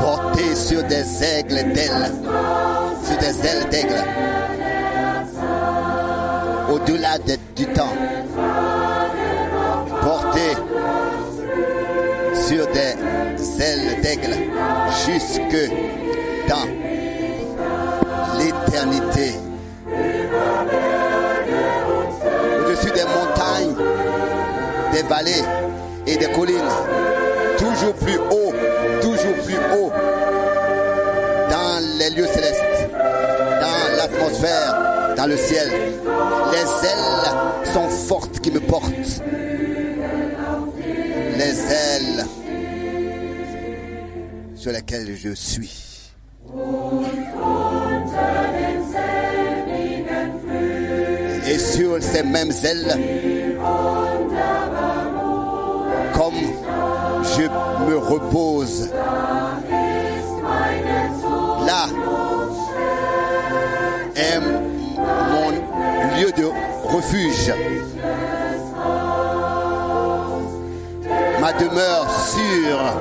porté sur des aigles d'ailes, sur des ailes d'aigle, au-delà de- du temps, porté sur des ailes d'aigle jusque dans l'éternité. Au-dessus des montagnes, des vallées et des collines, toujours plus haut, toujours plus haut, dans les lieux célestes, dans l'atmosphère, dans le ciel. Les ailes sont fortes qui me portent. Les ailes sur lesquelles je suis. et sur ces mêmes ailes, comme je me repose. Là est mon lieu de refuge, ma demeure sûre.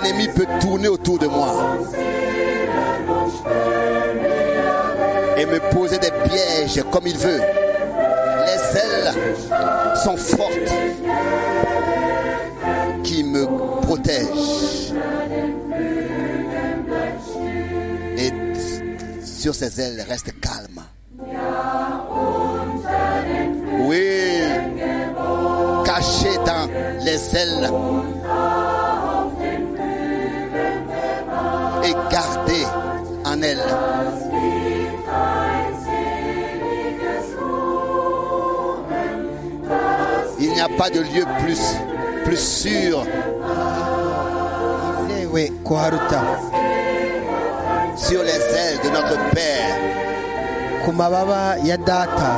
L'ennemi peut tourner autour de moi. et me poser des pièges comme il veut. Les ailes sont fortes qui me protègent. Et sur ces ailes, reste calme. Oui, caché dans les ailes. Et gardé en elle. Il n'y a pas de lieu plus, plus sûr. Ilewe kuharuta Sur les ailes de notre Père, ku mababa ya data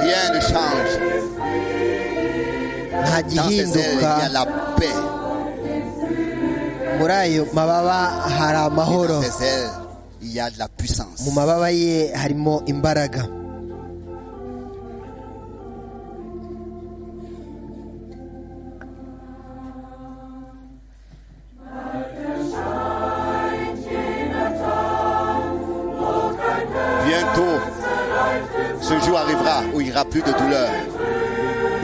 rien ne change. nta Dans ces ailes, il y a gihinduka la paix. muri ayo mababa hari Et amahoro dans ces ailes, il y a de la puissance. mu mababa ye harimo imbaraga Bientôt, ce jour arrivera où il n'y aura plus de douleur,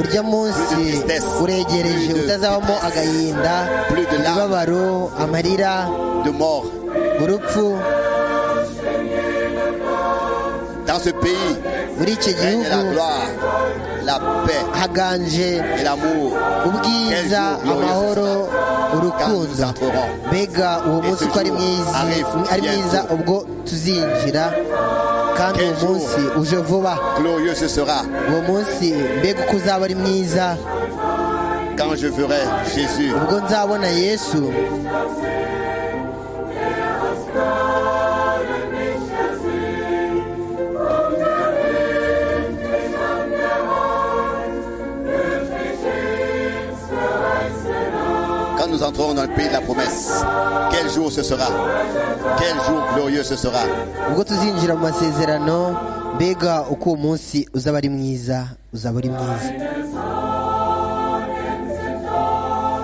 urya munsi uregereje utazabamo agahinda imibabaro amarira de mort. urupfu Dans ce pays, muri icyo règne la gihugu gloire, la paix haganje et l'amour. ubwiza amahoro urukundo mbega uwo munsi uko ari mwiza ari mwiza ubwo tuzinjira kandi uwo munsi uje vuba Glorieux ce sera uwo munsi mbega uko uzaba ari mwiza quand je verrai Jésus ubwo nzabona yesu Quand nous entrerons dans le pays de la promesse, quel jour ce sera Quel jour glorieux ce sera ubwo tuzinjira mu masezerano mbega uko uwo munsi uzaba ari mwiza uzaba ari mwiza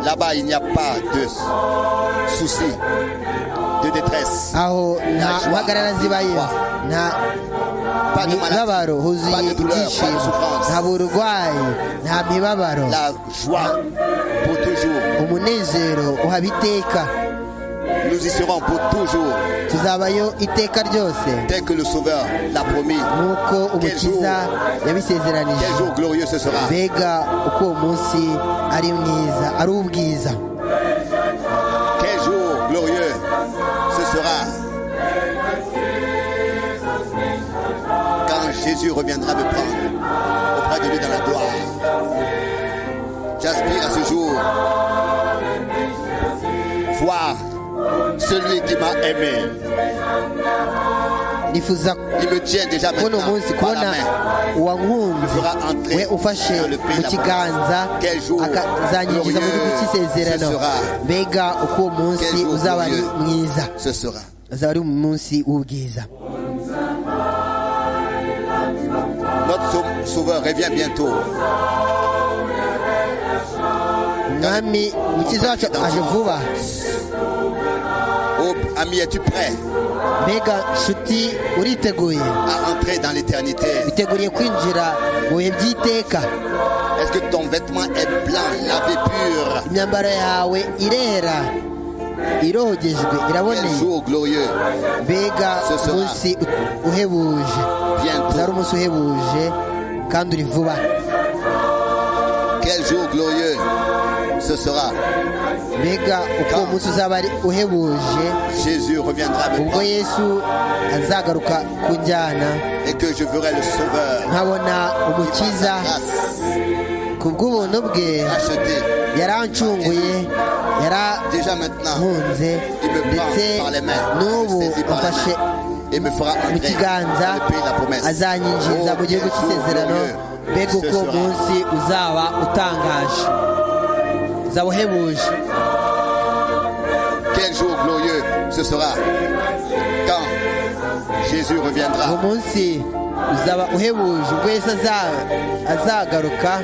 Là-bas, il n'y a pas de soucis, de détresse, aho nta mpagarara zibayo nta pas de mibabaro maladie, pas huzuye de douleur, pas de ibyishimo nta souffrance. burwayi nta mibabaro La joie pour toujours. umunezero uhaba iteka Nous y serons pour toujours, tuzabayo iteka ryose tel que le Sauveur l'a promis. nk'uko umukiza yabisezeranije Quel jour glorieux ce sera mbega uko uwo munsi ari mwiza ari ubwiza Quel jour glorieux ce sera quand Jésus reviendra me prendre auprès de lui dans la gloire. J'aspire à ce jour voir celui qui m'a aimé. nifuza Il me tient déjà kubona maintenant uwo munsi par la kubona main. uwankunze Fera entrer we ufashe dans le pays mu de la kiganza promesse. Quel jour akazanyinjiza mu gihugu glorieux cy'isezerano ce sera. mbega uko uwo munsi Quel jour uzaba ari glorieux. mwiza Ce sera. uzaba ari umunsi w'ubwiza Notre Sauveur revient bientôt. mwami mukiza wacu aje vuba Oh, ami, es-tu prêt mbega nshuti uriteguye à entrer dans l'éternité witeguriye kwinjira mu bihe by'iteka Est-ce que ton vêtement est blanc, lavé pur imyambaro yawe irera irogejwe Quel iraboneye jour glorieux mbega Ce sera- umunsi uhebuje uzari Bientôt. umunsi uhebuje kandi uri vuba Quel jour glorieux ce sera. mbega uko uwo munsi uzaba ari uhebuje Jésus reviendra avec ubwo moi yesu azagaruka ku njyana et que je verrai le Sauveur. nkabona umukiza Grâce, ku bw'ubuntu bwe racheté. yarancunguye Déjà maintenant, yarankunze il me ndetse prend par les mains. Il n'ubu me saisit par amfashe les mains et me fera mu entrer kiganza dans le pays de la promesse. azanyinjiriza Oh, mu gihugu quel jour cy'isezerano glorieux mbega ce uko sera. munsi uzaba utangaje uzaba uhebuje Quel jour glorieux ce sera. Quand Jésus uwo reviendra. munsi uzaba uhebuje ubwo yesu aza- azagaruka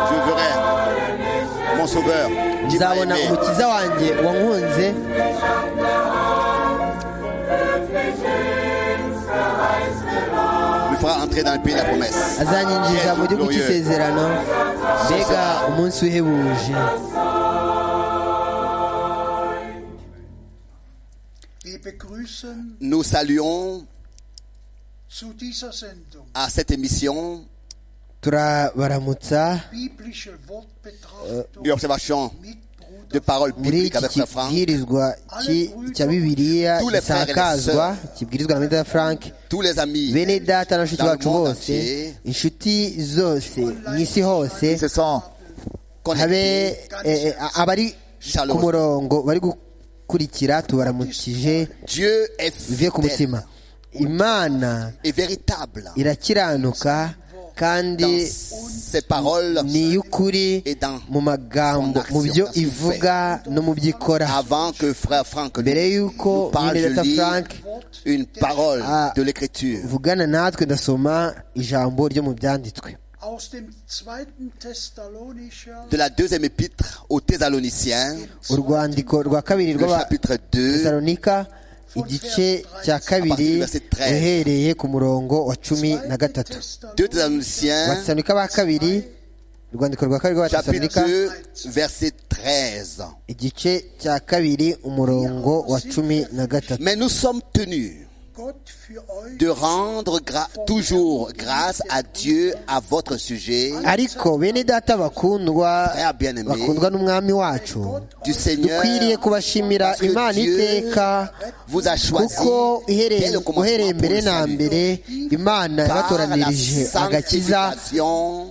Je verrai mon Sauveur qui m'a nzabona aimé. umukiza wanjye wankunze me fera entrer dans le pays de la promesse. azanyinjiza mu gihugu Glorieux. cy'isezerano mbega sera. umunsi uhebuje Wir begrüßen Nous saluons zu dieser Sendung à cette émission turabaramutsa biblische Wortbetrachtung une observation mit de Bruder parole muri biblique iki avec la Franck. kibwirizwa ki- cya bibiliya Tous les frères et les gisakazwa sœurs. kibwirizwa na meda frank Tous les amis bene data na nshuti Dans le bacu monde bose entier. inshuti zose mu isi hose qui se sont habe connectés. eh, eh, abari ku Shalom. murongo bari gukurikira tubaramukije Dieu est bivuye ku mutima fidèle imana et véritable irakiranuka kandi dans ses paroles ni iy'ukuri et dans mu magambo son action, mu byo dans ce qu'il ivuga no mu byo ikora avant que frère Franck mbere nous y'uko parle, je Benedata lis frank une parole Ah. de l'écriture vugana natwe ndasoma ijambo ryo mu byanditswe aus dem zweiten Thessalonicher de la deuxième épître aux Thessaloniciens, urwandiko rwa kabiri le rw'aba chapitre 2, tesalonika igice cya partir du kabiri verset 13. uhereye ku murongo wa cumi na zweite gatatu 2 Thessalonicher Thessaloniciens, abatesalonika ba kabiri urwandiko rwa kabiri rw'abatesalonika chapitre 2, verset 13. igice cya kabiri umurongo wa cumi na gatatu Mais nous sommes tenus Gott für euch de rendre gra- toujours grâce à Dieu à votre sujet ariko bene data bakundwa Frère bien-aimé, bakundwa n'umwami wacu du Seigneur dukwiriye kubashimira parce que imana Dieu iteka vous a choisi kuko ihere- dès le commencement uhereye pour le mbere na salut. mbere imana par la yabatoranirije agakiza sanctification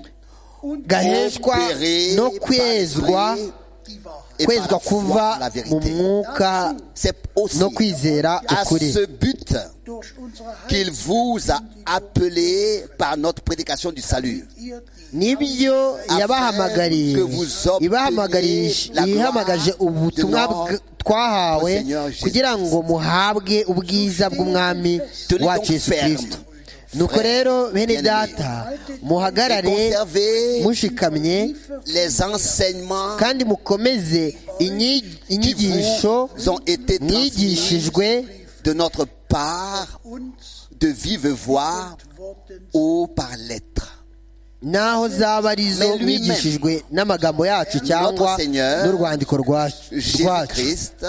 und gaheshwa opérée no par kwezwa l'esprit die Wahrheit. et par kwezwa la foi, kuva la mu vérité. mwuka C'est aussi no kwizera à ukuri ce but Durch unsere qu'il Heiligen vous a appelé par notre prédication du salut. ihr die nibyo yabahamagariye que vous obteniez ibahamagarije- la gloire ihamagaje ubutumwa de notre- bw- twahawe notre Seigneur Jésus kugira ngo muhabwe ubwiza bw'umwami Tenez wacu donc yesu ferme, kirisito nuko frère, rero bene bien-aimé. data Et muhagarare conservez mushikamye les enseignements kandi mukomeze inyi- qui inyigisho vous ont été transmis mwigishijwe de notre part uns de vive voix Worten ou par lettre. n'aho zaba ari zo Mais lui-même, mwigishijwe n'amagambo yacu cyangwa notre Seigneur, n'urwandiko rwacu rwacu. Jésus-Christ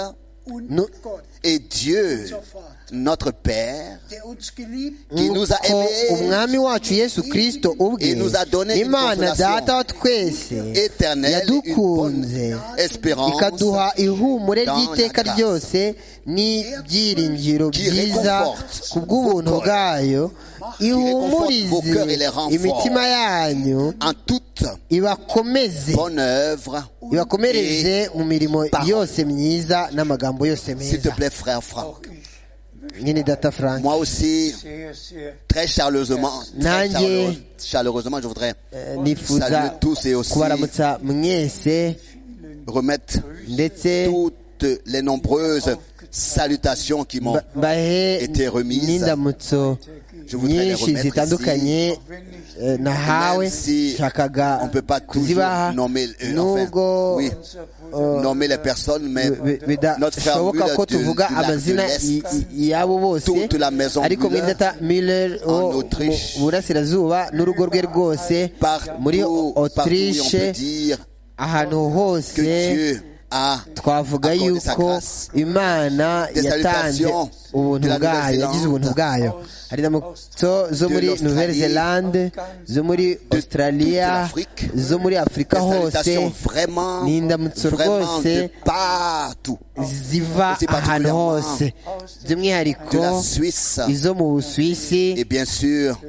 und Nous- Gott, et Dieu, unser Vater, notre Père, der uns geliebt qui nous a ko aimés umwami wacu yesu kirisito ubwe Et nous a donné une imana consolation data wa twese éternel, une yadukunze bonne espérance ikaduha ihumure dans ry'iteka la grâce. ryose n'ibyiringiro Qui byiza réconforte ku bw'ubuntu vos corps. bwayo réconforte vos ihumurize cœurs et les renforce. imitima yanyu en toute ibakomeze bonne œuvre. ibakomereze Et, mu mirimo parole. yose myiza n'amagambo yose S'il te meza plaît, frère Franck, nyine data frank moi aussi, sehr, sehr très chaleureusement, très Nanjye. chaleure- chaleureusement, je voudrais eh, saluer nifuza tous et aussi kubaramutsa mwese remettre ndetse toutes les nombreuses salutations qui m'ont ba- mbahe été remise. n'indamutso Je voudrais les nyinshi remettre zitandukanye ici. eh, nahawe Même si nshakaga on peut pas toujours kuzibaha nommer, euh, nubwo enfin, oui. nommer les personnes, mais bi- bi- notre formule bidashoboka ko de- tuvuga de la- de amazina l'Est, y- y- y'abo bose toute la maison ariko Müller mwidata miller en wo Autriche, mu burasirazuba n'urugo rwe rwose muri partout, partout où on peut autriche dire ahantu que hose Dieu a twavuga accordé sa yuko grâce. imana Des yatanze salutations ubuntu de la bwayo Nouvelle-Zélande, yagize ubuntu bwayo hari inamutso zo de muri l'Australie, nouvelle zelande zo muri de australia toute l'Afrique, zo muri afurika des hose salutations vraiment, ni indamutso vraiment de rwose partout. ziva C'est ahantu particulièrement hose by'umwihariko De la Suisse izo mu et busuwisi bien sûr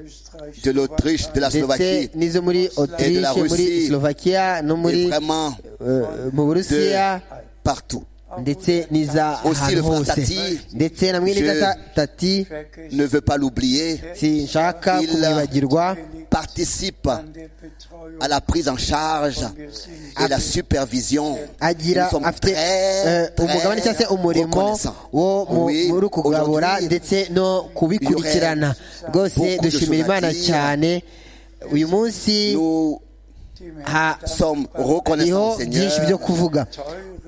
de l'Autriche, de la Slovaquie ndetse n'izo muri et de la autriche muri Russie. slovakia no muri et vraiment eh, mu de burusiya partout. ndetse n'iza Aussi ahantu le frère hose Tati, ndetse na mwene je- data tati Ne veut pas l'oublier, sinshaka Il- kumwibagirwa participe à la prise en charge et la supervision. agira Nous sommes afite très, eh, umugabane cyangwa se très umurimo reconnaissants. wo mu- Oui, muri kugabura aujourd'hui, ndetse no kubikurikirana rwose beaucoup de dushimira choses à imana dire. cyane uyu munsi Nous ha sommes reconnaissants, hariho byinshi au byo Seigneur, kuvuga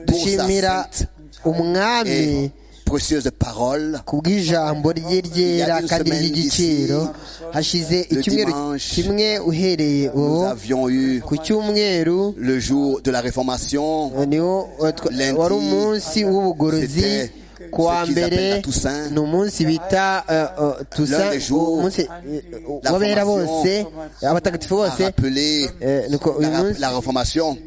pour sa dushimira sainte et umwami précieuse parole. kubw'ijambo rye ryera Il y a une kandi semaine ry'igiciro d'ici, hashize le icyumweru dimanche, kimwe uhereye ubu Nous avions eu ku cyumweru le jour de la réformation. niwo eh, twa- Lundi, wari umunsi w'ubugorozi c'était ku wa ce qu'ils mbere appellent la Toussaint. ni umunsi bita eh, eh, L'un Toussaint des jours, umunsi eh, la w'abera formation bose abatagatifu a bose rappelé eh, nuko uyu la, munsi la réformation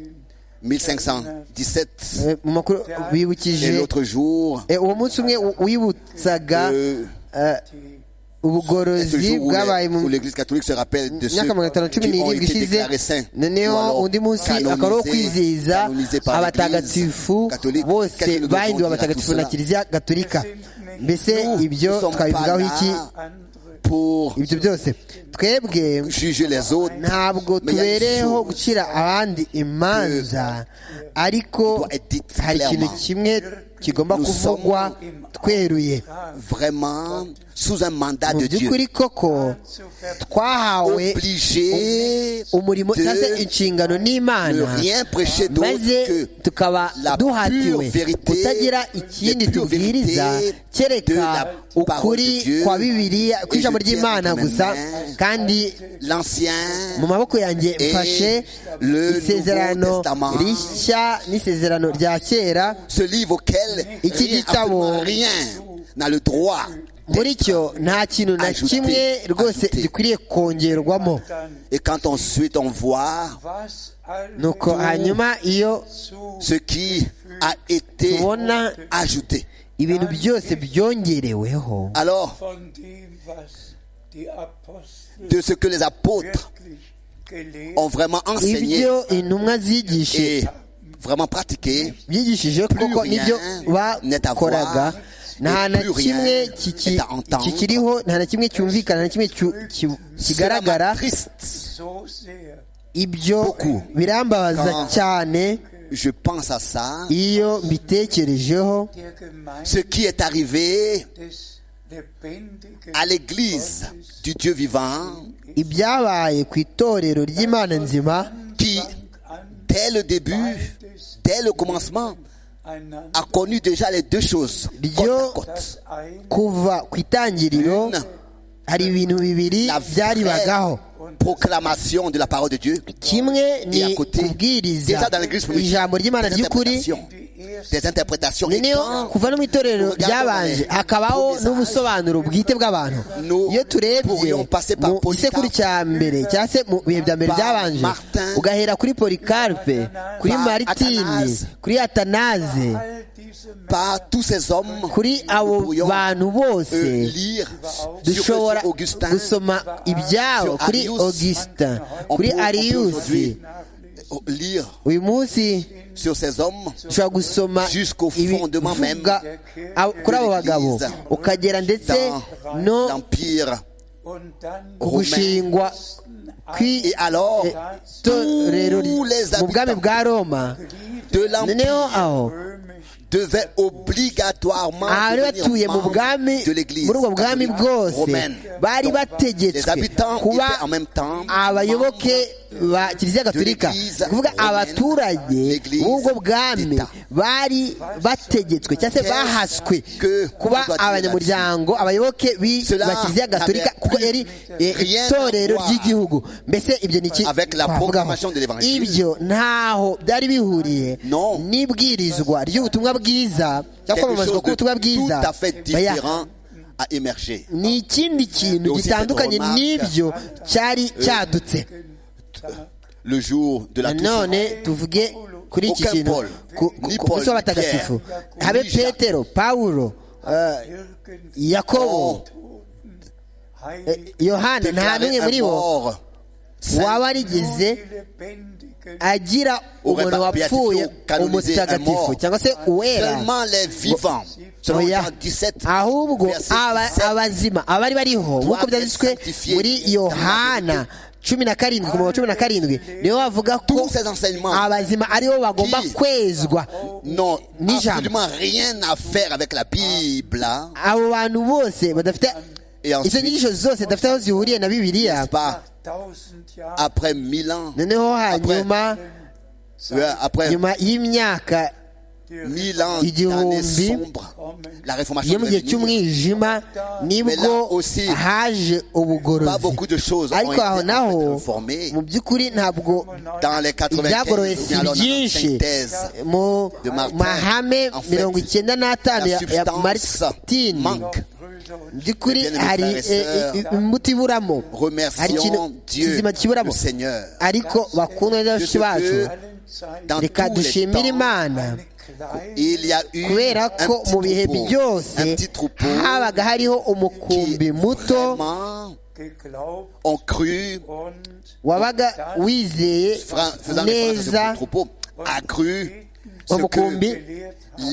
1517 eh, mu makuru et wibukije l'autre jour eh, uwo munsi umwe wi- wibutsaga euh, eh, ce ubugorozi jour où bwabaye les- mu où l'Église catholique se rappelle de ceux imyaka magana atanu cumi qui ont n'irindwi été ishize déclarés saints ou noneho alors undi munsi akaba ari uwo canonisés, kwizihiza canonisés par l'Église abatagatifu catholique. bose Qu'est-ce que nous devons bahinduwe dire à abatagatifu tout na cela kiliziya gatolika mbese Nous ibyo ne sommes twabivugaho pas iki là pour ibyo byose twebwe juger les autres ntabwo Mais il y a une tubereyeho chose gucira abandi imanza ariko doit être dite hari ikintu clairement. kimwe kigomba Nous kuvugwa tweruye vraiment sous un mandat mu de Dieu by'ukuri koko twahawe obligé umurimo de cyangwa se inshingano ne n'imana rien prêcher d'autre maze que tukaba la pure duhatiwe vérité, kutagira ikindi la pure tubwiriza vérité de kereka la parole de ukuri Dieu. kwa bibiliya Et kw'ijambo je tiens ry'imana entre mes gusa mains kandi l'ancien mu maboko yanjye Et mfashe le Nouveau isezerano Testament. rishya n'isezerano rya kera ce livre auquel Et qui rien, dit ça, absolument bon. rien n'a le droit. muri cyo nta kintu na Ajouté, kimwe rwose ajouté. gikwiriye kongerwamo Et quand ensuite on voit nuko hanyuma iyo ce qui a été tubona ajouté, ibintu byose byongereweho alors de ce que les apôtres ont vraiment enseigné ibyo intumwa zigishije et vraiment pratiqué, byigishije koko rien nibyo n'est à bakoraga voir, nta et na plus rien kimwe n'est à entendre. kikiriho nta na kimwe cyumvikana nta na kimwe cyu- cyu- cela kigaragara m'attriste. ibyo beaucoup. birambabaza Quand- cyane Je pense à ça. iyo mbitekerejeho Ce qui est arrivé à l'église du Dieu vivant, ibyabaye ku itorero ry'imana nzima qui, dès le début, dès le commencement, a connu déjà les deux choses côte ryo à côte. kuva ku itangiriro Une, hari ibintu bibiri la byaribagaho vraie proclamation de la parole de Dieu, kimwe ni Et à côté, kubwiriza déjà dans l'église primitive, ijambo ry'imana des ry'ukuri interprétations, des interprétations. Et noneho quand kuva no mu itorero Regarde, ryabanje regardez. hakabaho Tous les n'ubusobanuro bwite bw'abantu Nous iyo turebye pourrions passer par mu gisekuru Polycarpe, cya mbere cyangwa se mu bihe bya mbere par byabanje Martin, ugahera kuri polikarpe kuri par maritini Athanase, kuri atanaze par tous ces hommes, kuri abo nous pourrions, bantu bose euh, lire sur, dushobora sur Augustin, gusoma ibyabo sur kuri Arius. augustin On kuri peut- on peut ariyusi aujourd'hui, euh, lire uyu munsi sur ces hommes ushobora gusoma Jusqu'au fondement même ibivuga abo- kuri abo bagabo l'Église. ukagera ndetse dans no l'Empire. ku gushingwa Et alors, kw'itorero tous les mu bwami habitants bwa roma de noneho l'Empire, aho devait obligatoirement abari batuye devenir mu membre bwami de l'église muri ubwo bwami catholique bwose romaine. bari Donc, les bategetswe habitants kuba étaient en même temps abayoboke ba kiliziya gatolika de l'église ni ukuvuga romaine, abaturage l'église b'ubwo bwami d'État. bari bategetswe cyangwa se bahaswe que kuba on doit tenir abanyamuryango abayoboke b'i- Cela ba kiliziya n'avait gatolika kuko plus yari eh, rien à itorero voir ry'igihugu mbese ibyo ni iki Avec la twavugaho? proclamation de l'évangile. ibyo ntaho byari bihuriye Non. n'ibwirizwa ry'ubutumwa bwiza cyangwa quelque kwamamazwa chose de k'ubutumwa bwiza tout à fait baya- différent a émergé. ni ikindi kintu Donc, si gitandukanye cette remarque- n'ibyo cyari cyadutse Le jour de la Toussaint, nanone tuvuge kuri iki Aucun kintu Paul, ku ku- ni ku Paul, munsi w'abatagatifu Pierre, habe ni Jacques. petero pawulo eh, Jürgen, yakobo Oh. eh, Heilig, yohana nta déclaré n'umwe muri un bo mort, waba yarigeze du lebendigen agira aurait umuntu pas wapfuye béatifié, canonisé, un umutagatifu mort. cyangwa se uwera seulement les vivants. Selon Oya. Jean 17, ahubwo verset aba- 17. abazima abari bariho nk'uko byanditswe muri yohana cumi na karindwi ku murongo cumi na karindwi niyo bavuga ko Tous ces enseignements abazima aribo bagomba qui- kwezwa n'ont Ni jamais. absolument rien à faire avec la Bible. hein. abo bantu bose badafite Et ensuite- izo nyigisho zose zidafite aho zihuriye na bibiliya N'est-ce pas tausend Jahre après mille ans, noneho hanyuma euh, après nyuma y'imyaka mille ans Il dit d'années Rombi. sombres, la réformation yo mu devait gihe venir. cy'umwijima Mais là nibwo aussi, haje Pas ubugorozi beaucoup de choses ont ariko été aho en naho fait reformées mu by'ukuri ntabwo dans les 95 ibyagoroye ou si bien alors dans les byinshi 95 thèses. mu de Martin. mahame En fait, mirongo icyenda n'atanu la ya- ya substance maritini manque. Brüder und mu by'ukuri Eh bien, mes hari frères et eh, eh, sœurs, imbuto iburamo hari ikintu Remercions Dieu, kizima le kiburamo Seigneur, ariko bakundwa n'abashyitsi Je bacu veux allen Zeiten dans reka tous les dushimire temps, imana eine kleine il y a eu kubera un ko mu bihe petit troupeau, byose un petit troupeau habaga hariho qui umukumbi muto vraiment geglaubt ont cru und wabaga wizeye fra- faisant référence à ce neza petit troupeau, a cru ce umukumbi que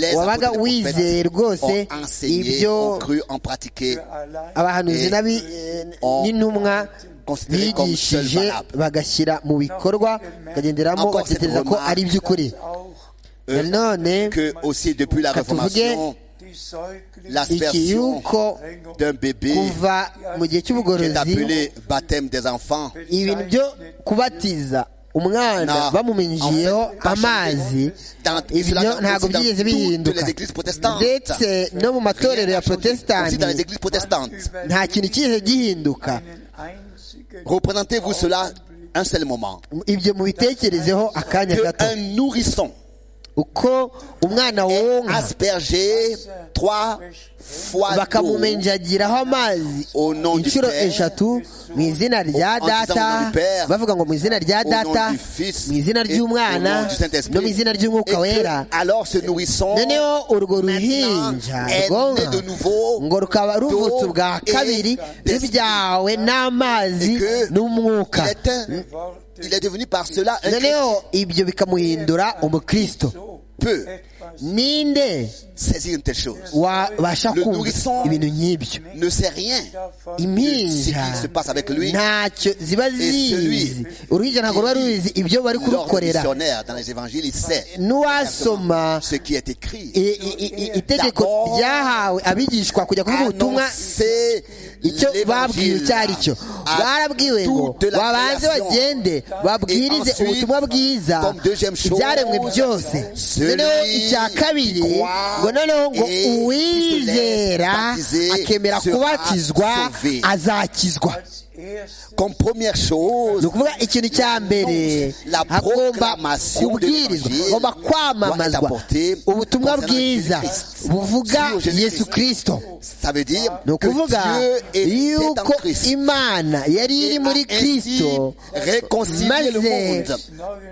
les wabaga apôtres et wizeye les prophètes rwose ont enseigné, ibyo ont cru, ont pratiqué, allein abahanuzi Eh, n'abi- eh, on- n'intumwa considéré comme seul bigishije valable. bagashyira mu bikorwa bakagenderamo Encore batekereza cette ko remarque. ari iby'ukuri auch nanone que aussi depuis la Quand vous Réformation, die Säuglinge iki l'aspersion yuko d'un bébé kuva mu gihe qui est cy'ubugorozi appelé baptême des enfants ibintu byo kubatiza umwana n'a bamumenyejeho en fait pas amazi changé. Dans- cela ibyo n'a- ntabwo aussi dans byigeze toutes bihinduka les églises protestantes. ndetse no mu matorero ya aussi dans les protesitanti églises protestantes. nta kintu cyigeze gihinduka einen einzigen Représentez-vous cela un seul moment. ibyo mubitekerezeho akanya gato Qu'un nourrisson uko umwana wonka aspergé trois fois d'eau bakamumenjagiraho amazi Au nom du inshuro Père. eshatu mu izina rya En disant au nom data du Père. bavuga ngo mu izina rya Au nom data du Fils mu izina et au nom ry'umwana du Saint-Esprit. no mu izina Et ry'umwuka que, wera alors ce nourrisson noneho urwo ruhinja maintenant est né rwonka de nouveau ngo rukaba ruvutse ubwa d'eau et kabiri d'esprit. rubyawe n'amazi Et que n'umwuka il est, un- il est devenu par cela un chrétien. noneho ibyo bikamuhindura umukristo so Peu etwas ninde saisir une telle chose. wabasha Le kumva nourrisson ibintu nk'ibyo Ne sait rien. davon impinja Ce qui se passe avec lui. ntacyo ziba zizi uruhinja ntabwo ruba rubizi ibyo bari L'ordre kurukorera missionnaire dans les évangiles, il sait n'uwasoma ce qui est écrit. i- i- i- itegeko ryahawe abigishwa kujya kuvuga ubutumwa Annoncer icyo babwiwe l'évangile icyo ari cyo à barabwiwe ngo toute la babanze création. bagende babwirize Et ensuite, ubutumwa bwiza comme deuxième chose, ibyaremwe byose celui noneho icya kabiri qui croit ngo noneho ngo et qui se uwizera laisse baptiser akemera sera kubatizwa sauvé. azakizwa als erstes Comme première ni chose, ukuvuga ikintu cya mbere La hagomba proclamation kubwirizwa de l'Évangile hagomba doit être kwamamazwa apportée ubutumwa concernant bwiza Jésus-Christ. buvuga Sur Jésus-Christ. yesu kirisito ça veut dire ni ukuvuga que Dieu est en yuko Christ. imana yari iri Et muri a ainsi kirisito réconcilié le maze monde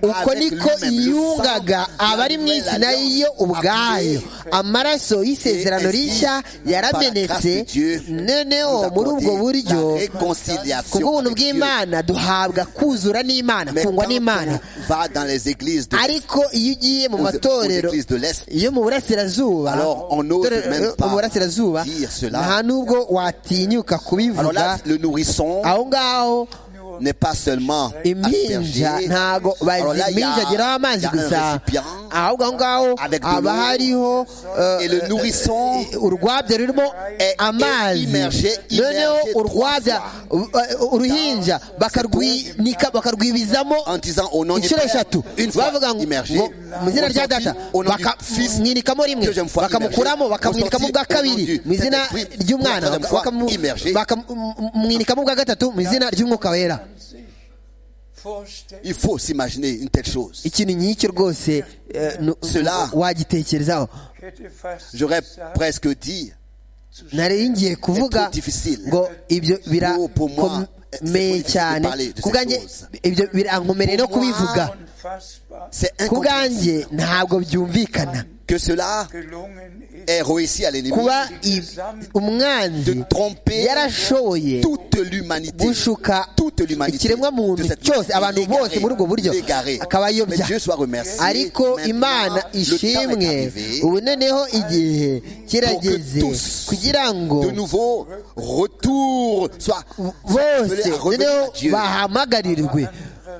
uko avec niko lui-même, le yungaga sang de la abari mu nouvelle isi nayo alliance ubwayo appelée amaraso y'isezerano Et ainsi, rishya yaramenetse par la grâce de Dieu, nous noneho apporter muri ubwo buryo la réconciliation kubw'ubuntu avec Dieu. bw'imana duhabwa kuzura n'imana Mais kungwa quand n'imana on va dans les églises de ariko iyo ugiye mu aux- aux matorero églises de l'Est, yo mu burasirazuba Alors, on n'ose itorero- même pas mu burasirazuba dire cela. nta n'ubwo watinyuka Alors là, kubivuga le nourrisson aho ngaho n'est pas seulement impinja aspergée. ntago Alors là, il y a- baziminjagiraho il y amazi a un gusa récipient ahubwo aho ngaho avec de haba l'eau. hariho euh, et le nourrisson urwabya rurimo est- est amazi immergé, noneho immergé urwabya trois uh, uh, uruhinja bakarwinika bakarwibizamo en disant au nom du inshuro Père, eshatu une fois bavuga ngo immergé, ngo mu izina au rya nom du data Fils, au nom du Fils, bakamwinikamo rimwe deuxième fois bakamukuramo immergé, bakamwinikamo au bwa sorti, au nom kabiri du mu izina Saint-Esprit, ry'umwana troisième fois immergé. bakamwinikamo bwa gatatu mu izina ry'umwuka wera sich vorstellen. Il faut s'imaginer une telle chose. ikintu nk'icyo rwose eh, nu- Cela. wagitekerezaho Ich hätte fast J'aurais gesagt, presque dit, nari ngiye kuvuga trop difficile. ngo ibyo Pour- pour moi, c'est birakomeye difficile de cyane parler de ku bwanjye ces choses. ibyo birankomereye no Pour moi, kubivuga unfassbar c'est ku incompréhensible bwanjye ntabwo byumvikana que cela gelungen ist, ait réussi à l'ennemi kuba i- umwanzi de tromper yarashoboye toute l'humanité. gushuka Toute l'humanité. ikiremwa muntu de cette cyose manière, abantu l'égarer, bose muri ubwo buryo l'égarer. Mais akabayobya Dieu soit remercié. ariko Maintenant, imana le temps est ishimwe arrivé ubu noneho igihe kirageze Pour que tous, kugira ngo de nouveau retour soit bose appelés à revenir noneho à Dieu. bahamagarirwe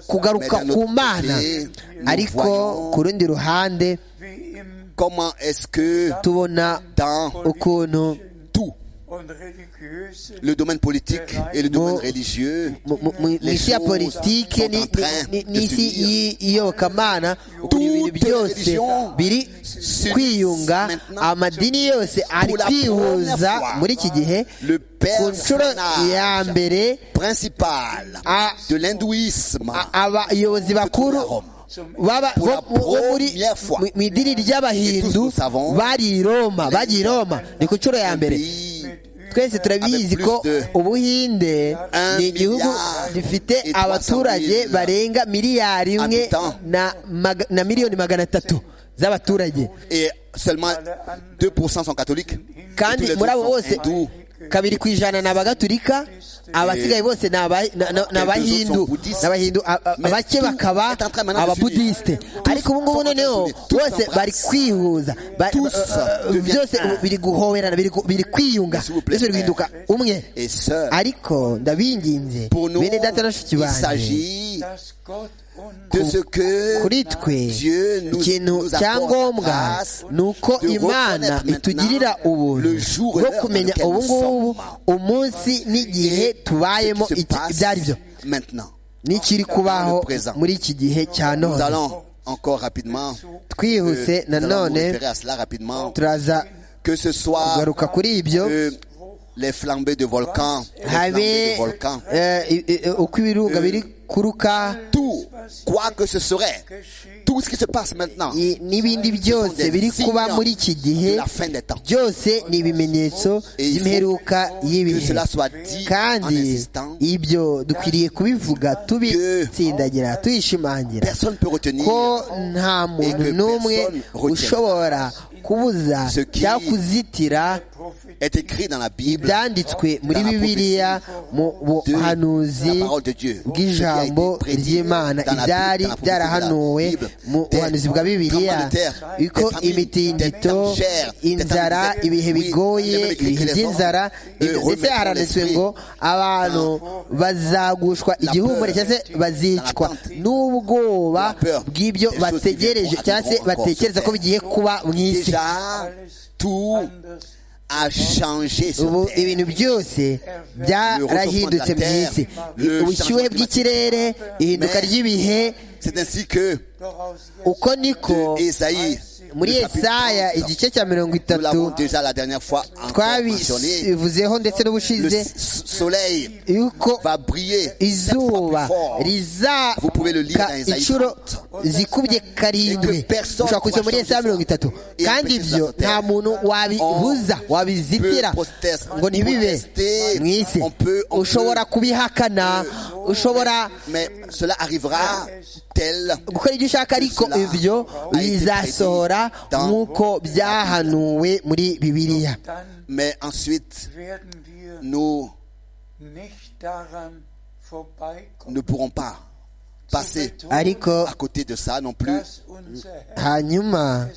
kugaruka Mais d'un ku autre mana côté, nous ariko voyons- ku rundi ruhande wie im Comment est-ce que tubona dans ukuntu tout und religiösen le domaine politique et le domaine religieux, mu- mu- mu- mu Les isi ya choses politike ni- sont en train ni- de n'isi s'unir. y'i- y'iyobokamana Toutes ibintu les byose religions biri s'unissent kwiyunga maintenant amadini yose ari la kwihuza première fois. muri iki gihe le ku nshuro ya personnage mbere principal Ah. de l'hindouisme a- abayobozi bakuru Rome. baba- Pour la bo- bo muri première fois. mu- mu idini Et tous ry'abahindu nous savons. bari i roma bagiye i roma ni ku nshuro ya mbere pays twese turabizi Avec ko plus de ubuhinde un ni igihugu milliard gifite et trois cent abaturage mille barenga miliyari imwe habitants. na maga- na miliyoni magana atatu z'abaturage et seulement 2% sont catholiques. Et tous kandi les muri abo autres sont bose hindous. kabiri ku ijana ni abagatulika abasigaye bose ni aba- na- na- ni abahindu Buddhistes. Ni abahindu a- a- Mais abake tout bakaba est en train maintenant de ababudisite s'unir. ariko ubu ngubu sont en train de noneho s'unir. Tous bose s'embrassent. bari kwihuza Ba- Tous eh, deviennent byose un. ubu biri guhoberana biri gu- biri kwiyunga S'il vous plaît, byose biri guhinduka umwe Et sœurs, ariko ndabinginze pour nous, bene data na bashiki il banjye s'agit dass Gott uns de ce que kuri twe Dieu nous- ikintu nous apporte cya ngombwa grâce ni uko de imana reconnaître maintenant itugirira ubuntu le jour bwo et l'heure kumenya dans lequel ubu nous ngubu sommes. umunsi n'igihe tubayemo ce qui se iki- passe ibyo ari byo maintenant. n'ikiri kubaho Dans le présent. muri iki gihe cya Nous none allons encore rapidement, twihuse euh, nous allons nous nanone référer à cela rapidement, turaza que ce soit kugaruka kuri ibyo euh, les flambées de volcans, les habe flambées de volcans, eh, i- i- uko ibirunga biri kuruka tout, quoi que ce serait, tout ce qui se passe maintenant, i- n'ibindi byose biri kuba muri iki gihe de la fin des temps. byose ni ibimenyetso Et il faut by'imperuka Que y'ibihe cela soit dit en kandi insistant, ibyo dukwiriye kubivuga tubitsindagira tubishimangira personne ne peut retenir ko nta muntu que n'umwe personne ushobora kubuza Ce qui cyangwa kuzitira est écrit dans la Bible, ibyanditswe muri dans la bibiliya mu de buhanuzi la parole de Dieu, bw'ijambo ce qui a été prédit ry'imana dans la- ibyari dans la prophétie de la byarahanuwe Bible. mu Des buhanuzi bwa bibiliya tremblements de terre, uko des famines, imitingito des tangères, des inzara tangères, ibihe oui, bigoye des ibihe mauvais by'inzara éléments, ibyo- euh, ndetse remettre haranditswe l'esprit ngo abantu bazagushwa la igihumure peur, cyangwa se bazicwa dans la tente, n'ubwoba la peur, bw'ibyo des choses qui bategereje viendront cyangwa se arriveront encore batekereza sur ko terre. bigiye kuba mu isi déjà tout anders a changé ubu sur terre. ibintu byose byarahindutse mu isi ubushyuhe bw'ikirere ihinduka ry'ibihe C'est ainsi que doch aus jetzt uko niko de Esaïe, muri le chapitre Yesaya 30, igice cya mirongo nous itatu l'avons déjà la dernière fois encore mentionné, twabivuzeho ndetse le n'ubushize s- soleil yuko va briller sept fois izuba plus fort. Vous pouvez le lire rizaka dans Isaiah inshuro 30. zikubye karindwi Et que personne ushobora kujya muri Yesaya mirongo itatu Et kandi personne ibyo sur terre. nta muntu wabibuza On wabizitira peut protest- ngo ntibibe protester. mu isi On peut- on ushobora peut- kubihakana ushobora mais cela arrivera tel gukora ibyo ushaka ariko Cela ibyo a été bizasohora prédit dans- nk'uko byahanuwe muri bibiliya dann Mais ensuite, werden wir nous nicht daran ne vorbeikommen pourrons pas passer ariko à côté de ça non plus. dass unser Herr hanyuma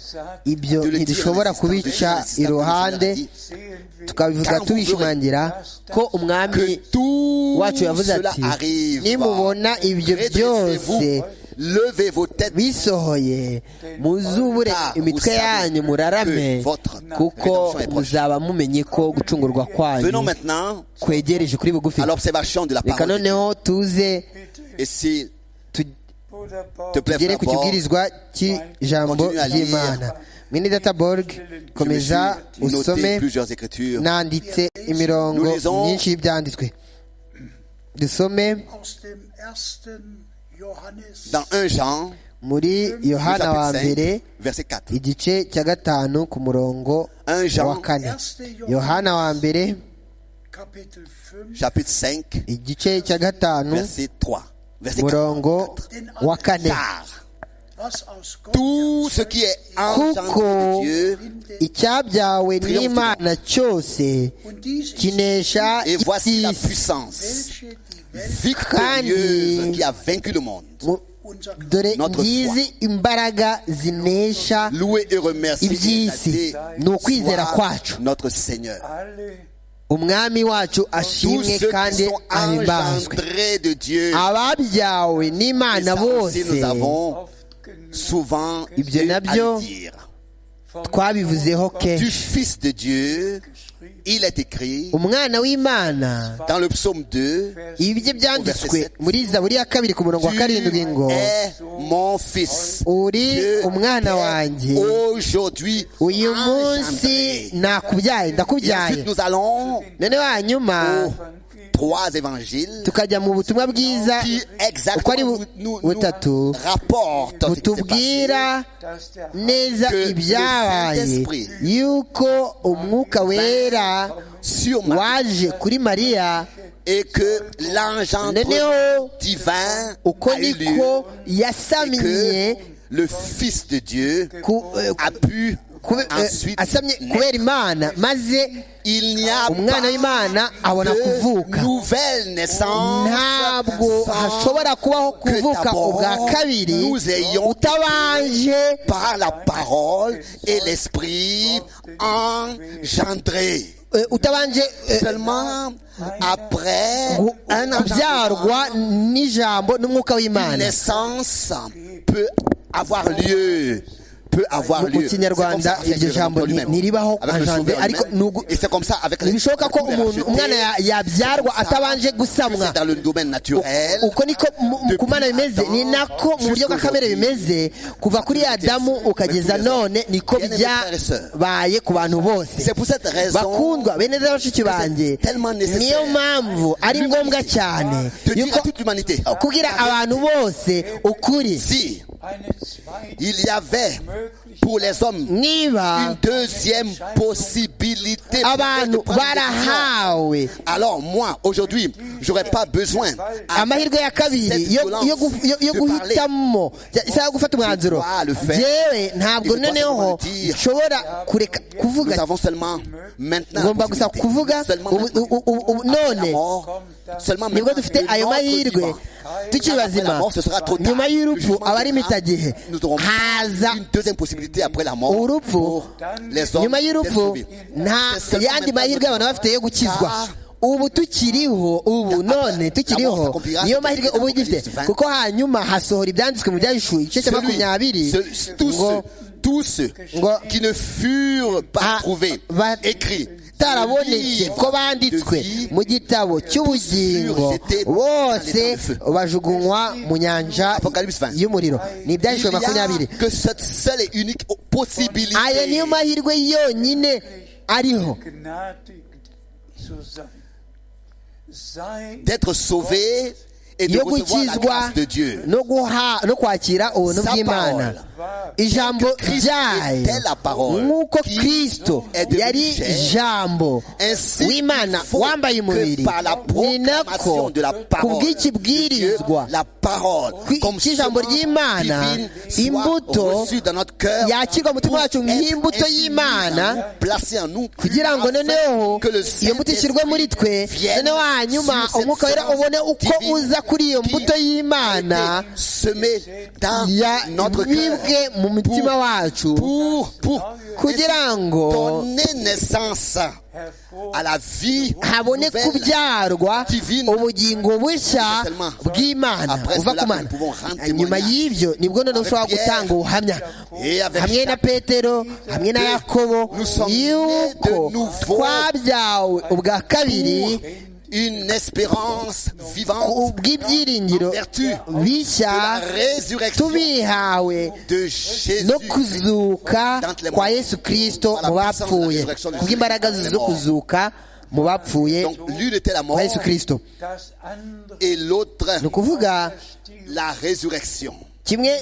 ibyo De le dire ntidushobora à l'insistant, kubica à l'insistant, iruhande comme je l'ai dit. sehen will, tukabivuga Car vous tubishimangira ko umwami Que tout wacu yavuze cela ati arrive. nimubona ibyo byose Redressez-vous, levez vos têtes. bisohoye muzubure Car imitwe vous savez yanyu murarame que votre kuko rédemption est proche. muzaba mumenye ko gucungurwa kwanyu Venons maintenant kwegereje kuri bugufi à l'observation de la reka parole. noneho tuze Et s'il tu- Bruder Paul, te plaît, tugere frère ku Paul, kibwirizwa cy'ijambo Continue à lire. ry'imana mwene data borg je me suis komeza usome noté plusieurs écritures. nanditse imirongo Nous lisons. myinshi y'ibyanditswe dusome aus dem ersten Johannes Dans 1 Jean, muri le yohana wa chapitre 5, mbere verset 4. igice cya gatanu ku murongo 1 wa Jean, kane yohana wa mbere Kapitel 5 chapitre 5, igice cya gatanu verset 3. Verset 4. murongo wa kane Car was aus Gott tout ce qui est engendré de Kuko Dieu icyabyawe Triomphe n'imana cyose und dies ist kinesha et voici la iby'isi puissance welche die Welt victorieuse qui a vaincu le monde. Mu- unser dore Notre ngizi imbaraga zinesha Loué et remercié iby'isi ni ukwizera kwacu notre Seigneur. alle umwami wacu Tous ashimwe ceux qui kandi sont ahimbazwe engendrés de Dieu, ababyawe et n'imana ça aussi bose nous avons oft genug souvent Ibyo eu à nabyo- le dire. vom twabivuzeho Du kenshi Fils de Dieu, geschrieben. il est écrit umwana w'imana dans le psaume 2, ibi bye byanditswe muri zaburi ya kabiri ku murongo wa karindwi ngo Tu es mon fils. uri Dieu umwana t'est wanjye Aujourd'hui, uyu munsi engendré. nakubyaye Et ndakubyaye ensuite, nous allons noneho hanyuma aux trois évangiles tukajya mu butumwa bwiza qui uko ari exactement bu- nous, nous butatu rapportent ce qui s'est butubwira passé. dass der neza Que le ibyabaye Saint-Esprit yuko umwuka wera Sur Marie. waje kuri mariya et que l'engendrement Nénéo. divin uko a eu lieu niko et que yasamiye le Fils de Dieu ku- eh, a pu kube- eh, ensuite asamye naître. kubera imana maze Il n'y a umwana w'imana pas abona de kuvuka nouvelle naissance ntabwo hashobora sans kubaho que kuvuka d'abord ubwa kabiri nous ayons utabanje par la parole et l'esprit engendré. eh, utabanje eh, Seulement après gu- un kubyarwa engendrement, n'ijambo n'umwuka une w'imana naissance peut avoir lieu. Peut avoir Mu- mu lieu. C'est comme Kinyarwanda, ça avec iryo le jambo Rédempteur ni- lui-même. ntiribaho Avec le engendré, Sauveur ariko lui-même. nugu- Et c'est comme ça avec les- ntibishoboka ko avec les umuntu rachetés. umwana ya- yabyarwa C'est comme ça atabanje que gusamwa c'est dans le domaine naturel. uko niko mu- mu- ku mana bimeze ni nako mu buryo bwa kamere bimeze kuva kuri adamu ukageza none niko byabaye ku bantu bose C'est pour cette raison bakundwa bene neza bashiki banjye niyo mpamvu ari ngombwa cyane de dire à yuko toute l'humanité, kugira abantu bose ukuri si eine zweite il y avait pour les hommes une niba deuxième possibilité abantu de prendre une décision, barahawe alors moi aujourd'hui j'aurais pas besoin à amahirwe ya kabiri yo- yo gu- yo- yo guhitamo ya- isaha yo gufata umwanzuro yewe ntabwo noneho nshobora kureka nous kuvuga avons seulement maintenant la ngomba gusa possibilité, kuvuga seulement ubu- maintenant, ubu- ubu- ubu- la none mort, seulement nibwo maintenant, dufite le ayo notre mahirwe vivant. tukiri bazima nyuma y'urupfu abari imitagihe Nous aurons haza une deuxième possibilité après la mort Urupfu. pour les hommes nyuma d'être y'urupfu sauvés. nta yandi mahirwe abantu baba bafite yo gukizwa ubu tukiriho ubu none tukiriho niyo mahirwe ubu ugifite kuko hanyuma hasohora ibyanditswe mu byahishuri igice cya Celui- makumyabiri ce- tous ngo ceux, tous ceux Ngo- qui ne furent pas Ah, trouvés, ba- écrits, tarabonetse ko banditswe mu gitabo cy'ubugingo bose bajugunywa mu nyanja y'umuriro ni il y ibyahishuri makumyabiri a que cette seule et unique possibilité aya niyo mahirwe yonyine ariho begnadigt zu sein. Sei d'être sauvé et de yo recevoir la gukizwa grâce de Dieu. no guha no kwakira ubuntu Sa bw'imana wahr, ijambo Christ ryayo était la parole nk'uko qui kristo est devenue yari chair. ijambo Ainsi, w'imana il faut wambaye que umubiri par ni la proclamation nako de la ku parole, de Dieu, bw'ikibwirizwa la parole, Qui- comme cy'ijambo semence ry'Imana, divine, soit imbuto reçue dans notre cœur, yakirwa mu mutima pour wacu être nk'imbuto ainsi y'Imana, mise en nous, placée en nous, kugira ngo afin noneho que le iyo mbuto ishyirwe muri twe Saint-Esprit noneho vienne hanyuma sur cette umwuka wera semence ubone uko divine uza kuri iyo mbuto y'imana semé dans notre yabibwe cœur mu mutima wacu pour, pour kugira ngo donner naissance à la vie habone nouvelle. kubyarwa divine. ubugingo bushya Seulement. bw'imana Après buva cela, ku mana nous pouvons rendre nyuma témoignage. y'ibyo nibwo noneho ushobora Pierre. gutanga ubuhamya Et avec hamwe na Jacques. petero hamwe na yakobo Nous sommes yuko nés de nouveau. twabyawe ubwa kabiri Une espérance vivante ubw'ibyiringiro vertu bishya de la résurrection tubihawe de Jésus. no kuzuka kwa yesu kirisito mu bapfuye kubw'imbaraga zo kuzuka mu bapfuye Donc l'une était la mort kwa yesu kirisito das andere et l'autre ni ukuvuga still la résurrection. kimwe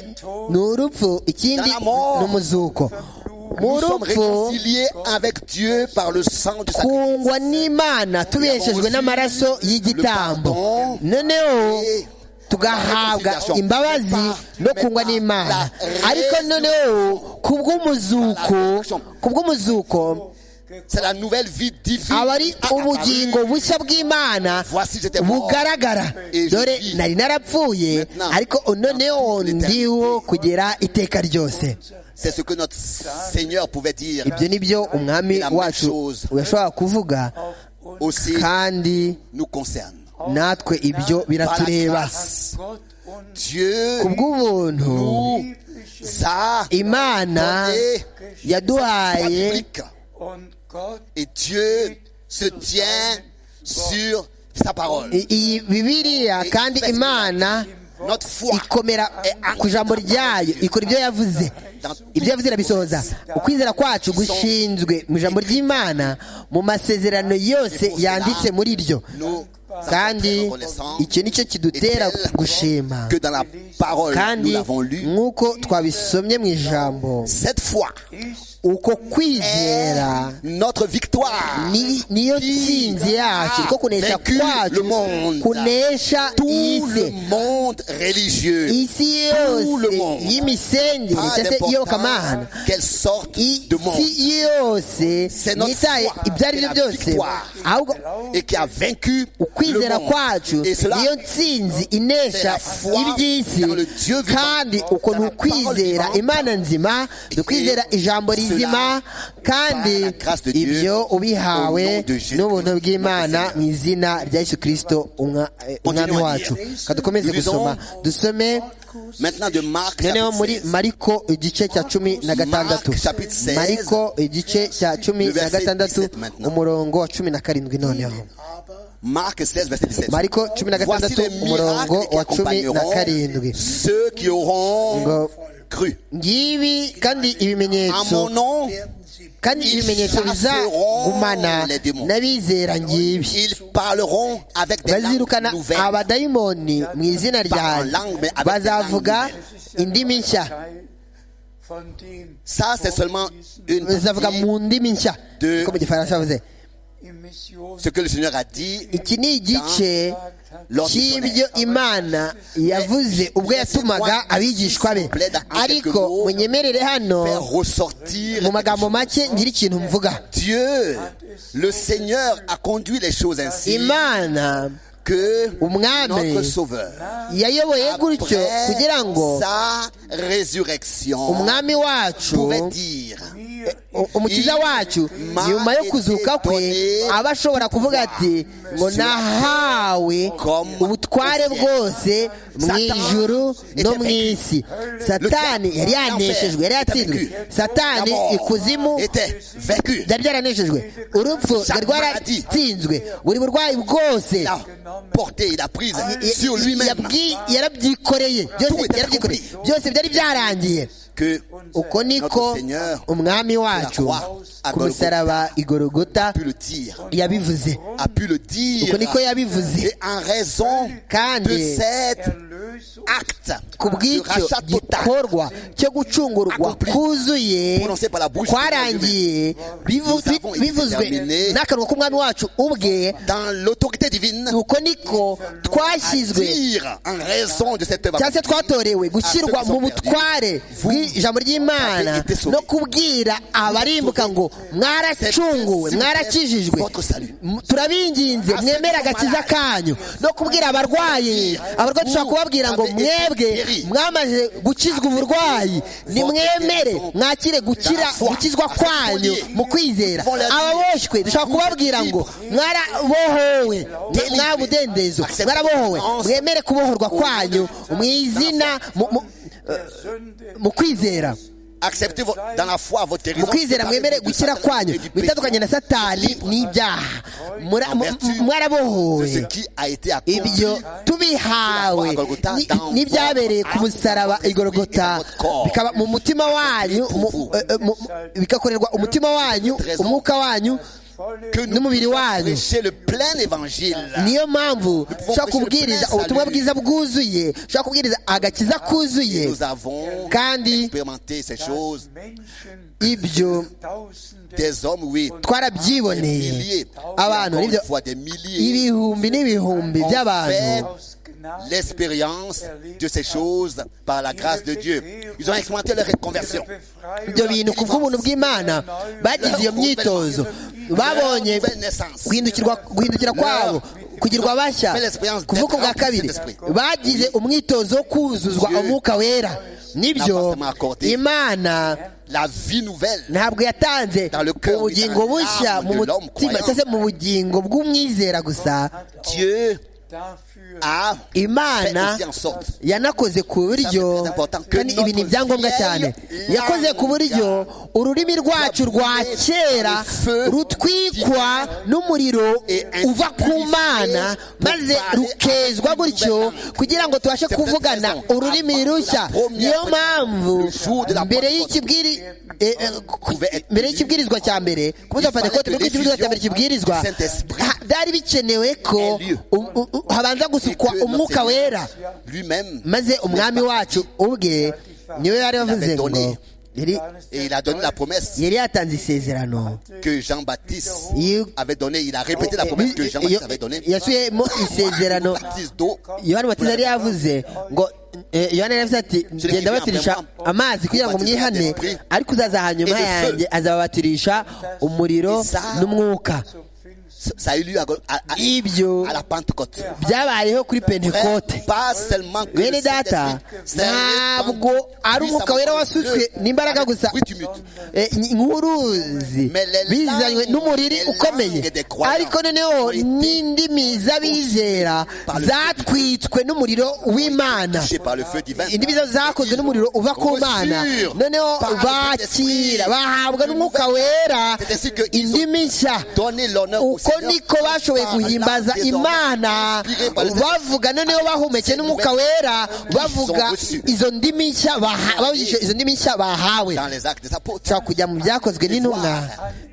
ni urupfu ikindi ni umuzuko mu Nous sommes rupfu réconciliés avec Dieu par le sang du sacrifice. twungwa n'imana tubeshejwe n'amaraso y'igitambo noneho tugahabwa imbabazi no kungwa n'imana ariko noneho kubw'umuzuko kubw'umuzuko C'est la nouvelle vie divine. aba ari apparue. ubugingo bushya bw'imana Voici, j'étais mort. bugaragara Et je dore vis. nari narapfuye Maintenant, ariko noneho dans toute l'éternité. ndiho kugera iteka ryose C'est ce que notre Seigneur pouvait dire ibyo ni byo umwami La même wacu chose. yashobora kuvuga auf uns aussi kandi nous concerne. natwe ibyo Par la biratureba grâce, Gott uns Dieu ku bw'ubuntu nous lieblich a imana donné sa yaduhaye publique. und Gott Et Dieu se tient sur sa parole. i- iyi bibiliya kandi imana Notre foi ikomera ku ijambo ryayo ikora ibyo yavuze ibyo yavuze irabisohoza ukwizera kwacu gushinzwe mu ijambo ry'imana mu masezerano yose yanditse muri ryo nous kandi reconnaissants icyo nicyo kidutera gushima que dans la parole nous kandi l'avons lu. nk'uko twabisomye mu ijambo Cette foi ist uko kwizera notre victoire. ni- niyo tsinzi yacu niko kunesha Vaincu le kwacu monde. kunesha Tout le isi monde religieux, isi Tout le yose monde. y'imisengere pas cyangwa se d'importance iyobokamana quelle sorte de monde, isi yose C'est notre ntitaye foi ibyo ari byo qui est la byose victoire. ahubwo et qui a vaincu le ukwizera kwacu monde. Et cela, niyo ntsinzi c'est la inesha foi iby'isi dans le Dieu vivant. kandi uko ni Dans la parole ukwizera vivante. imana nzima ni ukwizera ijambo cela, rizima par la kandi grâce de Dieu, ibyo au nom ubihawe de Jésus, n'ubuntu bw'imana notre mu izina rya yesu kirisito umwa- eh, umwami Continuons à wacu lire. ka dukomeze Lisons. gusoma dusome maintenant de Marc noneho chapitre muri 16. mariko igice cya cumi na gatandatu Mark, chapitre 16. mariko igice cya cumi Le na verset gatandatu 17 maintenant. umurongo wa cumi na karindwi noneho Marc 16, verset 17. mariko cumi na Voici gatandatu les miracles umurongo qui wa cumi na accompagneront karindwi ceux qui auront ngo cru. ngibi kandi En mon ibimenyetso nom, werden sie kandi ibimenyetso bizagumana n'abizera ngibi ils parleront avec des bazirukana langues nouvelles. abadayimoni mu izina ryanjye bazavuga indimi nshya Teil von dem Ça, c'est seulement une bazavuga partie mu ndimi nshya niko mu gifaransa bavuze im Mission ce que le Seigneur a dit iki ni igice lors du cy'ibyo tonnerre. imana yavuze ubwo yatumaga abigishwa be ariko munyemerere hano Faire ressortir mu magambo make ngira ikintu mvuga Dieu. Le Seigneur a conduit les choses ainsi imana que Umwami notre Sauveur, yayoboye gutyo kugira ngo après sa résurrection, umwami wacu pouvait dire u- umukiza wacu nyuma yo kuzuka kwe aba ashobora kuvuga ati ngo nahawe ubutware bwose mu ijuru no mu isi satani yari yaneshejwe yari yatsinzwe satani ikuzimu était vaincu. byari byaraneshejwe urupfu rwari rwaratsinzwe buri burwayi bwose Il a porté, il a prise sur lui-même yabwi- yarabyikoreye byose Tout était yarabyikoreye accompli. byose byari byarangiye que uko niko Seigneur, umwami wacu la croix à ku musaraba igorogota a pu le dire, yabivuze a pu le dire, uko niko yabivuze et en raison kandi de cette erlöst acte kubw'icyo gikorwa cyo gucungurwa kuzuye kwarangiye bivu- bi- bivuzwe n'akanwa k'umwami wacu ubwe dans l'autorité divine uko niko twashyizwe dire en raison de cette cyangwa se vérité twatorewe gushyirwa mu butware bw'ijambo ry'imana no kubwira abarimbuka ngo mwaracunguwe mwarakijijwe M- turabinginze mwemere agakiza kanyu no kubwira abarwayi abarwayi dushobora kubabwira ngo mwebwe mwamaze gukizwa uburwayi nimwemere mwakire gukira gukizwa kwanyu mu kwizera ababoshywe dushobora kubabwira ngo mwarabohowe mwabudendezo mwarabohowe mwemere kubohorwa kwanyu mu izina mu- mu- der Sünde mu kwizera acceptez vo- dans la foi votre mu guérison kwizera mwemere gukira kwanyu mwitandukanye na satani n'ibyaha Mura- mu- mu- ce mwarabohowe qui a été ibyo accompli tubihawe ni- n'ibyabereye ku musaraba igorogota bikaba mu mutima wanyu mu- eh, eh, mu- bigakorerwa umutima wanyu umwuka wanyu volle que nous n'umubiri puissions wanyu prêcher le plein évangile niyo mpamvu ushobora kubwiriza ubutumwa bwiza bwuzuye ushobora kubwiriza agakiza kuzuye nous avons kandi expérimenté ces choses Menschen, ibyo Tausende, des hommes oui twarabyiboneye milliers abantu encore une nibyo fois des milliers ibihumbi n'ibihumbi by'abantu aus Gnade l'expérience de ces choses par la grâce de Dieu ils ont expérimenté leur ihre conversion ibyo Befreiung bintu ku bw'ubuntu bw'imana bagize iyo myitozo babonye guhindukirwa guhindukira kwabo kugirwa bashya kuvuka bwa kabiri bagize umwitozo wo kuzuzwa umwuka wera nibyo imana la vie nouvelle ntabwo yatanze ubugingo bushya mu mutima cyangwa se mu bugingo bw'umwizera gusa Dieu dafür a fait imana aussi en sorte yanakoze ku buryo kandi ibi ni ibyangombwa cyane yakoze ku buryo ururimi rwacu rwa kera rutwikwa n'umuriro uva ku mana maze rukezwa gutyo kugira ngo tubashe kuvugana ururimi rushya niyo mpamvu mbere y'ikibwiri eh, eh, mbere y'ikibwirizwa cya mbere ku munsi wa pentekote nibwo ikibwirizwa cya mbere kibwirizwa ha- byari bikenewe ko u- u- u- habanza gusukwa que notre umwuka Seigneur wera lui-même maze umwami wacu ubwe niwe yari yavuze ngo yari- et il a donné la promesse yari yatanze isezerano que Jean-Baptiste You- avait donnée. Il a répété la promesse que Jean-Baptiste avait donnée. yasubiyemo isezerano Baptiste d'eau. yohani batiza yari yavuze ngo eh, yohani yari yavuze ati genda batirisha amazi kugira ngo mwihane ariko uzaza hanyuma yanjye azababatirisha umuriro n'umwuka Ça a eu lieu à, à- à- ibyo à la Pentecôte. byabayeho kuri pentekote Pas seulement que bene data ntabwo ari umwuka wera wasutswe n'imbaraga gusa eh, ni- nk'uruzi bizanywe n'umuriri ukomeye ariko noneho n'indimi z'abizera zatwitswe n'umuriro w'imana touché par le feu divin. indimi zo zakozwe n'umuriro uva ku mana Reçurent noneho par le bakira Saint-Esprit. bahabwa n'umwuka wera C'est ainsi que ils indimi nshya Donner l'honneur au uko Seigneur. niko bashoboye Par guhimbaza l'âme désormais imana inspirée par le Saint-Esprit. bavuga noneho bahumeke n'umwuka wera bavuga izo ndimi nshya baha- bavugishije izo ndimi nshya bahawe Dans les actes des apôtres. ushobora kujya mu byakozwe n'intumwa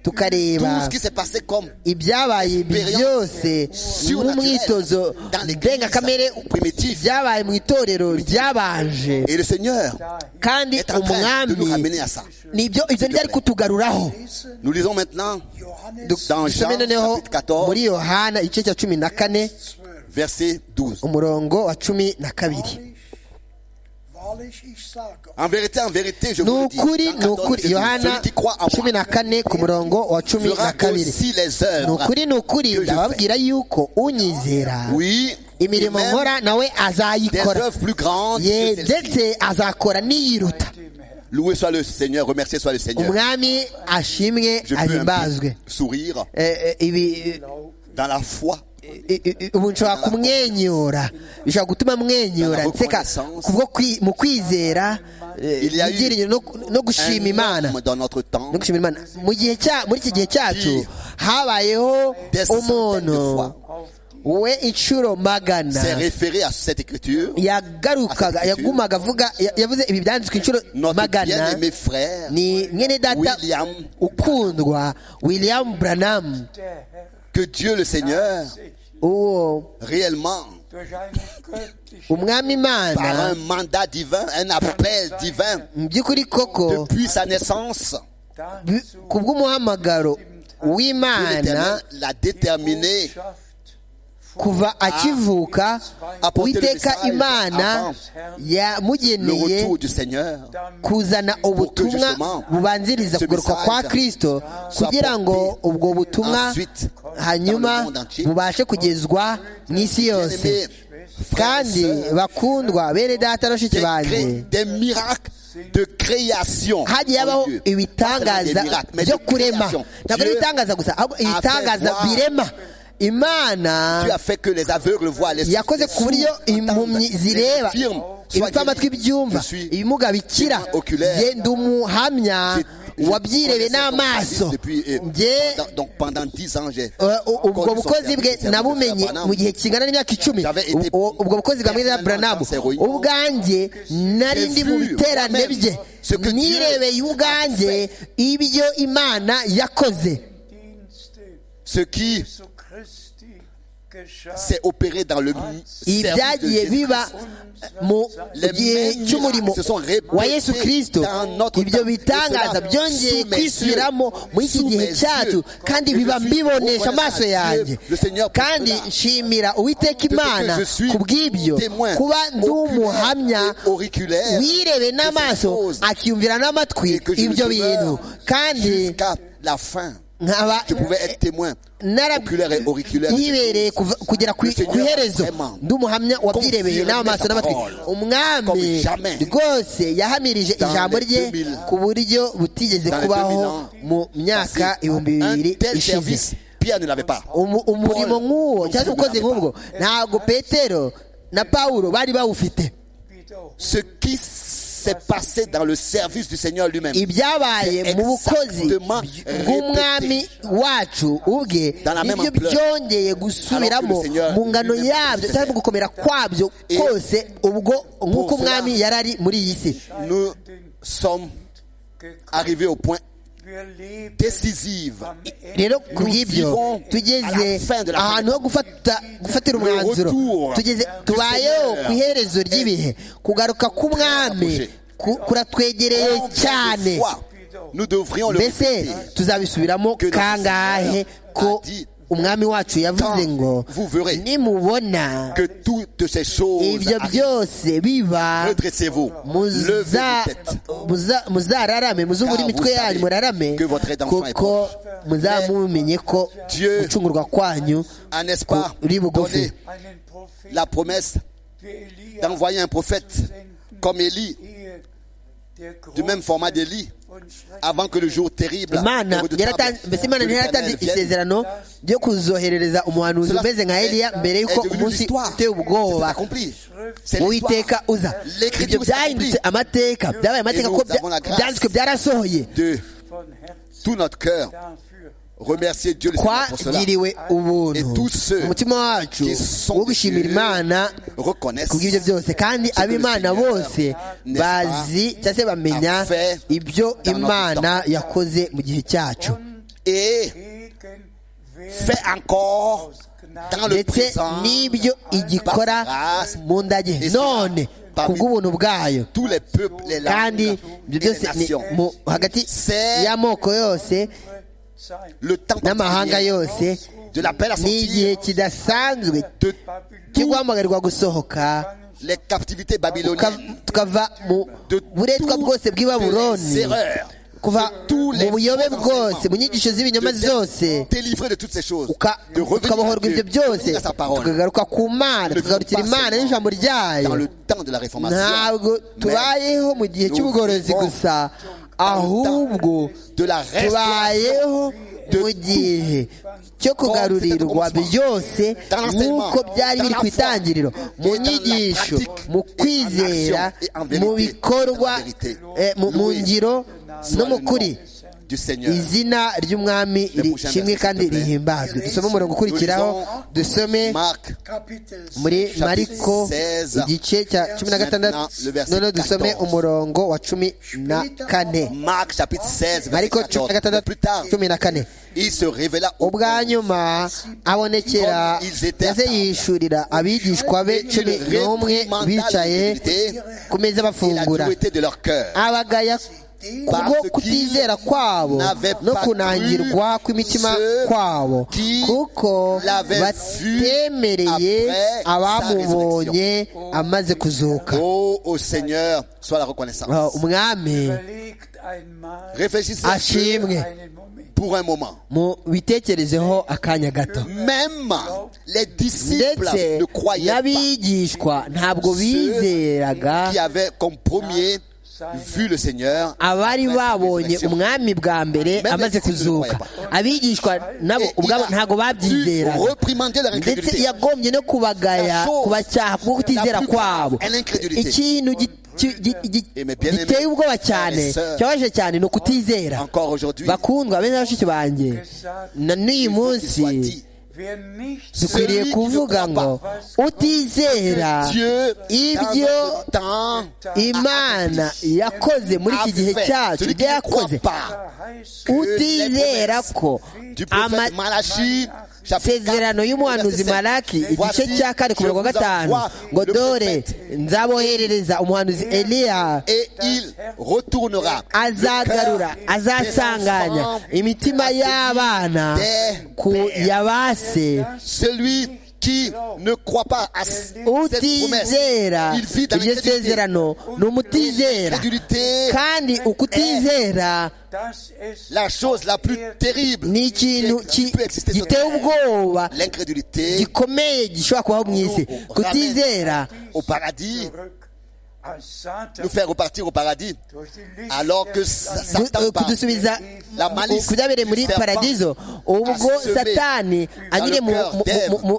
Tout tukareba ce qui s'est passé comme ibyabaye ibi byose n'umwitozo ndengakamere byabaye mu itorero ryabanje et le Seigneur kandi est en train de nous umwami ramener à ça. nibyo ibyo byari kutugaruraho Nous lisons maintenant Johannes dans Jean dusome noneho chapitre 14 muri yohana igice cya cumi na 12. kane verset 12. umurongo wa cumi na kabiri Wahrlich, wahrlich, ich sage euch, En vérité, en vérité, je ni vous le dis. ukuri Jean ni 14, ukuri Jésus, yohana celui qui croit en cumi moi na kane ku murongo wa cumi na fera kabiri aussi les ni œuvres. ukuri ni ukuri ndababwira yuko unyizera Oui, imirimo et même nkora nawe des azayikora œuvres plus grandes. ye que celles-ci. ndetse azakora n'iyiruta dem Herrn. Loué soit le Seigneur, remercié soit le Seigneur. umwami ashimwe Je peux un ahimbazwe peu sourire Eh, eh, ibi dans la foi. I- i- i- ubu nshobora kumwenyura bishobora gutuma mwenyura Dans la nseka reconnaissance. kubwo kwi- mu kwizera eh, Il y a eu ibyiringiro no- no gushima imana Un homme dans notre temps no gushima imana mu gihe cya muri iki gihe cyacu habayeho Des centaines umuntu de fois. we inshuro magana s'est référé à cette écriture. yagarukaga Asatitude. yagumaga avuga ya- yavuze ibi byanditswe inshuro Notre magana bien-aimé frère, ni mwene data William. ukundwa william branham Der Herr que Dieu le Seigneur sich uwo réellement umwami par imana un mandat divin, un appel divin, mu by'ukuri koko depuis sa naissance, bi- ku bw'umuhamagaro w'imana l'Éternel l'a déterminé kuva akivuka uwiteka imana le yamugeneye retour du Seigneur. kuzana ubutumwa bubanziriza kugaruka kwa kirisito kugira ngo ubwo butumwa hanyuma bubashe kugezwa mu isi yose kandi bakundwa bene data na bashiki Des, cré- banjye des miracles de création. hagiye mon habaho Dieu. Pas seulement ibitangaza des miracles, mais byo de kurema création. ntabwo ari Dieu ibitangaza gusa ahubwo a fait ibitangaza voir. birema imana Dieu a fait que les aveugles voient les yakoze les ku buryo sourds entendent, impumyi les zireba infirmes soient ibipfa amatwi guéris. byumva Je suis ibimuga bikira témoin oculaire. genda umuhamya Je- je wabyirebeye connaissais son n'amaso service depuis, eh, Njye, pendant- donc pendant 10 ans, j'ai eh, u- ubwo connu son bukozi service, bwe le service nabumenye de Branham. mu gihe kingana n'imyaka icumi J'avais U- été u- ubwo bukozi bwa mwiza permanent buranamu dans ses réunions. ubwanjye nari J'ai ndi mu vu biterane moi-même bye ce que Dieu nirebeye ubwanjye ibyo imana yakoze Ce qui s'est opéré dans le m- service de ibyagiye Jésus. biba mu Les gihe mêmes cy'umurimo miracles se sont répétés wa yesu kirisito dans notre ibyo temps. bitangaza Et cela byongeye sous mes kwisubiramo yeux. muri iki Sous gihe mes cyacu yeux. kandi Et biba je suis mbibonesha reconnaissant amaso à Dieu, yanjye le Seigneur pour kandi cela. nshimira uwiteka imana je suis ku bw'ibyo témoin kuba ndi oculaire umuhamya et auriculaire wirebe de ces n'amaso choses. akiyumvira n'amatwi Et que je ibyo demeure bintu kandi Jusqu'à la fin, nkaba je pouvais être témoin nara- oculaire et auriculaire. de ces yibereye kuva- kugera ku Le Seigneur ku iherezo vraiment ndi umuhamya wabyirebeye confirme n'amaso sa n'amatwi parole comme umwami jamais rwose yahamirije dans ijambo les rye 2000, ku buryo butigeze dans les kubaho 2000 mu myaka ibihumbi Un bibiri tel ishize service, Pierre ne l'avait pas. Umu- umurimo Paul nk'uwo non cyangwa se plus ubukozi n'avait nk'ubwo ntabwo petero na pawulo bari bawufite Ce qui s'est passé dans le service du Seigneur lui-même. ibyabaye mu bukozi Exactement bw'umwami wacu ubwe Dans la même nibyo ampleur. byongeye gusubiramo Alors que le Seigneur mu ngano lui-même yabyo le cyangwa mu faisait. gukomera kwabyo Et kose ubwo nk'uko pour umwami cela- yari ari muri iyi si Nous sommes arrivés au point décisif. rero ku Nous bw'ibyo vivons tugeze à la fin de la ahantu ho gufata gufatira umwanzuro retour tugeze du tubayeho Seigneur ku iherezo ry'ibihe kugaruka k'umwami ku- kuratwegereye Combien de cyane fois Nous devrions le mbese répéter. tuzabisubiramo Que notre kangahe Seigneur ko a dit, umwami wacu yavuze "Quand ngo vous verrez nimubona que toutes ces choses ibyo arrivent. byose biba redressez-vous, levez muza- vos têtes. muza- muzararame muzubure Car imitwe vous yanyu savez murarame que votre rédemption est kuko muzamumenye ko Dieu- gucungurwa kwanyu Ah, n'est-ce pas Kuri bugufi. donné la promesse d'envoyer un prophète comme Élie, du même format d'Élie, avant que le jour terrible imana et redoutable yaratan- mbese imana de l'Éternel ntiyaratanze vienne. isezerano ryo kuzoherereza umuhanuzi Cela umeze nka est- eliya mbere y'uko est devenu umunsi l'histoire. uteye C'est ubwoba accompli. C'est uwiteka l'histoire. uza ibyo L'écriture s'est byahindutse accomplie amateka byabaye amateka ko nous avons la grâce. byanditswe byarasohoye de tout notre cœur. Remercier Dieu le Seigneur pour cela. twagiriwe ubuntu Et tous ceux umutima wacu qui sont wo gushimira de Dieu imana reconnaissent kubw'ibyo byose kandi que le ab'imana Seigneur bose n'est-ce bazi cyangwa se bamenya a fait ibyo dans notre imana yakoze mu gihe cyacu Et fait encore dans le ndetse présent n'ibyo igikora grâce. mu ndage Et cela, none parmi- kubw'ubuntu bwayo tous les peuples, les langues kandi ibyo et les byose ni nations. mu hagati C'est- y'amoko yose Le temps n'amahanga particulier yose de l'appel à n'igihe sortir kidasanzwe de cyo guhamagarwa gusohoka les captivités uka- babyloniennes, tukava mu de buretwa bwose bw'i toutes les baburoni erreurs, kuva mu buyobe faux bwose mu enseignements, nyigisho z'ibinyoma de zose d'être délivré de toutes ces choses, uka- de revenir à tukabohorwa Dieu, ibyo byose de à sa parole, tukagaruka ku mana Ne tukagarukira pas imana seulement n'ijambo dans ryayo le temps de la réformation, ntabwo tubayeho mu gihe cy'ubugorozi gusa ahubwo de la restauration, tubayeho mu gihe cyo kugarurirwa byose nk'uko byari biri ku itangiriro mu nyigisho mu kwizera mu bikorwa eh, mu mu ngiro no mu kuri du Seigneur. izina ry'umwami rishimwe kandi rihimbazwe dusome umurongo ukurikiraho dusome Marc Chapitre muri six, mariko seize, igice cya cumi na gatandatu le verset noneho dusome 14. umurongo wa cumi na kane Marc chapitre 16, verset mariko cumi 14. na gatandatu Plus tard, cumi na kane il se révéla au ubwa nyuma abonekera maze yishurira abigishwa be cumi n'umwe bicaye ku meza et la bafungura dureté de leur cœur. abagaya kubwo kutizera kwabo no kunangirwa kw'imitima kwabo kuko batemereye abamubonye amaze kuzuka Oh, au Seigneur, sois la reconnaissance. Ah, umwami Überlegt einmal Réfléchissez un peu ashimwe einen Moment. pour un moment. mu bitekerezeho akanya gato Même les disciples ndetse ne croyaient pas n'abigishwa ntabwo bizeraga qui avaient comme premier vu le Seigneur. abari babonye umwami bwa mbere amaze kuzuka abigishwa nabo ubwabo ntabwo babyizeraga reprimander leur ndetse incrédulité. yagombye no kubagaya kubacyaha kubwo kutizera kwabo ikintu gi- ki- gi- gi- giteye ubwoba cyane cyabaje cyane ni ukutizera Encore aujourd'hui, bakundwa bene bashiki banjye na n'uyu munsi Wer nicht dukwiriye kuvuga ngo utizera Dieu, ibyo dans notre temps, imana yakoze muri iki gihe cyacu ibyo yakoze utizera ko du prophète ama- Malachi, chapitre 4, isezerano y'umuhanuzi malaki igice cya kane ku murongo wa gatanu ngo dore nzaboherereza umuhanuzi eliya et il retournera azagarura azasanganya imitima y'abana ku yabase celui qui ne croit pas à s- cette promesse. utizera Il vit dans iryo l'incrédulité. sezerano ni umutizera L'incrédulité, kandi ukutizera dass es la chose la plus terrible ni ikintu ki- qui peut exister sur giteye terre. ubwoba L'incrédulité gikomeye gishobora kubaho mu isi kutizera au paradis, zurück als Satan nous faire repartir au paradis, durch die Lichter alors que des Sa- Sonnenlicht Satan du- part. kudusubiza La malice kudabereye muri du serpent paradiso ubwo a semé satani dans anyuriye le cœur d'Ève le mu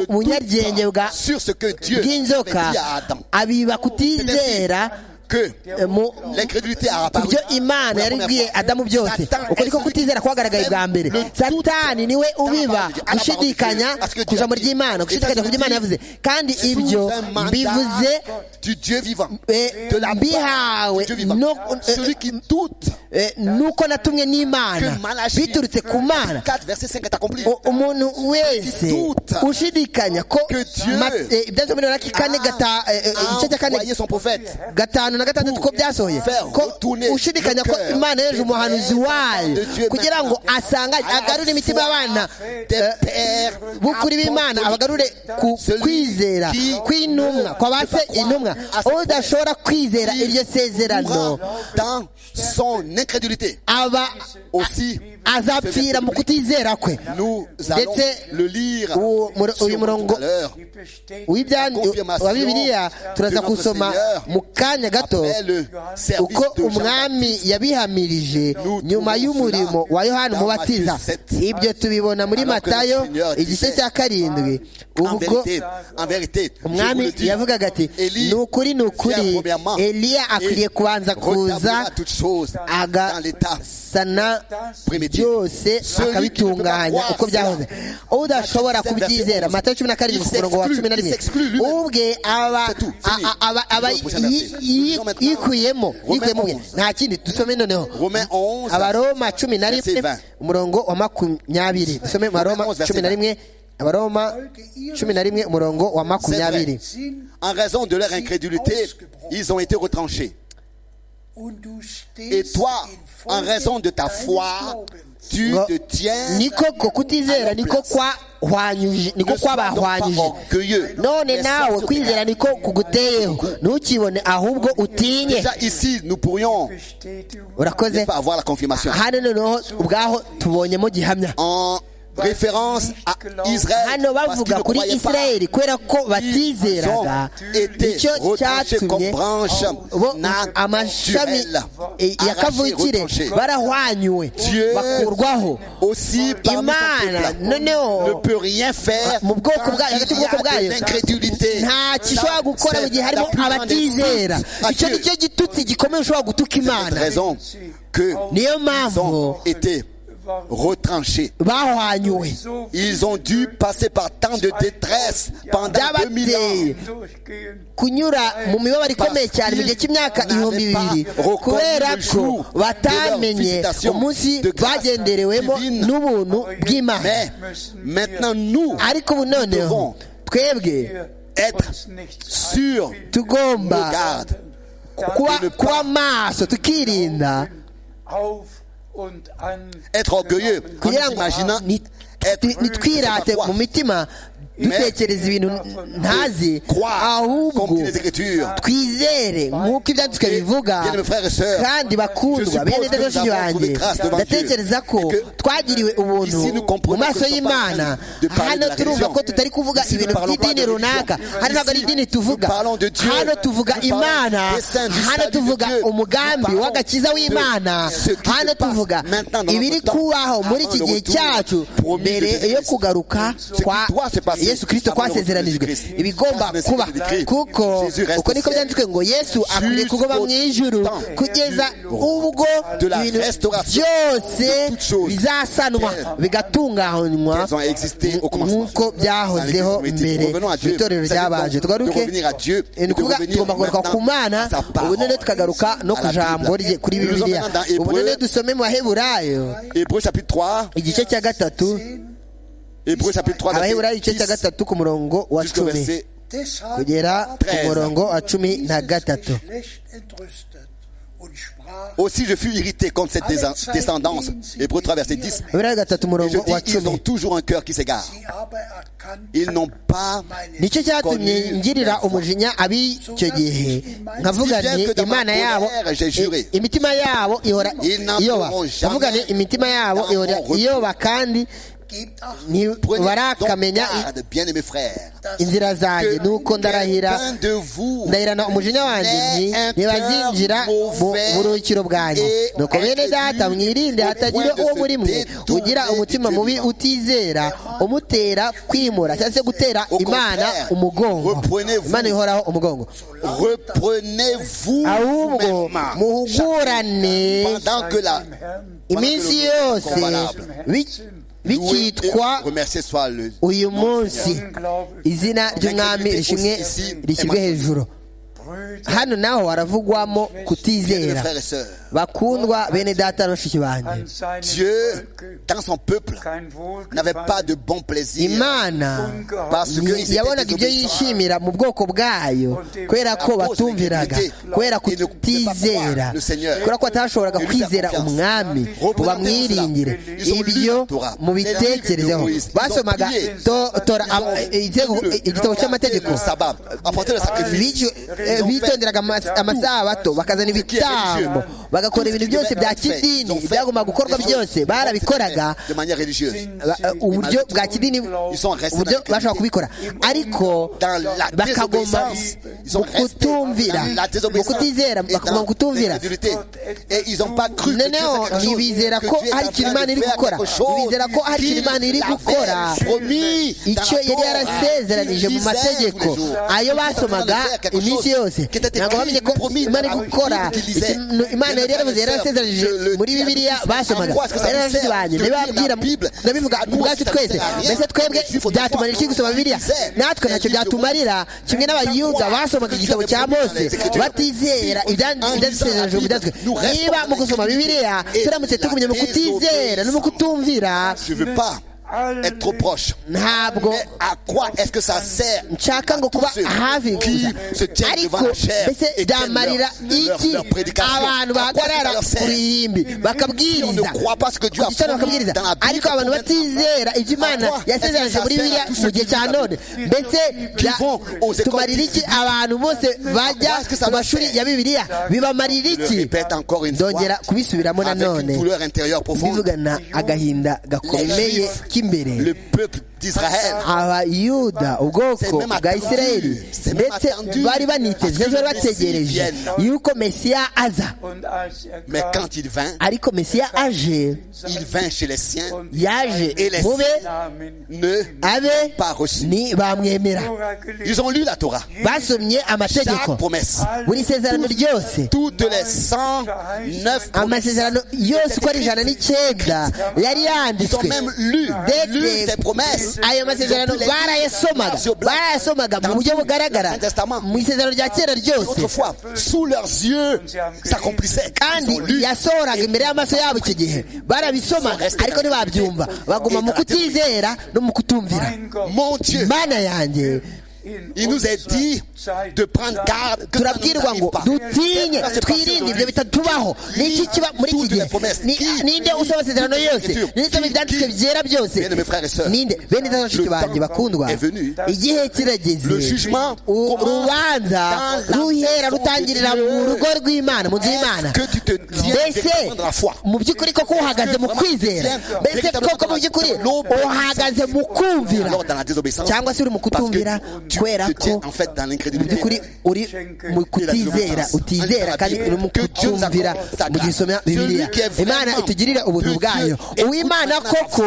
doute nyaryenge bwa sur ce que Dieu avait bw'inzoka dit à Adam. abiba kutizera Que eh, mu l'incrédulité a ku apparu. byo imana yari ibwiye adamu byose uko niko kutizera kwagaragaye bwa mbere satani niwe ubiba gushidikanya ku ijambo ry'imana gushidikanya ku byo imana yavuze kandi ibyo mbivuze du Dieu vivant, eh, de la part mbihawe du Dieu vivant. no- eh, Celui qui doute eh, nuko natumwe que n'imana Malachie biturutse ku mana 4, verset 5 est accompli. O- umuntu wese ushidikanya ko Que Dieu ma- eh, ibyanditswe muri Malaki kane gata- eh, eh, a igice cya kane envoyé son prophète. gatanu na gatandatu ko byasohoye Faire ko retourner ushidikanya ko le cœur imana yoheje des umuhanuzi frères wayo de Dieu kugira ngo maintenant. asanganye À la agarure imitima foi y'abana des eh, pères b'ukuri b'imana apostoliques. abagarure ku Celui kwizera qui kw'intumwa kwa ba se intumwa udashobora kwizera iryo sezerano dans son incrédulité. aba Aussi, azapfira mu kutizera kwe nous allons Ndetse le lire uwo- muri- sur uyu murongo tout à l'heure. die bestätigt W'ibya- Confirmation wa bibiliya turaza de notre gusoma Seigneur mu kanya gato Après le service uko de Jean-Baptiste, umwami yabihamirije Nous nyuma trouvons y'umurimo cela wa yohana dans umubatiza Matthieu 7. ibyo tubibona muri Alors que le matayo Seigneur igice disait, cya karindwi en ubwo vérité, en vérité, je vous umwami le dis, yavugaga ati Élie ni ukuri ni vient ukuri premièrement eliya akwiriye et kubanza kuza retablira toutes choses dans l'état agasana primitif. byose Celui qui ne akabitunganya peut pas uko croire byahoze udashobora Matthieu 17, kubyizera verset matayo cumi na karindwi Il ku murongo wa cumi s'exclut, na rimwe il s'exclut lui-même. ubwe aba C'est tout, a- fini. a- aba aba Nous allons au prochain yi- verset. yi- Nous yikuyemo allons maintenant yikuyemo ubwe Romains 11. nta kindi dusome noneho Romains 11, abaroma cumi na verset rimwe 20. umurongo wa makumyabiri dusome abaroma Romains 11, cumi na verset rimwe abaroma cumi na rimwe umurongo wa makumyabiri sind En raison de leur incrédulité, ils ont été retranchés. und du stehst Et toi, in Folge en raison de ta deines foi, Glaubens. tu ngo te tiens. ni koko kutizera niko kwahwanyuje niko Ne sois donc pas kwabahwanyuje orgueilleux. none Mais sois nawe souverain. kwizera niko kuguteyeho ntukibone ahubwo utinye Déjà ici, nous pourrions Bestätigung ne urakoze pas avoir la confirmation. hano noneho ubwaho tubonyemo gihamya En référence à Israël. hano parce qu'ils bavuga ne kuri croyaient pas. isirayeli kubera ko Ils batizeraga ont été icyo retranchés cyatumye comme branche bo amashami naturelle. eh, ya Arrachés, kavukire retranchés. barahwanyuwe Dieu bakurwaho aussi parmi son Imana peuple ne noneho peut rien faire mu bwoko quand bwayo il hagati y y'ubwoko a de bwayo l'incrédulité. ntacyo ushobora gukora mu gihe harimo abatizera icyo ni cyo gitutsi gikomeye ushobora gutuka C'est imana la raison que niyo ils mpamvu ont été retranchés. bahwanyuwe so viel Ils ont dû passer par tant de détresse pendant 2000 ans. byabateye durchgehen. kunyura mu mibabaro ikomeye cyane mu gihe cy'imyaka ibihumbi bibiri kubera ko batamenye umunsi bagenderewemo n'ubuntu bw'imana Mais maintenant, nous ariko ubu noneho twebwe être uns nichts sur einfällt, tugomba nos gardes, dann kuba kuba maso tukirinda auf und an être orgueilleux en kugira ngo imaginant ni- être ti- nitwirate mu mitima dutekereza ibintu ntazi croire ahubwo comme dit les Écritures. twizere nk'uko ibyanditswe bivuga Bien-aimés frères et sœurs, kandi bakundwa je bene suppose que nous dadashi avons banjye trouvé grâce devant ndatekereza Dieu ko et que twagiriwe ubuntu ici nous mu comprenons maso que nous sommes pas en train y'imana de parler hano de la turumva religion. ko tutari kuvuga Ici, nous ibintu parlons pas by'idini de religion. runaka hano ntabwo ari Ici, idini tuvuga nous parlons de Dieu. hano tuvuga Nous parlons imana des saints, du hano salut de tuvuga Dieu. Nous umugambi parlons w'agakiza de w'imana ce qui se hano passe tuvuga maintenant dans notre ibiri temps, kubaho muri avant iki le gihe retour cyacu promis de mbere Jésus yo Christ. kugaruka qui kwa doit se passer yesu kirisito avant le retour de kwasezeranijwe Jésus Christ. ibigomba Christ kuba is the kuko Christ. Jésus reste uko niko seul. byanditswe ngo yesu akwiriye Jusqu'au kugoba mu ijuru temps kugeza ubwo de la ibintu restauration byose de toutes choses bizasanwa telles bigatunganywa qu'elles ont existé au commencement. nk'uko Dans byahozeho l'Église primitive. mbere Revenons à Dieu. mu itorero Ça nous ryabaje demande tugaruke de revenir à Dieu et ni de ukuvuga revenir tugomba kugaruka ku maintenant mana à sa parole. ubu none tukagaruka no ku À la jambo Bible. rye kuri Nous sommes bibiliya maintenant dans ubu none Hébreux. dusome mu baheburayo Hébreux chapitre 3, igice cya gatatu Hébreux chapitre 3, verset abaheburayo igice cya 10, gatatu ku murongo wa jusqu'au cumi verset Deshalb kugera ku war murongo wa cumi dieses na gatatu Geschlecht entrüstet und sprach, Aussi je fus irrité contre cette désa- descendance. Hébreux 3, verset 10. abaheburayo gatatu Et je umurongo wa dis, ils ont cumi toujours un cœur qui s'égare. sie aber erkannten Ils n'ont pas. meine nicyo cyatumye ngirira umujinya ab'icyo gihe nkavuga nti imana yabo i- imitima yabo ihora iyoba ndavuga nti imitima yabo ihora iyoba kandi Gebt acht, donc ntibarakamenya i- garde, bien aimés frères. dass inzira zanjye nuko ndarahira Quelqu'un de vous ndahirana umujinya wanjye nti n'ait un ntibazinjira cœur mu mauvais buruhukiro bwanjye et nuko bene data incrédule mwirinde au hatagira point de uwo se muri mwe détourner ugira umutima du Dieu mubi vivant. utizera umutera kwimura cyangwa se gutera Au imana contraire, umugongo reprenez-vous. imana ihoraho umugongo Reprenez-vous ahubwo vous-même muhugurane pendant que la dem Herrn iminsi yose bi- louée et bikitwa remercier soit le uyu munsi unglaublich izina ry'umwami rishimwe rishyirwe hejuru Brüder hano naho haravugwamo bien kutizera frères et sœurs. bakundwa bene data na bashiki banjye an seinem Dieu, Volke dans son peuple, kein n'avait pas Wohlgefallen de bon plaisir imana parce que ni- ils étaient yabonaga ibyo désobéissants. yishimira mu bwoko bwayo kubera ko batumviraga kubera kutizera kubera ko batashoboraga kwizera umwami ngo bamwiringire ibyo mubitekerezeho basomaga to- tora am- igitego- igitabo cy'amategeko sabbat, apporter le sacrifice. bityo eh, bitonderaga ama- amasabato bakazana ibitambo bagakora ibintu byose bya kidini ibyagomba gukorwa byose barabikoraga de manière religieuse. ba- eh, uburyo bwa kidini Ils sont restés uburyo dans la bashobora qualité. kubikora ariko Dans la bakagoma désobéissance, ils ont mu resté kutumvira dans la mu désobéissance kutizera et bakagoma dans mu kutumvira l'incrédulité. Et ils n'ont pas cru que Dieu noneho fait quelque chose, ntibizera que ko Dieu est hari en ikintu train imana de iri faire gukora quelque chose ntibizera ko hari ikintu qu'il imana iri l'avait gukora promis dans la icyo yari Torah. yarasezeranije mu Ils disaient mategeko tous les jours. ayo basomaga Quelque chose iminsi yose qui était ntabwo écrit, bamenye ko promis imana iri dans la gukora Bible qu'ils lisaient. ikintu imana yari yaravuze yari yarasezeranije Je le muri dis à bibiliya tous, basomaga en quoi est-ce que ça yari nous yaravuze sert banyu de lire la ndabibabwira Bible? ndabivuga À nous, ubwacu ça ne twese sert à rien. mbese twebwe Les Juifs ont byatumarira iki trois gusoma bibiliya lisait. natwe ntacyo Les Juifs byatumarira kimwe n'abayuda trois basomaga lisait igitabo cya dans les mose Écritures. batizera Si, ibya- en lisant la ibyadusezeranije mu Bible, byanditswe nous restons niba mu dans gusoma la bibiliya et turamutse la tugumye mu kutizera no mu désobéissance. kutumvira Je ne veux pas être trop proche. ntabwo Mais à quoi est-ce que ça sert nshaka ngo kuba hafi qui gusa se tiennent devant ariko la chair mbese et tiennent byamarira leur, iki leur, leur prédication abantu À quoi est-ce que bahagarara ça leur ku sert ruhimbi Si on ne bakabwiriza croit pas ce que Dieu a ku gitano promis bakabwiriza dans la Bible, ariko abantu batizera ibyo imana À quoi yasezeranije muri est-ce que ça bibiliya sert à tous mu ceux gihe qui cya nous none mbese bya- vont aux écoles tumarira iki bibliques. abantu bose bajya est-ce que ça ku leur mashuri sert ya bibiliya bibamarira Je le iki répète encore une fois ndongera kubisubiramo avec une nanone douleur intérieure profonde. mbivugana agahinda gakomeye Les Juifs le k'imbere peuple d'Israël. abayuda C'est ubwoko même bwa attendu. isirayeli C'est même ndetse attendu. bari baniteze Parce que bari le Messie bategereje vienne. yuko mesiya aza Und als er Mais kam, quand il vint, ariko mesiya aje il vint chez les siens, und yaje Et les- mu be Namen ne abe pas reçu. ni bamwemera Tora gelesen. Ils ont lu la Torah, basomye amategeko chaque promesse, buri sezerano ryose toutes les 109 promesses. amasezerano yose uko ari ijana n'icyenda yari Ils ont yanditswe même lu, Dès lu que- ces promesses. ayo masezerano barayasomaga barayasomaga mu buryo bugaragara mu isezerano rya kera ryose Autrefois, sous leurs yeux, s'accomplissait. kandi Ils ont lu. yasohoraga imbere y'amaso yabo icyo gihe barabisomaga ariko ntibabyumva baguma mu kutizera no mu kutumvira Mein Gott Mon Dieu, mana yanjye in il nous est unserer dit Zeit de prendre sei. garde que ça ne nous turabwirwa ngo arrive pas. dutinye Parce que twirinde ibyo parce que- bitatubaho niki kiba muri iki Toutes les gihe promesses. Ni- Qui- ninde usoma amasezerano yose Qui- ninde usoma ibyanditswe Qui- byera byose Bien, mes frères et sœurs, ninde bene data bashiki le banjye temps bakundwa est venu. igihe kirageze Le jugement U- commence urubanza dans la ruhera maison rutangirira de Dieu. mu rugo rw'imana mu nzu Est-ce y'imana que tu te tiens mbese directement dans la foi? mu by'ukuri koko uhagaze mu vraiment kwizera tu tiens mbese directement koko dans mu la- by'ukuri dans la- uhagaze mu kumvira Alors, dans la désobéissance, cyangwa se uri mu parce kutumvira que tu kubera te ko tiens en fait dans mu by'ukuri l'incrédulité. uri mu kutizera utizera kandi uri mu kutumvira mu gihe usomera bibiliya imana itugirira ubuntu bwayo uwimana koko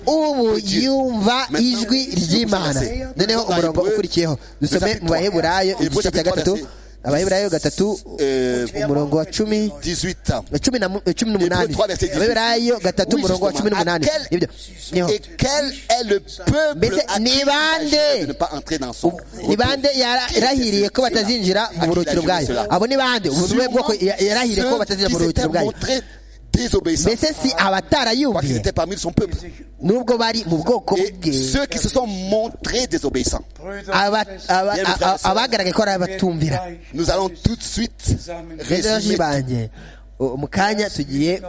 ubu yumva ijwi ry'imana noneho umurongo ukurikiyeho dusome mu baheburayo igice cya gatatu abaheburayo gatatu umurongo wa cumi 18 ans. cumi na mu- cumi n'umunani abaheburayo gatatu umurongo wa cumi n'umunani Nibyo. Niho. Et quel est le peuple Mbese à qui ni il bande? s'agit de ne pas entrer dans son repos? ni bande yarahiriye ko batazinjira mu buruhukiro bwayo abo ni bande ubu ni we bwoko ya- yarahiriye ko Sûrement ceux batazinjira qui mu buruhukiro s'étaient bwayo montrés désobéissants. mbese si Parce qu'ils abatarayumviye étaient parmi son peuple. nubwo bari mu bwoko bwe Et ceux qui se sont montrés désobéissants. Brüder aba- und Schwestern, aba- a- a- abagaragaye ko ari wir abatumvira gleich Nous allons tout de suite rero résumer. banjye u- mu kanya tugiye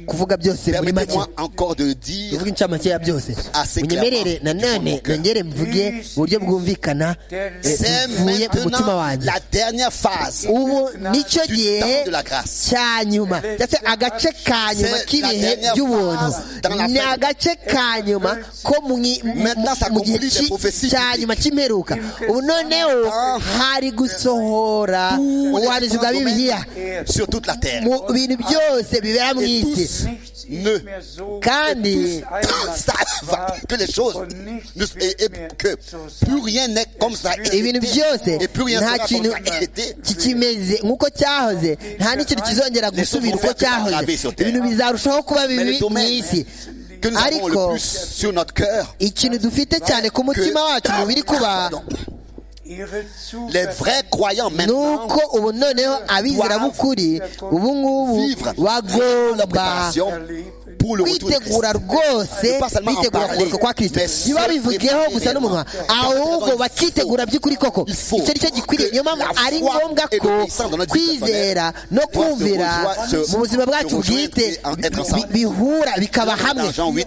kuvuga byose muri make Permettez-moi encore de dire tuvuge incamake ya byose Assez munyemerere clairement, nanone du fond de mon cœur. nongere mvuge mu buryo bwumvikana eh, c'est bivuye mu mutima maintenant wanjye la dernière phase ubu nicyo du gihe temps de la grâce. cya nyuma ndetse agace ka nyuma C'est k'ibihe la dernière by'ubuntu phase dans la ni fête. agace ka nyuma ko mu i- mu- Maintenant, ça mu gihe conclut les ki- prophéties cya bibliques. nyuma cy'imperuka ubu noneho hari gusohora ubuhanuzi bwa bibiliya sur toute la terre. mu bintu byose bibera mu isi nichts Nö. ist mehr so, Kandi wie es einmal Ça va, war, que les choses und ne- nichts et, et wird mehr que so sein. plus rien n'est comme ça a ibintu été, byose et plus rien nta sera kintu comme ça a été. kikimeze nk'uko cyahoze nta n'ikintu kizongera gusubira uko cyahoze ibintu bizarushaho kuba Mais bibi le mu domaine isi que nous avons le ariko plus sur notre cœur, ikintu dufite cyane ku mutima wacu mubiri kuba pardon, ihre Zuversicht les vrais croyants ni maintenant uko ubu noneho abizirabukuri ubu ngubu vivre la bagomba préparation pour le retour de Christ. kwitegura rwose bitegura kugaruka kwa kirisito niba bivugeho gusa n'umunwa ahubwo bakitegura by'ukuri koko icyo nicyo gikwiriye niyo mpamvu ari ngombwa ko kwizera no kumvira mu buzima bwacu bwite bi- bihura bikaba hamwe Dans Jean 8,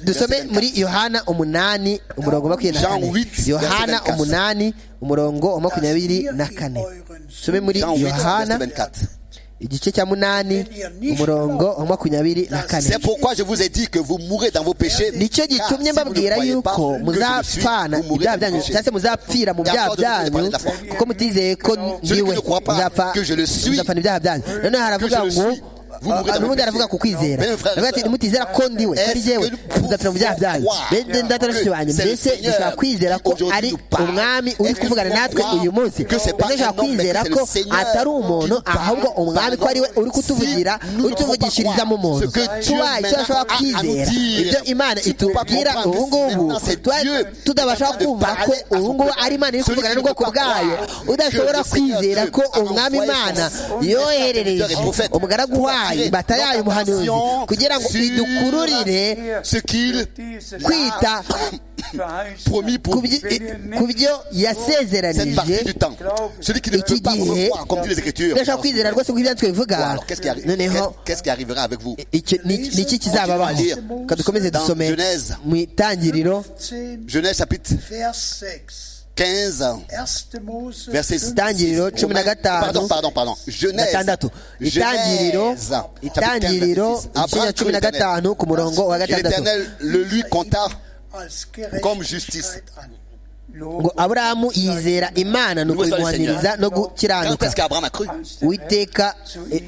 dusome muri yohana umunani umurongo makumyabiri na Jean kane 8, yohana verset 24. umunani umurongo wa makumyabiri Dass ihr na in kane euren dusome muri Jean 8, verset yohana 24. igice cya munani Wenn ihr nicht umurongo wa makumyabiri na C'est kane pourquoi je vous ai dit que vous mourrez dans vos péchés. nicyo car gitumye si vous ne mbabwira croyez pas yuko que je suis, muzapfana vous mourrez ibyaha dans vos byanyu péchés. cyangwa se muzapfira mu byaha byanyu kuko mutizeye ko niwe muzapfa muzapfana ibyaha byanyu noneho haravuga ngo n'ubundi haravuga ku kwizera nimutizera ko ndiwe ko ari jyewe muzapfira mu byaha byanyu bene data na bashiki banjye mbese dushobora kwizera ko ari umwami uri kuvugana natwe uyu munsi dushobora kwizera ko atari umuntu ahubwo umwami ko ariwe uri kutuvugira utuvugishiriza mu muntu tubaye icyo ashobora kwizera ibyo imana itubwira ubu ngubu twari tudabasha kumva ko ubu ngubu ari imana iri kuvugana n'ubwoko bwayo udashobora kwizera ko umwami imana yoherereje umugaragu wayo imbata yayo umuhanuzi kugira ngo idukururire ce qu'il diese kwita Verheißung promis ku pour byi- ku byo cette partie yasezeranije du temps. Celui qui ne peut iki pas me gihe voir, comme dit les Écritures. ndashaka kwizera rwose ko ibyanditswe bivuga Bon, alors, qu'est-ce qui, arrive- noneho qu'est-ce- qu'est-ce qui arrivera avec vous icyo ni- ni iki kizababaho ka dukomeze Dans dusome Genèse. mu itangiriro Zehn, Genèse chapitre Vers 6. 15, 1. Mose Verset 15. itangiriro cumi na pardon, gatanu pardon, pardon, Genèse, gatandatu itangiriro Genèse, itangiriro ikinya cumi na gatanu ku murongo wa Et gatandatu l'Éternel le lui compta als Comme justice. Gerechtigkeit an. ngo aburahamu yizera imana ni ukuyimuhaniriza no Quand est-ce gukiranuka qu'Abraham a cru witeka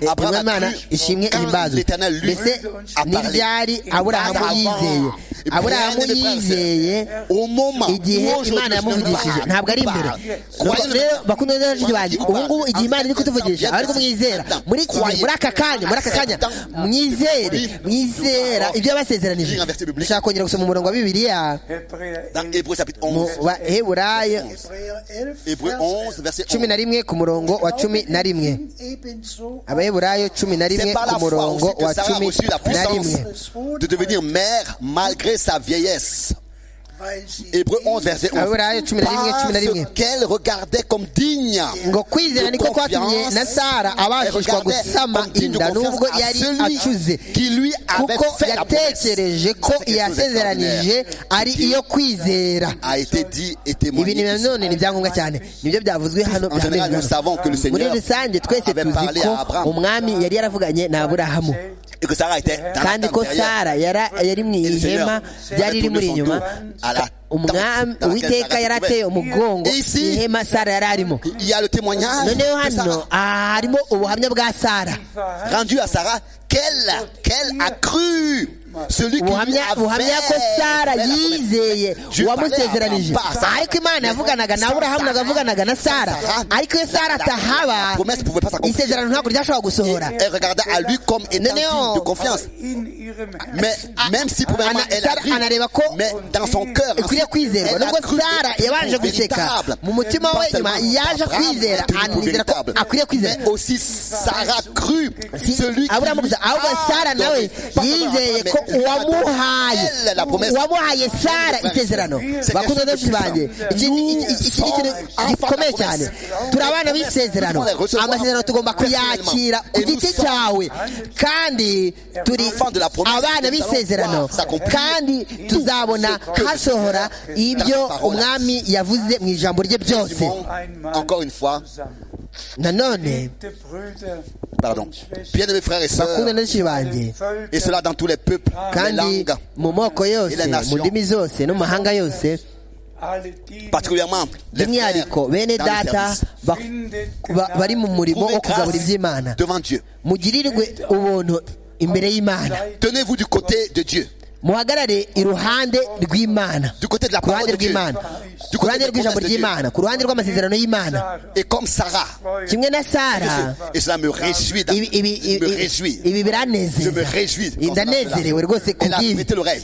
Abraham imana accuse ishimwe quand ihimbazo l'Éternel lui mbese a parlé. ntibyari aburahamu Avant. yizeye Et aburahamu bien, les frères, yizeye au moment igihe où aujourd'hui, imana je ne yamuvugishije parle ntabwo ari imbere pas. Nuko Croyez-le. rero bakunda rero bashiki banjye Croyez-le. ubu ngubu igihe imana iri kutuvugisha aba ari kumwizera muri iki gihe muri aka kanya muri aka kanya mwizere mwizera ibyo yabasezeranije dushaka kongera gusoma umurongo wa bibiliya Dans Hébreux chapitre mu 11, baheburayo Hebräer 11, Hébreux Vers 11, verset cumi 11. na rimwe ku murongo wa cumi na rimwe Ebenso abaheburayo cumi na rimwe C'est par ku la foi murongo aussi wa que Sarah a cumi reçu la na rimwe puissance de devenir mère malgré sa vieillesse. weil sie Hébreux 11, verset 11. Abraham, tu me l'as dit, tu me l'as dit. Parce qu'elle regardait comme digne. ngo kwizera de niko kwatumye confiance, na sara abashishwa elle regardait gusama comme digne de inda n'ubwo confiance à yari celui acuze qui lui avait kuko fait la yatekereje promesse. ko C'est quelque chose yasezeranije d'extraordinaire. ari Dieu iyo kwizera a été dit ibi et ni témoigné. ici. nanone ni ibyangombwa cyane nibyo byavuzwe hano En général, nous byanditswe hano. savons que le muri Seigneur rusange twese avait tuzi parlé ko à Abraham umwami yari yaravuganye na aburahamu et que Sarah était dans la kandi ko tente derrière. sara yari yari mu Et le Seigneur ihema avait ryari riri tourné muri son inyuma dos à la umwami tente dans laquelle uwiteka Sarah se yari trouvait. ateye umugongo Et ici- ihema sara yari arimo Il y a le témoignage noneho de Sarah, hano aha harimo ubuhamya bwa sara rendu à Sarah qu'elle qu'elle a cru celui qui lui a ubuhamya buhamya ko fait- sara fait la promesse. yizeye Dieu uwamusezeranije parlait à Abraham. ariko imana yavuganaga na aburahamu nagavuganaga na sara Sarah, ariko iyo sara la- la- la atahaba promesse pouvait pas s'accomplir. isezerano ntabwo ryashobora gusohora Elle regardait à lui comme étant Nénéon. digne de confiance. Mais même si premièrement Ana- elle a Sarah cru, anareba ko mais dans son cœur, ikwiriye ensuite, kwizerwa elle a nubwo cru sara et yabanje pour guseka véritable. mu mutima Pas we seulement nyuma yaje Abraham kwizera a cru pour anizera ko véritable. akwiriye kwizera Mais aussi Sarah crut Si- celui qui aburahamu gusa ahubwo sara nawe yizeye ko uwamuhaye uwamuhaye sara isezerano bakunze benshi banjye iki ni iki- iki ni ikintu gikomeye cyane turi abana b'isezerano amasezerano tugomba kuyakira ku giti cyawe kandi turi abana b'isezerano kandi tuzabona hasohora ibyo umwami yavuze mu ijambo rye byose Encore une fois, nanone pardon, bien aimés frères et sœurs, bakunda benshi banjye et cela dans tous les peuples, les kandi langues, mu moko yose mu ndimi zose no mu mahanga yose particulièrement les frères by'umwihariko bene dans le data service. ba- ba- bari mu murimo Trouvez wo kugabura grâce iby'imana devant Dieu. mugirirwe ubuntu imbere y'imana Tenez-vous du côté de Dieu, muhagarare iruhande rw'imana du côté de la ku ruhande parole de Dieu, rw'imana ku du côté ruhande de la rw'ijambo promesse de Dieu. ry'imana ku ruhande rw'amasezerano y'imana Et comme Sarah, kimwe na sara Et cela me réjouit. ibi ibi Je me ibi- réjouis. ibi Je me biranezeza réjouis. dans ce ndanezerewe matin-là. rwose Elle a kubw'ibi prêté l'oreille.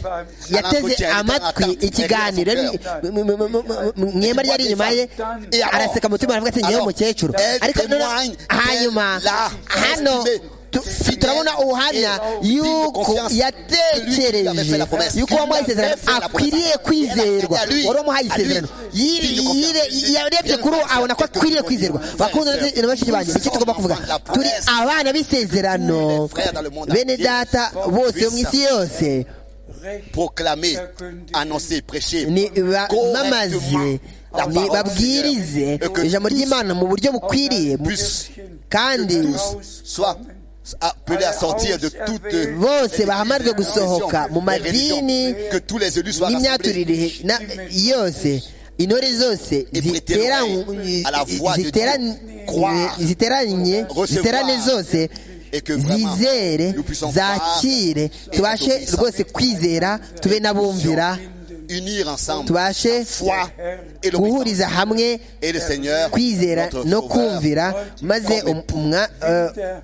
Elle a yateze approché, elle était dans la amatwi tente, elle ikiganiro était dans son ni- cœur. mu- mu- mu- mu- mu- mu- mu ihema ryari inyuma ye Et alors- araseka mu mutima aravuga ati ngewe alors, umukecuru elle ariko noneho témoigne hanyuma qu'elle l'a hano estimé tu- fidèle turabona ubuhamya et digne de y'uko confiance de lui qui avait fait yatekereje la promesse. y'uko wamuhaye Qui lui isezerano avait fait la akwiriye promesse. kwizerwa Elle a lui- wari umuhaye à lui, isezerano digne de Yire- confiance. yire- yarebye kuri uwo abona ko akwiriye kwizerwa bakunze na bashiki banjye nicyo tugomba kuvuga turi abana b'isezerano bene data bose bo mu isi yose Proclamer, annoncer, prêcher. ni bamamaze correctement la ni parole babwirize du Seigneur. Et que ijambo ry'imana mu buryo bukwiriye puisse kandi soit appelé à sortir de toute bose bahamarwe gusohoka mu les religions, madini que tous les élus soient rassemblés n'imyaturire na- yose intore zose Et prêtez zitera- l'oreille à la voix de zitera- Dieu. Croire, ziteranye recevoir, ziterane zose et que vraiment zizere nous puissions zakire croire et tubashe être obéissants. rwose kwizera tube n'abumvira unir ensemble tubashe foi et l'obéissance. guhuriza hamwe Et le Seigneur, kwizera notre no Sauveur, kumvira maze um- umwa- eh,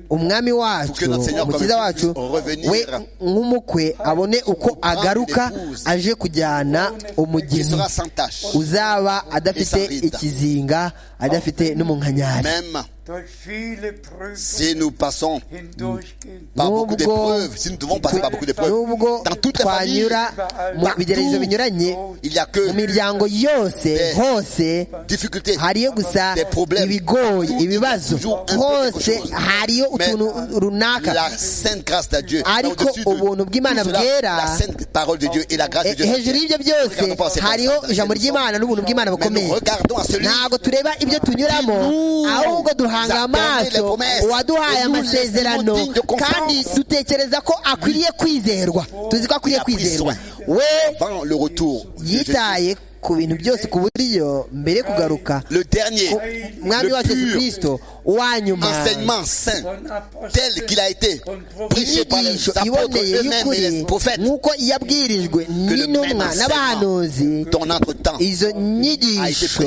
umwami wacu Pour que notre Seigneur umukiza comme Jésus wacu revenir. we nk'umukwe abone uko agaruka l'épouse. aje kujyana qui umugeni sera sans tâche, uzaba Et sans adafite ride. ikizinga adafite n'umunkanyari même durch viele Prüfungen Si nous passons hindurchgehen. par beaucoup Nubwo- d'épreuves, si nous devons passer par beaucoup d'épreuves, nubwo dans toute la famille, twanyura mu partout, bigeragezo binyuranye il n'y a que mu miryango yose Des- hose difficultés. hariyo gusa Des problèmes. ibigoye ibibazo Toujours un peu hose quelque chose. hariyo Mais utuntu runaka La sainte grâce de Dieu. Ariko Au-dessus de ubuntu bw'Imana tout cela, bwera, la sainte parole de Dieu et la grâce de Eh, Dieu. hejuru y'ibyo byose Regardons pas ces hariho personnes. ijambo ry'imana n'ubuntu bw'imana Mais nous bukomeye regardons à celui ntabwo tureba ibyo tunyuramo Nous ahubwo duhanga attendons les amaso promesses. uwaduhaye Nous amasezerano laissons digne de confiance. kandi dutekereza ko akwiriye kwizerwa tuzi ko akwiriye Il a pris kwizerwa soin. we avant le retour de Jésus. yitaye ku bintu byose ku buryo mbere yo kugaruka Le dernier, ko umwami wa yesu le pur kirisito uwa nyuma enseignement saint Von Aposteln tel qu'il a été und Propheten. prêché par les inyigisho apôtres iboneye eux-mêmes et les y'ukuri prophètes nk'uko yabwirijwe n'intumwa n'abahanuzi dans notre temps. izo nyigisho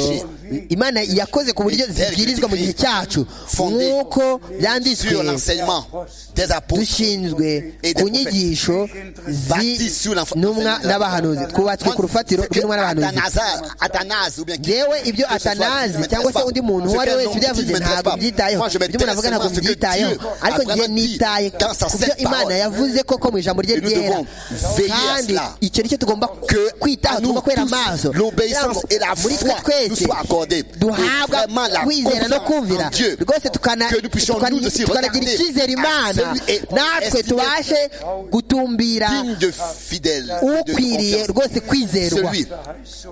imana yakoze ku buryo zibwirizwa mu gihe cyacu nk'uko byanditswe Sur l'enseignement des apôtres, dushinzwe ku nyigisho z'intumwa n'abahanuzi twubatswe ku rufatiro ce que rw'intumwa n'abahanuzi Athanase- Athanase ou bien qui- yewe ibyo que ce soit, atanazi ne cyangwa se m'intéresse undi pas. muntu Ce uwo ari we qu'un wese ibyo homme dit yavuze ne m'intéresse ntabwo pas. mbyitayeho Moi, je ibyo umuntu m'intéresse avuga ntabwo seulement à ce que mbyitayeho Dieu a ariko njye vraiment dit nitaye dans sa ku byo sainte imana parole. yavuze ko ko mu ijambo rye Et nous ryera devons veiller à kandi cela. icyo nicyo tugomba que kwitaho à nous tugomba kwera tous, amaso Kugira l'obéissance ngo et la muri twe foi nous twese soient accordées. duhabwa Et vraiment la kwizera no confiance kumvira en Dieu. rwose tukana- Que nous puissions tukana- nous aussi tukanagira regarder icyizere à imana celui- et natwe estimer- tubashe gutumbira Digne de fidèle, de ukwiriye confiance. rwose kwizerwa celui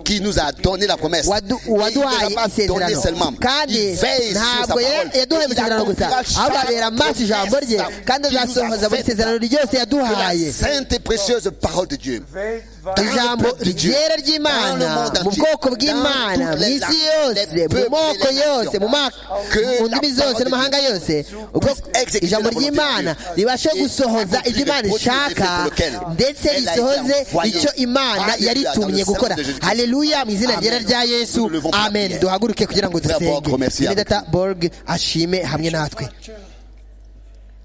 qui nous a donné la promesse. Wadu- Il ne waduhaye l'a pas donné isezerano seulement. Il kandi veille sur sa ntabwo parole. ya- yaduhaye Il isezerano gusa accomplira ahubwo chaque abera amaso ijambo rye promesse kandi qu'il nous a azasohoza buri faite. isezerano ryose Que yaduhaye la sainte et précieuse parole de Dieu. weltweit ijambo peuple de Dieu, ryera dans le ry'imana monde mu entier, bwoko dans bw'imana toutes mu les isi nations, yose les mu peuples moko et les yose nations. mu ma- Que mu la ndimi zose parole no mu mahanga yose ubwo exécuter ijambo la volonté ry'imana de Dieu. ribashe Et gusohoza accomplir ibyo le imana produit ishaka pour lequel ndetse elle a été risohoze envoyée. icyo imana Alléluia, yari dans le itumye sang gukora de Jésus-Christ. haleluya mu izina Amen. ryera rya yesu Nous nous levons pour la amen prière. duhaguruke kugira ngo Frère Borg, dusenge remercie Bene avec data borg ashime hamwe natwe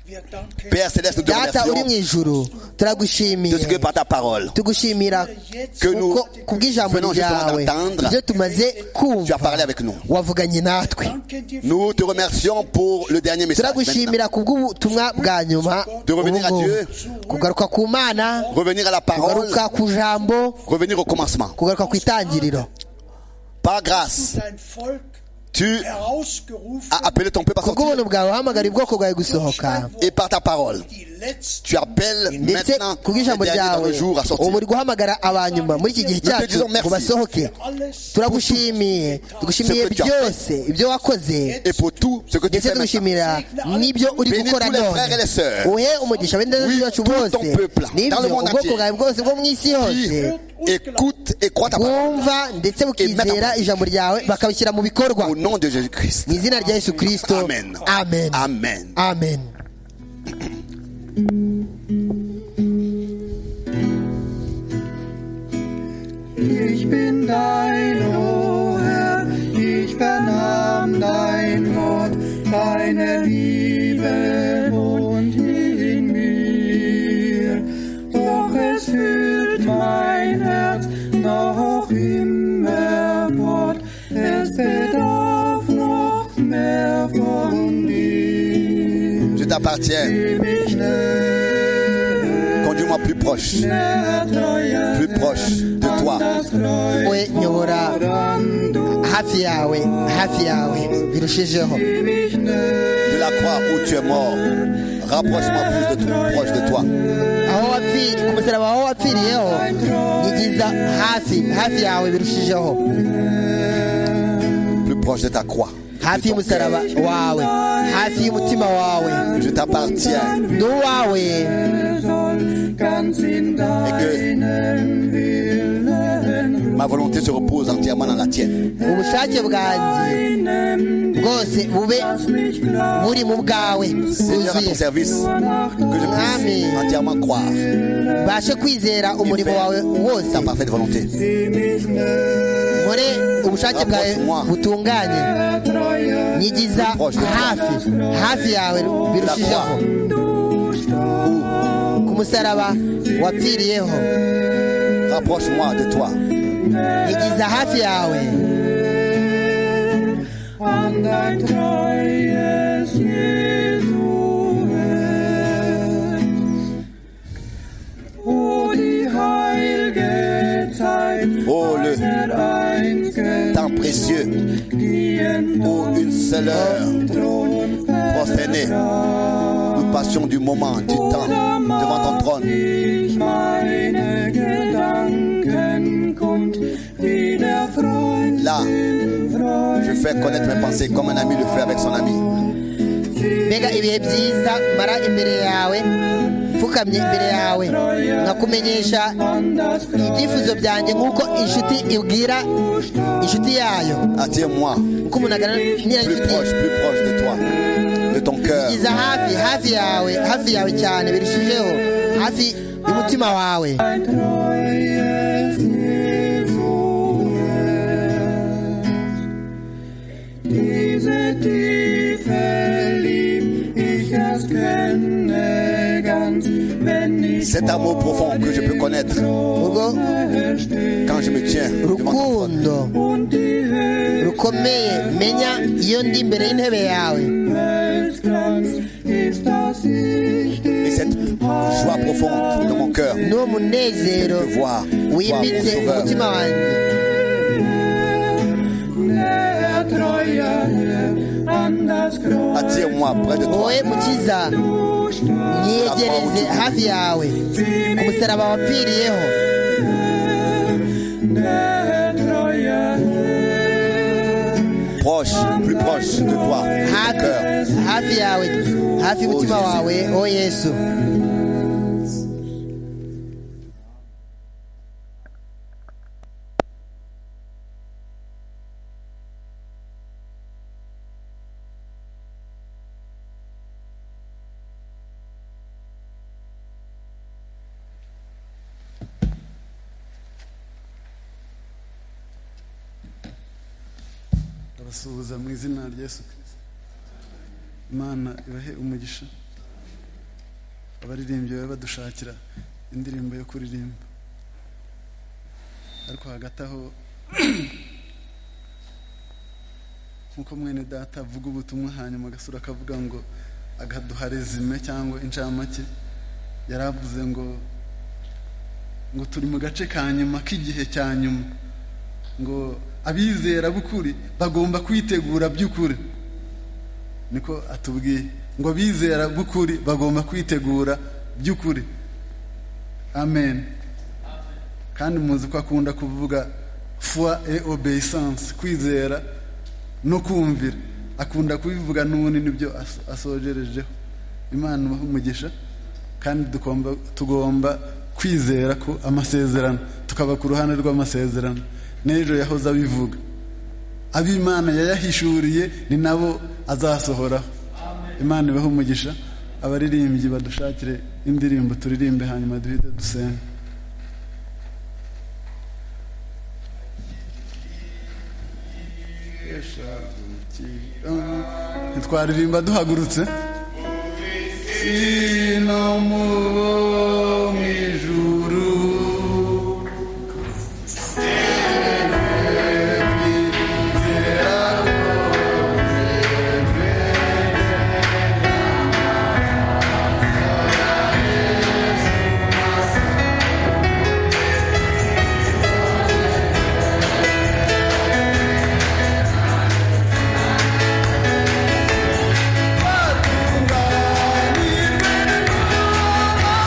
Wir danken Père Céleste, nous te data uri mu remercions ijuru de ce que turagushimiye par ta parole, tugushimira jetzt que nous kuko kubw'ijambo venons justement ryawe d'entendre, ibyo tumaze tu as kumva parlé avec nous. wavuganye natwe danken dir Nous te remercions pour le dernier message. maintenant. turagushimira kubw'ubutumwa bwa nyuma De revenir à ubu ngubu. Dieu. kugaruka ku mana Revenir à la parole, kugaruka ku jambo revenir au commencement. kugaruka ku itangiriro du Par grâce, dein Volk tu herausgerufen as appelé ton peuple à sortir kubw'ubuntu bwawe uhamagara ubwoko bwawe gusohoka et par ta parole, die letzten tu appelles ndetse maintenant les kubw'ijambo derniers dans ryawe le jour à ubu sortir. uri guhamagara abanyuma muri iki gihe te cyacu disons merci. ngo basohoke alles turagushimiye tugushimiye Ce que tu as byose ibyo wakoze Et pour tout ce que tu ndetse fais maintenant, tugushimira n'ibyo uri Bénis gukora tous les none frères et les sœurs. uhe umugisha abendazi Oui, bacu tout bose ton peuple, n'ibyo dans le monde ubwoko entier. bwawe bwose bwo mu isi qui hose écoute et croit ta parole bwumva ndetse bukizera ijambo ryawe bakabishyira mu bikorwa au nom de Jésus-Christ. mu izina rya yesu kirisito Amen. amen Amen. amen Ich bin dein, O Herr, ich vernahm dein Wort, deine Liebe wohnt in mir. Doch es fühlt mein Herz noch immer fort, es bedarf noch mehr von dir. Je t'appartiens. Gib mich näher, Conduis-moi plus proche, näher, teuer plus proche de toi. das Kreuz. we nyobora hafi yawe hafi yawe birushijeho De la croix où tu es mort, rapproche-moi plus de toi, proche de toi. aho wapfiriye ku musaraba aho wapfiriyeho nyigiza hafi hafi yawe birushijeho Plus proche de ta croix. hafi y'umusaraba wawe hafi y'umutima wawe Je t'appartiens. ni uwawe soll ganz in deinen Willen Ma volonté se repose entièrement dans la tienne. ubushake bwanjye reinen, bwose bube lass mich blau buri mu bwawe Seigneur, à ton bwuzuye service, nach que je puisse Amen. entièrement croire mbashe kwizera umurimo wawe wose ta parfaite volonté. nkore ubushake bwawe butunganye Treue nyigiza hafi hafi yawe birushijeho du Ou ku musaraba wapfiriyeho rapproche-moi de toi. nyigiza hafi yawe an dein Treue de l'heure Thron prosternés. Nous passions du moment, du temps, devant ton trône. ich meine Gedanken kund, wie der Freund, Là, Freund je fais connaître mes pensées comme un ami le fait avec son ami. mbega ibihe byiza mara imbere yawe mfukamye imbere yawe nkakumenyesha anders ibyifuzo byanjye nk'uko inshuti ibwira inshuti yayo Attire-moi uko umuntu aganira plus n'inshuti proche, plus proche de toi, de ton cœur. iza hafi hafi yawe hafi yawe cyane birushijeho hafi y'umutima wawe Diese Tiefe lieb ich erst kenne ganz, wenn ich Cet amour profond que je peux connaître ubwo quand je me tiens devant ton trône. rukundo und die Höhe rukomeye menya iyo ndi imbere y'intebe yawe Glanz ist das Ich Et cette joie profonde de mon cœur, n'uwo munezero de voir, voir mon wimbitse sauveur. umutima wanjye der treue Herr an das Kreuz. Attire-moi près de toi. wowe mukiza myegereze hafi yawe ku musaraba wapfiriyeho Der treue proche, plus proche de toi, de ton hafi cœur. hafi yawe hafi y'umutima Yesu. wawe o yesu abasuhuza mu izina rya yesu kirisito imana ibahe umugisha abaririmbyi babe badushakira indirimbo yo kuririmba ariko hagati aho nk'uko mwene data avuga ubutumwa hanyuma agasura akavuga ngo agaduha rezime cyangwa incamake yari avuze ngo ngo turi mu gace ka nyuma k'igihe cya nyuma ngo abizera b'ukuri bagomba kwitegura by'ukuri niko atubwiye ngo abizera b'ukuri bagomba kwitegura by'ukuri amen kandi muzi ko akunda kuvuga foi et obéissance kwizera no kumvira akunda kubivuga n'ubundi nibyo aso- asojerejeho imana ibahe umugisha kandi tugomba, tugomba kwizera ko amasezerano tukaba ku ruhande rw'amasezerano n'ejo yahoze abivuga ab'imana yayahishuriye ni nabo azasohoraho imana ibahe umugisha abaririmbyi badushakire indirimbo turirimbe hanyuma duhite dusenge ntitwaririmba duhagurutse sino mubo mu ijuru Thank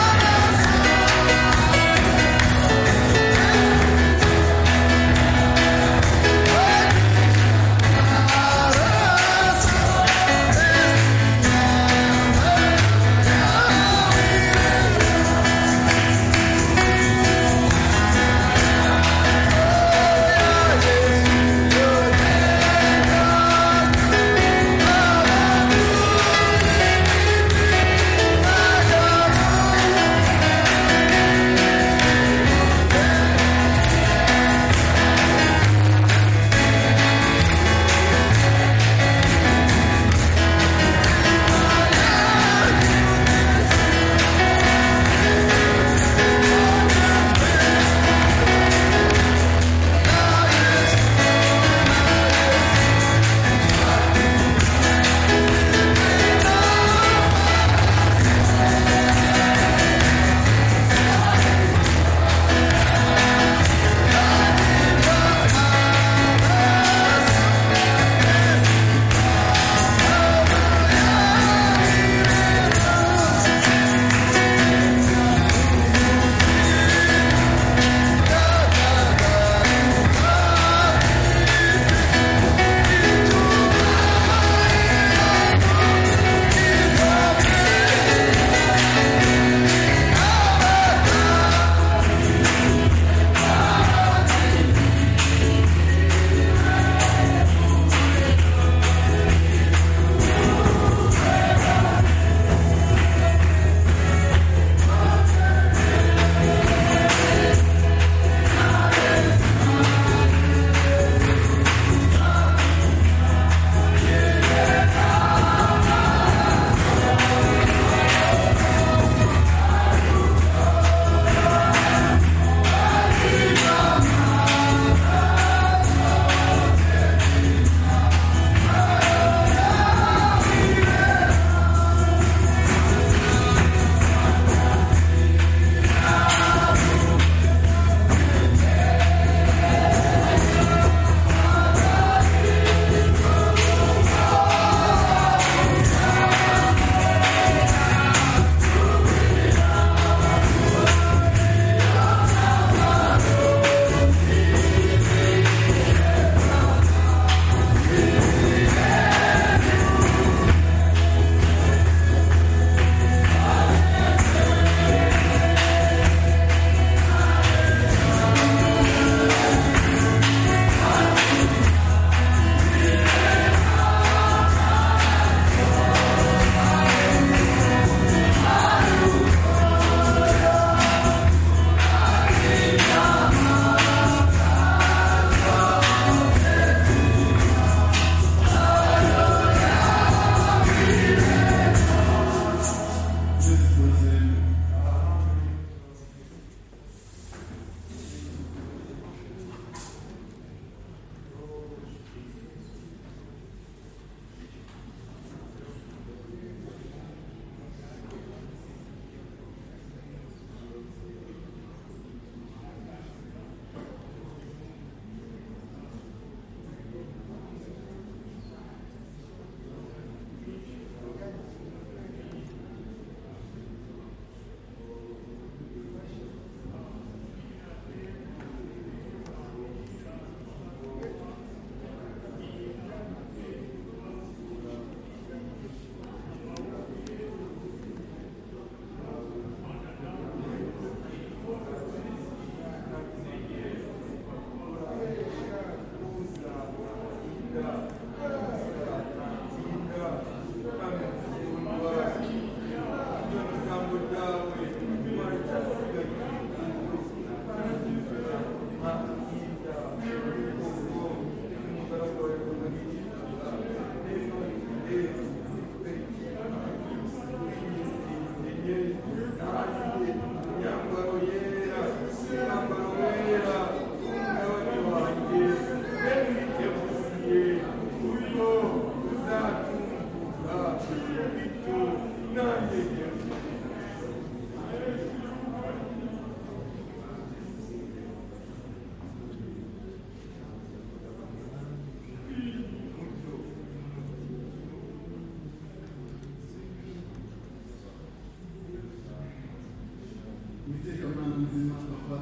nzima papa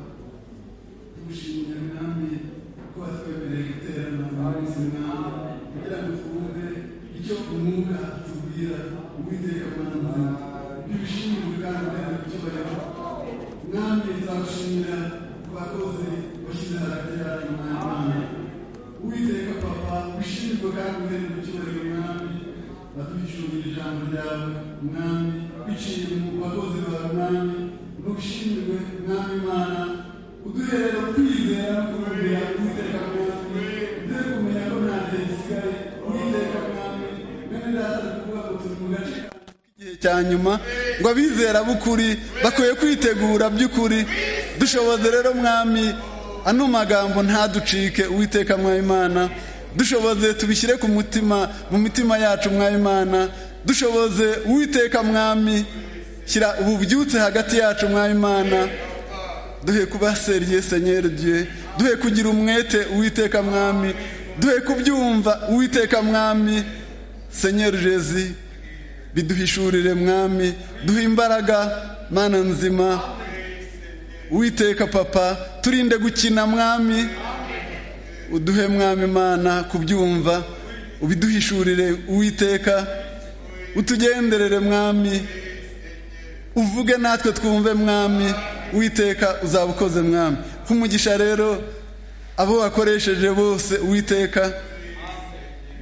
tugushimira mwami ko watwemereye guterana muri izi mwami kugira ngo twumve icyo umwuka atubwira uwiteka mana nzima tugushimire kandi uterana icyubahiro mwami nzagushimira ku bakozi washyize hagati yacu mwami uwiteka papa ushinzwe kandi uterana icyubahiro mwami batwishurira ijambo ryawe mwami biciye mu bakozi bawe mwami n'ubushinzwe mwami mana uduherera kwizera no kurumira uwiteka mwami uze kumenya ko nta gihe gisigaye uwiteka mwami bene data ni ukuvuga ngo turi mu gace k'igihe cya nyuma ngo abizera b'ukuri bakwiye kwitegura by'ukuri dushoboze rero mwami ano magambo ntaducike uwiteka mwayimana dushoboze tubishyire ku mutima mu mitima yacu mwayimana dushoboze uwiteka mwami shyira ububyutse hagati yacu mwayimana duhe kuba seriye senyeri dieu duhe kugira umwete uwiteka mwami duhe kubyumva uwiteka mwami senyeri jezi biduhishurire mwami duhe imbaraga mana nzima uwiteka papa turinde gukina mwami uduhe mwami mana kubyumva ubiduhishurire uwiteka utugenderere mwami uvuge natwe twumve mwami uwiteka uzaba ukoze mwami nk'umugisha rero abo wakoresheje bose uwiteka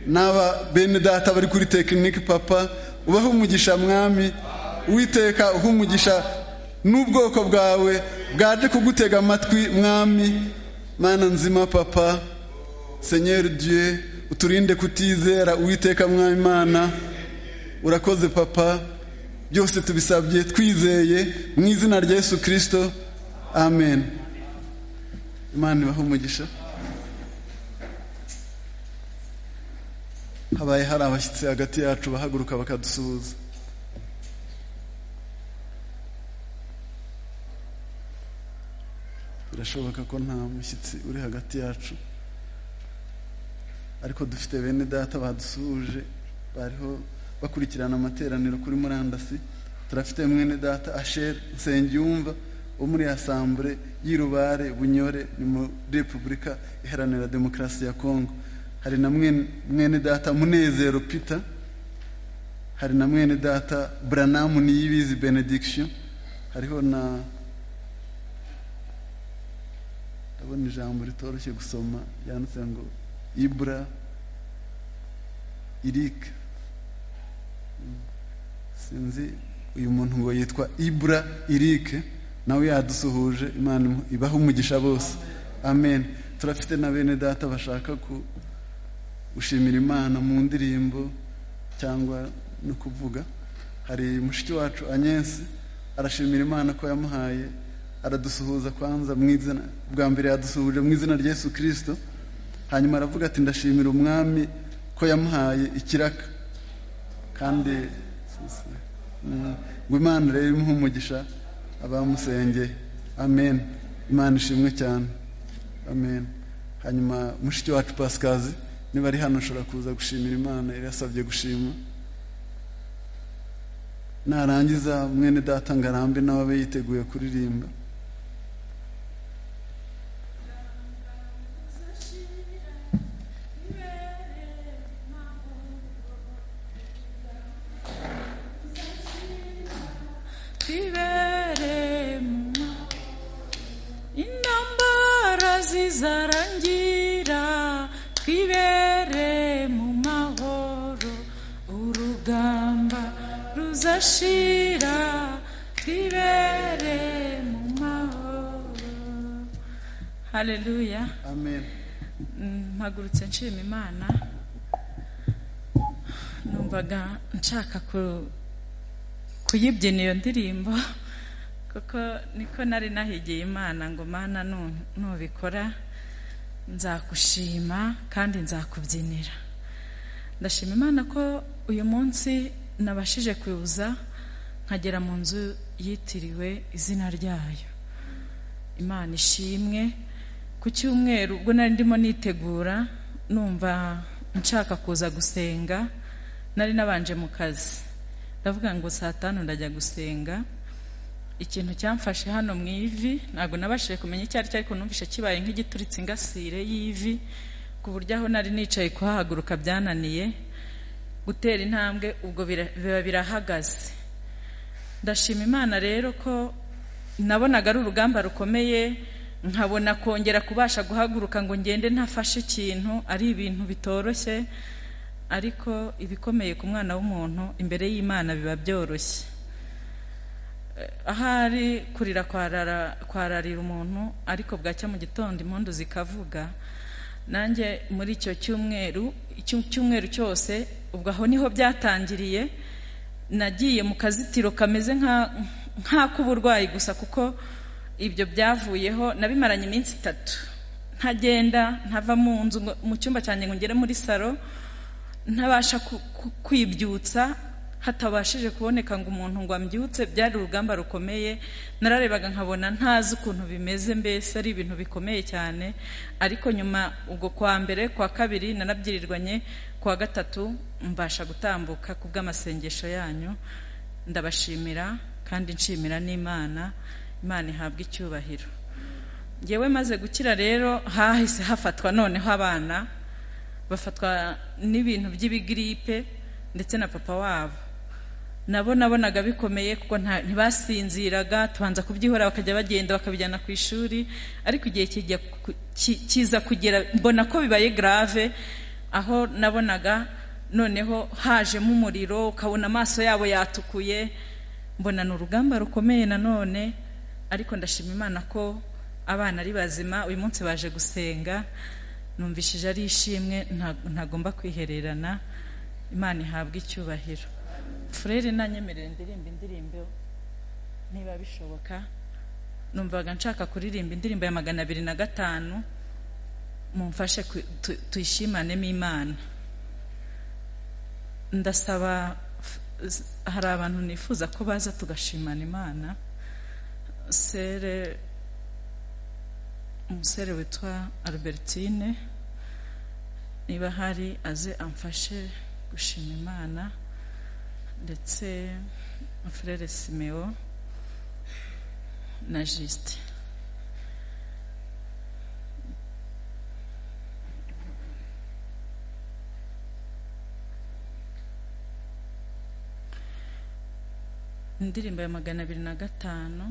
n'aba bene data bari kuri tekinike papa ubahe umugisha mwami uwiteka uhe umugisha n'ubwoko bwawe bwaje kugutega amatwi mwami mana nzima papa senyeri dieu uturinde kutizera uwiteka mwami mana urakoze papa byose tubisabye twizeye mu izina rya yesu kirisito amen imana ibahe umugisha habaye hari abashyitsi hagati yacu bahaguruka bakadusuhuza birashoboka ko nta mushyitsi uri hagati yacu ariko dufite bene data badusuhuje bariho bakurikirana amateraniro kuri murandasi turafite mwene data asheri nsengiyumva wo muri asambure y'irubare bunyore ni muri repubulika iharanira demokarasi ya kongo hari na mwene data munezero peter hari na mwene data buranamu niyibizi benediction hariho na ndabona ijambo ritoroshye gusoma yanditse ngo ibura irike sinzi uyu muntu ngo yitwa ibura irike nawe yadusuhuje imana ibaha umugisha bose amen turafite na bene data bashaka ku gushimira imana mu ndirimbo cyangwa no kuvuga hari mushiki wacu anyensi arashimira imana ko yamuhaye aradusuhuza kwanza mu izina bwa mbere yadusuhuje mu izina rya Yesu kirisito hanyuma aravuga ati ndashimira umwami ko yamuhaye ikiraka kandi mm, ngo imana rero imuhe umugisha abamusengeye amen imana ishimwe cyane amen hanyuma mushiki wacu pasikazi niba ari hano ushobora kuza gushimira imana yari yasabye gushima narangiza mwene data ngo arambe nawe abe yiteguye kuririmba biberemo intambara zizarangira twibere mu mahoro urugamba ruzashira twibere mu mahoro haleluya amen mpagurutse nshima imana numvaga nshaka ku- kuyibyina iyo ndirimbo kuko niko nari nahigiye imana ngo mana nu- nubikora nzagushima kandi nzakubyinira ndashima imana ko uyu munsi nabashije kuza nkagera mu nzu yitiriwe izina ryayo imana ishimwe ku cyumweru ubwo nari ndimo nitegura numva nshaka kuza gusenga nari nabanje mu kazi ndavuga ngo saa tanu ndajya gusenga ikintu cyamfashe hano mu ivi ntabwo nabashije kumenya icyo ari cyo ariko numvise kibaye nk'igituritse ingasire y'ivi ku buryo aho nari nicaye kuhahaguruka byananiye gutera intambwe ubwo bira- biba birahagaze ndashima imana rero ko nabonaga ari urugamba rukomeye nkabona kongera kubasha guhaguruka ngo ngende ntafashe ikintu ari ibintu bitoroshye ariko ibikomeye ku mwana w'umuntu imbere y'imana biba byoroshye ahari kurira kwarara kwararira umuntu ariko bwacya mu gitondo impundu zikavuga nanjye muri icyo cyumweru icyo cyumweru cyose ubwo aho niho byatangiriye nagiye mu kazitiro kameze nka- nk'ak'uburwayi gusa kuko ibyo byavuyeho nabimaranye iminsi itatu ntagenda ntava mu nzu ngo- mu cyumba cyanjye ngo ngere muri salo ntabasha ku- ku- kwibyutsa hatabashije kuboneka ngo umuntu ngo ambyutse byari urugamba rukomeye nararebaga nkabona ntazi ukuntu bimeze mbese ari ibintu bikomeye cyane ariko nyuma ubwo kwa mbere kwa kabiri nanabyirirwanye kwa gatatu mbasha gutambuka ku bw'amasengesho yanyu ndabashimira kandi nshimira n'imana imana ihabwa icyubahiro ngewe maze gukira rero hahise hafatwa noneho abana bafatwa n'ibintu by'ibigiripe ndetse na papa wabo nabo nabonaga bikomeye kuko nta- ntibasinziraga tubanza kubyihora bakajya bagenda bakabijyana ku ishuri ariko igihe kijya ku- ki- kiza kugera mbona ko bibaye grave aho nabonaga noneho hajemo umuriro ukabona amaso yabo yatukuye mbona ni urugamba rukomeye nanone ariko ndashima imana ko abana ari bazima uyu munsi baje gusenga numvishije ari ishimwe nta- ntagomba kwihererana imana ihabwa icyubahiro furere nanyemerere ndirimba indirimbo niba bishoboka numvaga nshaka kuririmba indirimbo ya magana abiri na gatanu mumfashe ku- tu- tuyishimanemo imana ndasaba f- hari abantu nifuza ko baza tugashimana imana sere umusore witwa albertine niba hari aze amfashe gushima imana ndetse na frere simeo na jisite indirimbo ya magana abiri na gatanu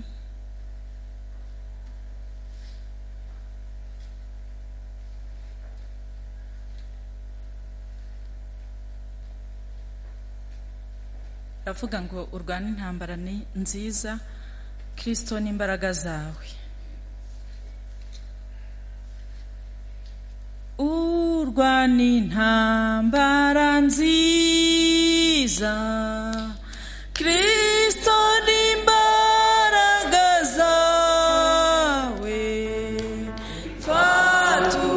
avuga ngo urwane intambara ni nziza kirisito n'imbaraga zawe urwana intambara nziza kirisito n'imbaraga zawe fatu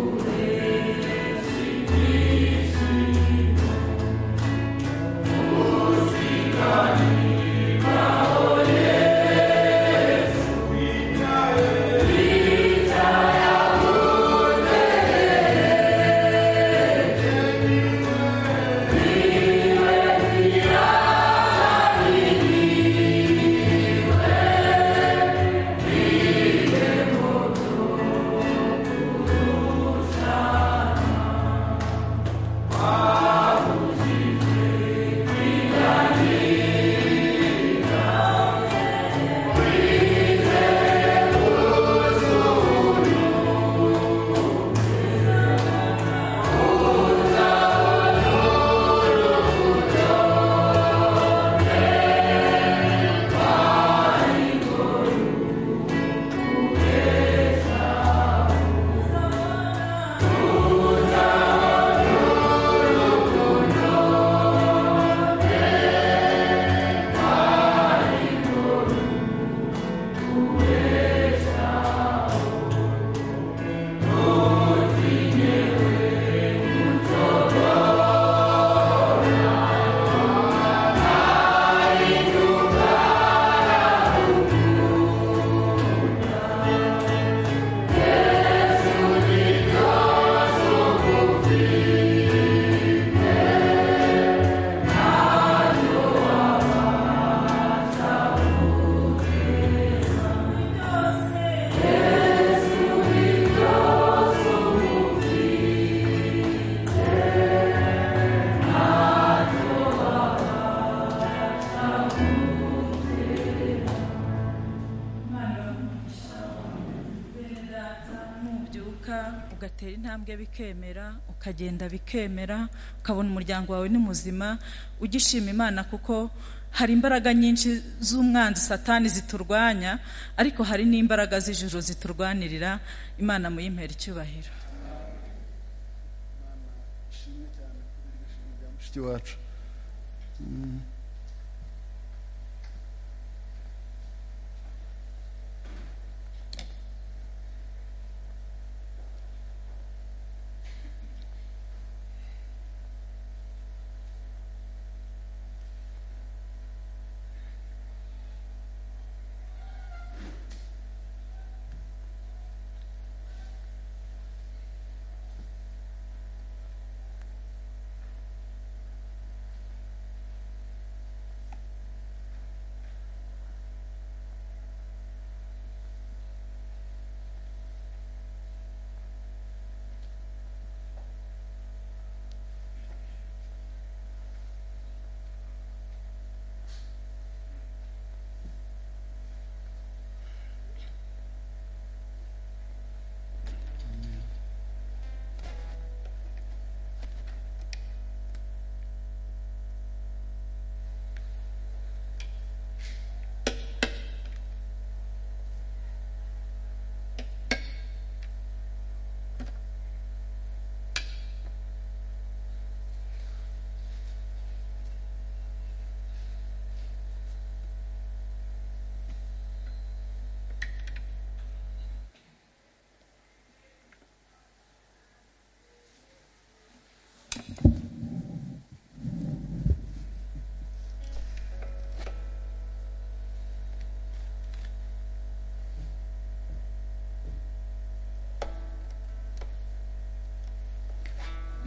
Fatu ugatera intambwe bikemera ukagenda bikemera ukabona umuryango wawe ni muzima ugishima imana kuko hari imbaraga nyinshi z'umwanzi satani ziturwanya ariko hari n'imbaraga z'ijoro ziturwanirira imana muyimpera icyubahiro mushiki wacu Mm.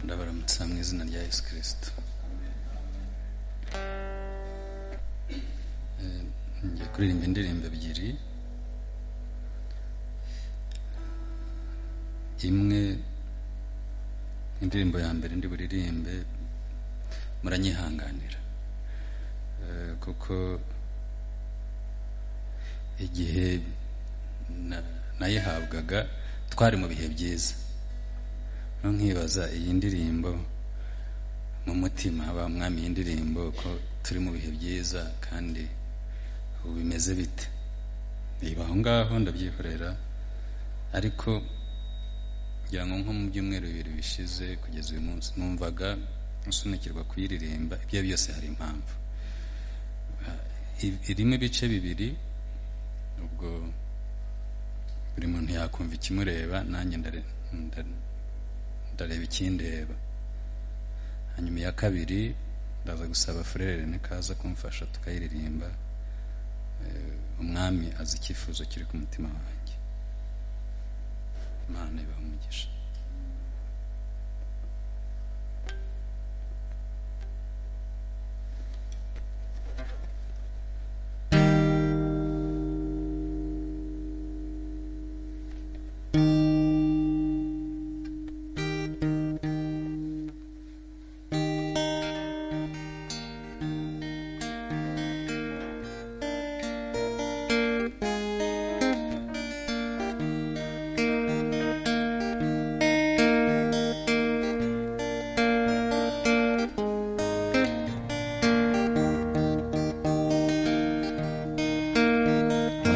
ndabaramutsa mu izina rya yesu kirisito Eh, ngiye kuririmba indirimbo ebyiri imwe indirimbo ya mbere ndi buririmbe muranyihanganira Eh, kuko igihe na- nayihabwaga twari mu bihe byiza nkibaza iyi ndirimbo mu mutima ba mwami iyi ndirimbo ko turi mu bihe byiza kandi ubu bimeze bite niba aho ngaho ndabyihorera ariko ngira ngo nko mu byumweru bibiri bishize kugeza uyu munsi numvaga nsunikirwa kuyiririmba ibyo ari byose hari impamvu I- irimo ibice bibiri ubwo buri muntu yakumva ikimureba nanjye ndare- nda- ndareba ikindeba hanyuma iya kabiri ndaza gusaba furere nikaza kumfasha tukayiririmba Eh, umwami azi icyifuzo kiri ku mutima wanjye imana ibaha umugisha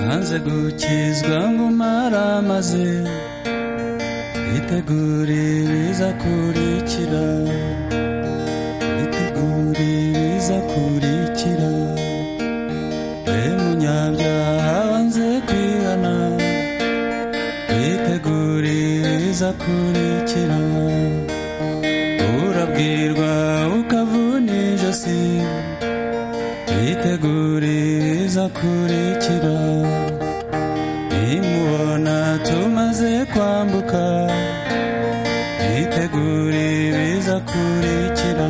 hanze gukizwa ngo maramaze witegure bizakurikira witegure bizakurikira we munyabyaha wanze kwihana witegure bizakurikira urabwirwa ukavuna ijosi twitegure bizakurikira nimubona tumaze kwambuka twitegure bizakurikira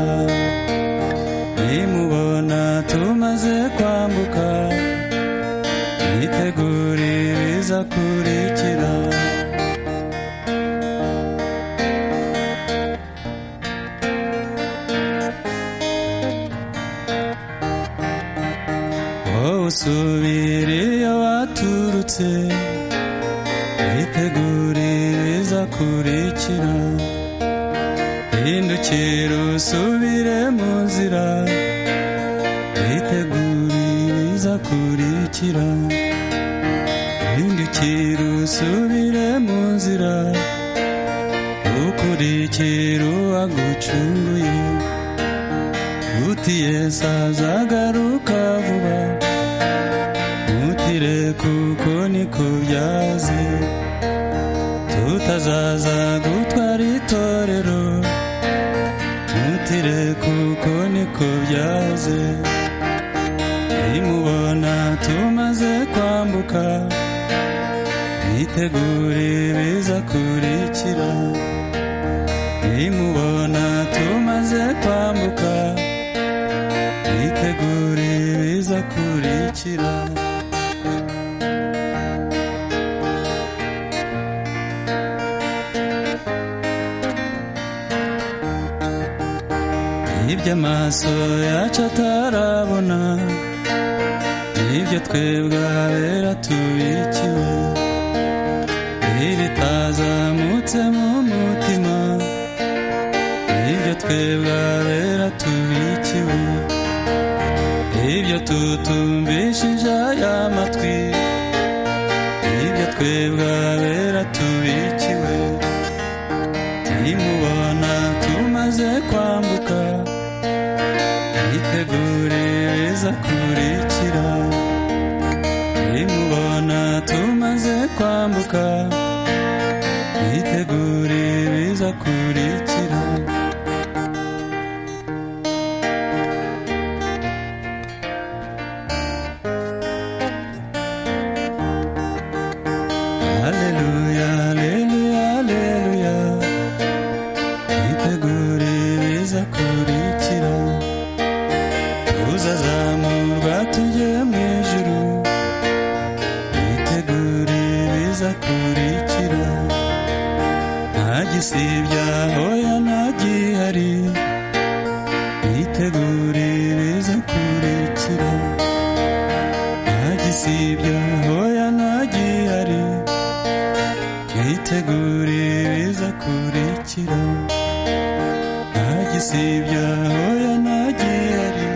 nimubona tumaze kwambuka twitegure bizakurikira wowe usubire iyo waturutse witegure bizakurikira ukurikira hindukira usubire mu nzira witegure ibiza kurikira hindukira usubire mu nzira ukurikira uwagucunguye utiye azagaruka vuba mutire kuko niko byaze tutazaza gutwara itorero mutire kuko niko byaze nimubona tumaze kwambuka mwitegure biza kurikira nimubona tumaze kwambuka mwitegure biza kurikira ibyo amaso yacu atarabona ibyo twebwe ahabera tubikiwe ibitazamutse mu mutima ibyo twebwe ahabera tubikiwe ibyo tutumvishije aya matwi ibyo twebwe ahabera tubikiwe nimubona tumaze kwambuka mwitegure beza kurikira nimubona tumaze kwambuka mwitegure beza kurikira Aleluya, aleluya, aleluya. Mwitegure ibiza kurikira. Tuzazamurwa tujye mu ijuru. Mwitegure ibiza kurikira. Nta gisibya hoya nta gihari. Mwitegure ibiza kurikira. Nta gisibya hoya nta gihari. mwitegure ibiza kurikira nta gisibya hoya nta gihari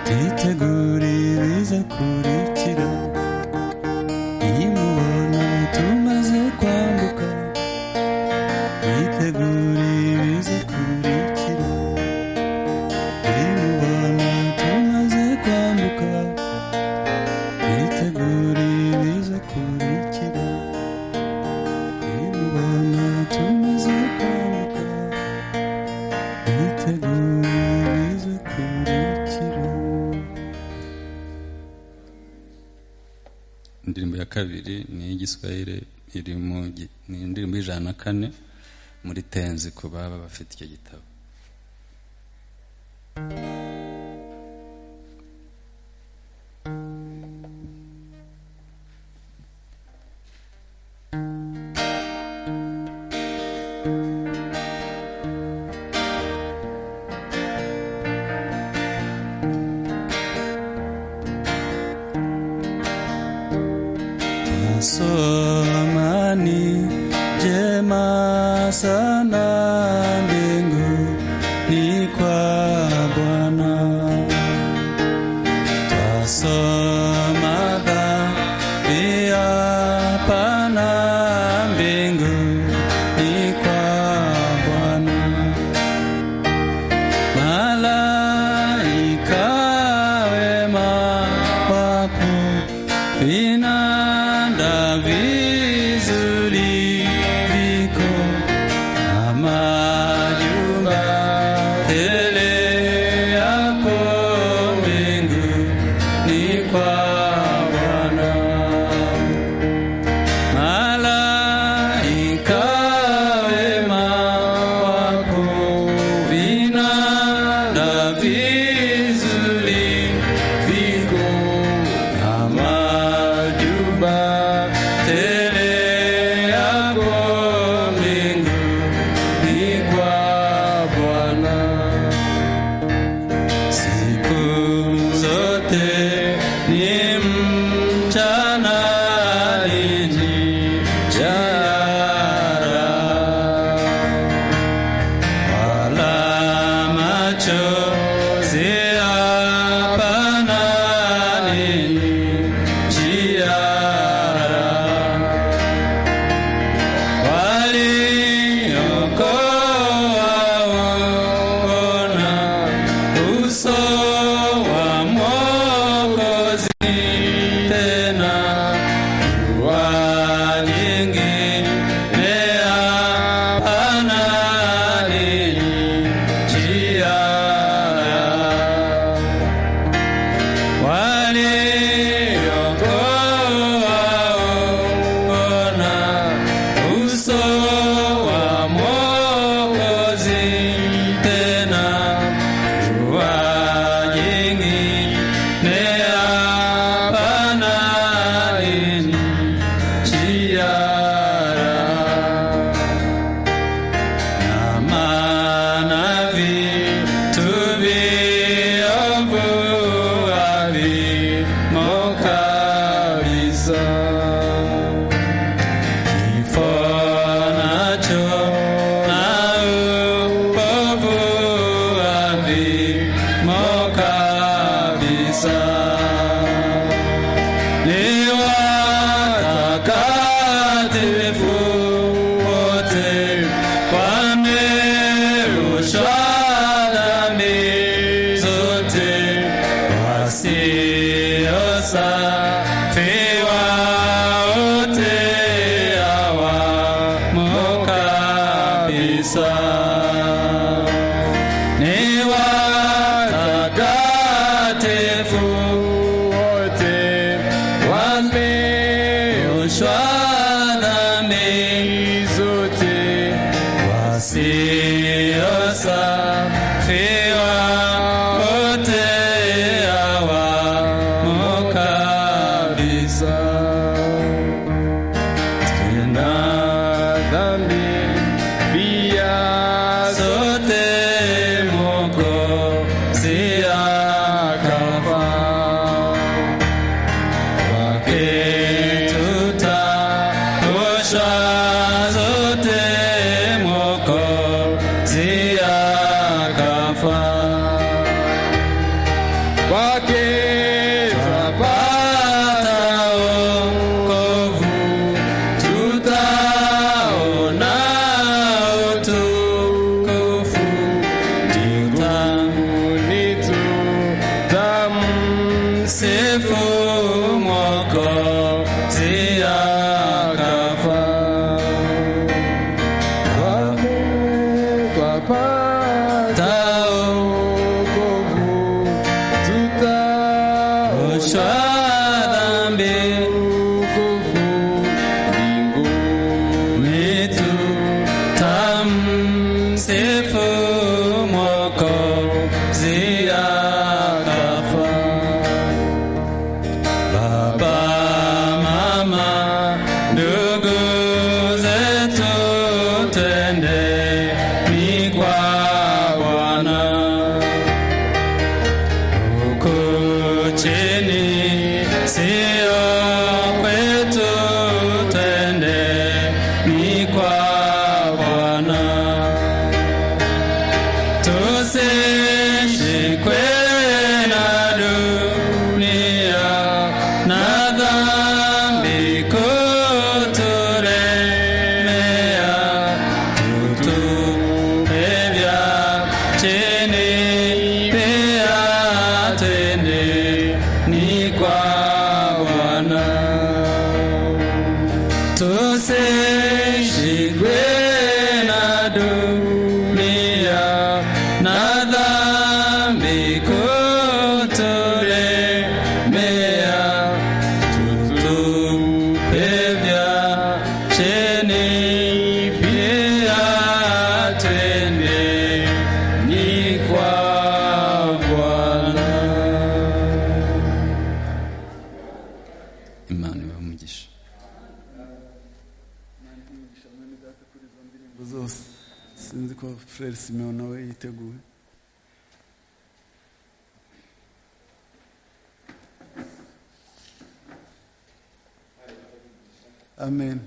mwitegure ibiza kurikira nimubona tumaze kwambuka mwitegure ibiza kurikira nimubona tumaze kwambuka mwitegure ibiza kurikira nimubona tumaze kwambuka mwitegure ibiza kurikira indirimbo ya kabiri ni iy'igiswahili iri mu gi- ni indirimbo y'ijana na kane muri tenzi ku baba bafite icyo gitabo Somani jema sana mbingu ni kwa Bwana. Twasoma Biblia pana mbingu ni kwa Bwana. Malaika wema wako vinanda vizuri viko na majumba bisa ni watagatifu wote wameoshwa nami zote wasiosafiwa wote awamo kabisa tena dhambi pia zote mokosi akafa wake tutaoshwa zote mokosi akafa wake twapata wokovu, tutaona utukufu, mbinguni tutamsifu Mwokozi akafa. Wake twapata wokovu, tutaoshwa dhambi ukovu mbinguni tutamsifu Mwokozi akafa. Baba, mama, ndugu zetu twende ni kwa Bwana huku chini sio kwetu tende ni kwa Bwana tusishikwe na dunia na dhambi kuturemea tutupevya chini pia tende ni kwa Bwana tusishikwe na dunia na dhambi kutulemea tutupevya chini pia tende ni kwa Bwana. imana iba umugisha Ngo zose sinzi ko frere simewo nawe yiteguye amen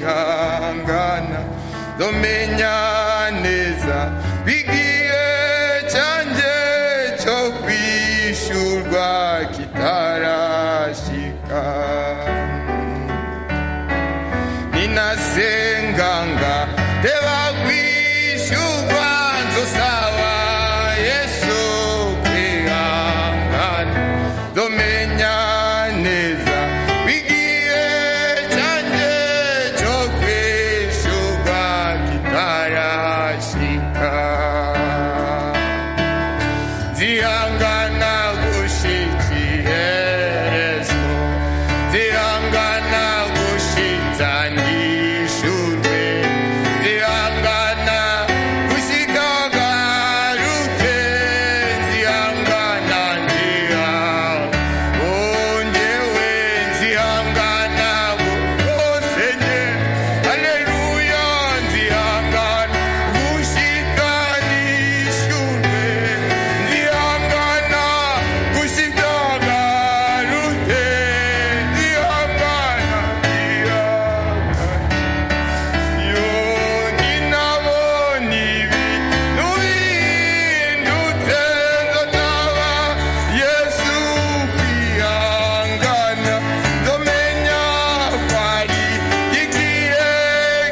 duhangana domenya neza bigiye cyanjye cyo kwishyurwa kitarashika ninasenganga teba kwishyurwa nzosaba yesu kwihangana domenya neza bigiye cyanjye cyo kwishyurwa kitarashika zihangana gushyikirizwa zihangana gushyitanishurwe zihangana gushikagaruke zihangana nzihangana ongewe nzihangana bose nge haleluya nzihangana gushyitanishurwe zihangana gushyitangarute zihangana zihangana yoni nabo nibi nubindutse nzotaba yesu kwihangana nzomenya kwari igihe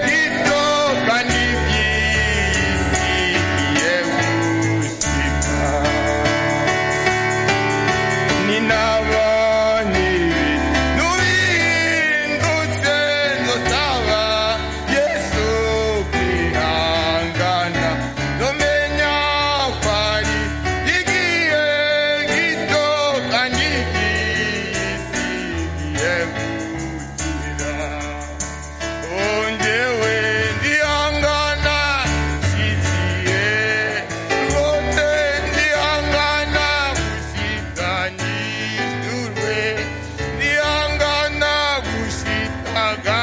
gito kandi byizigiye gushika ninabonye nubindutse nzotaba yesu kwihangana nomenya kwari igihe gito kandi gisigiye gukira ongewe ndihangana nshyigiye rwose ndihangana gushyikanishurwe ndihangana gushikaga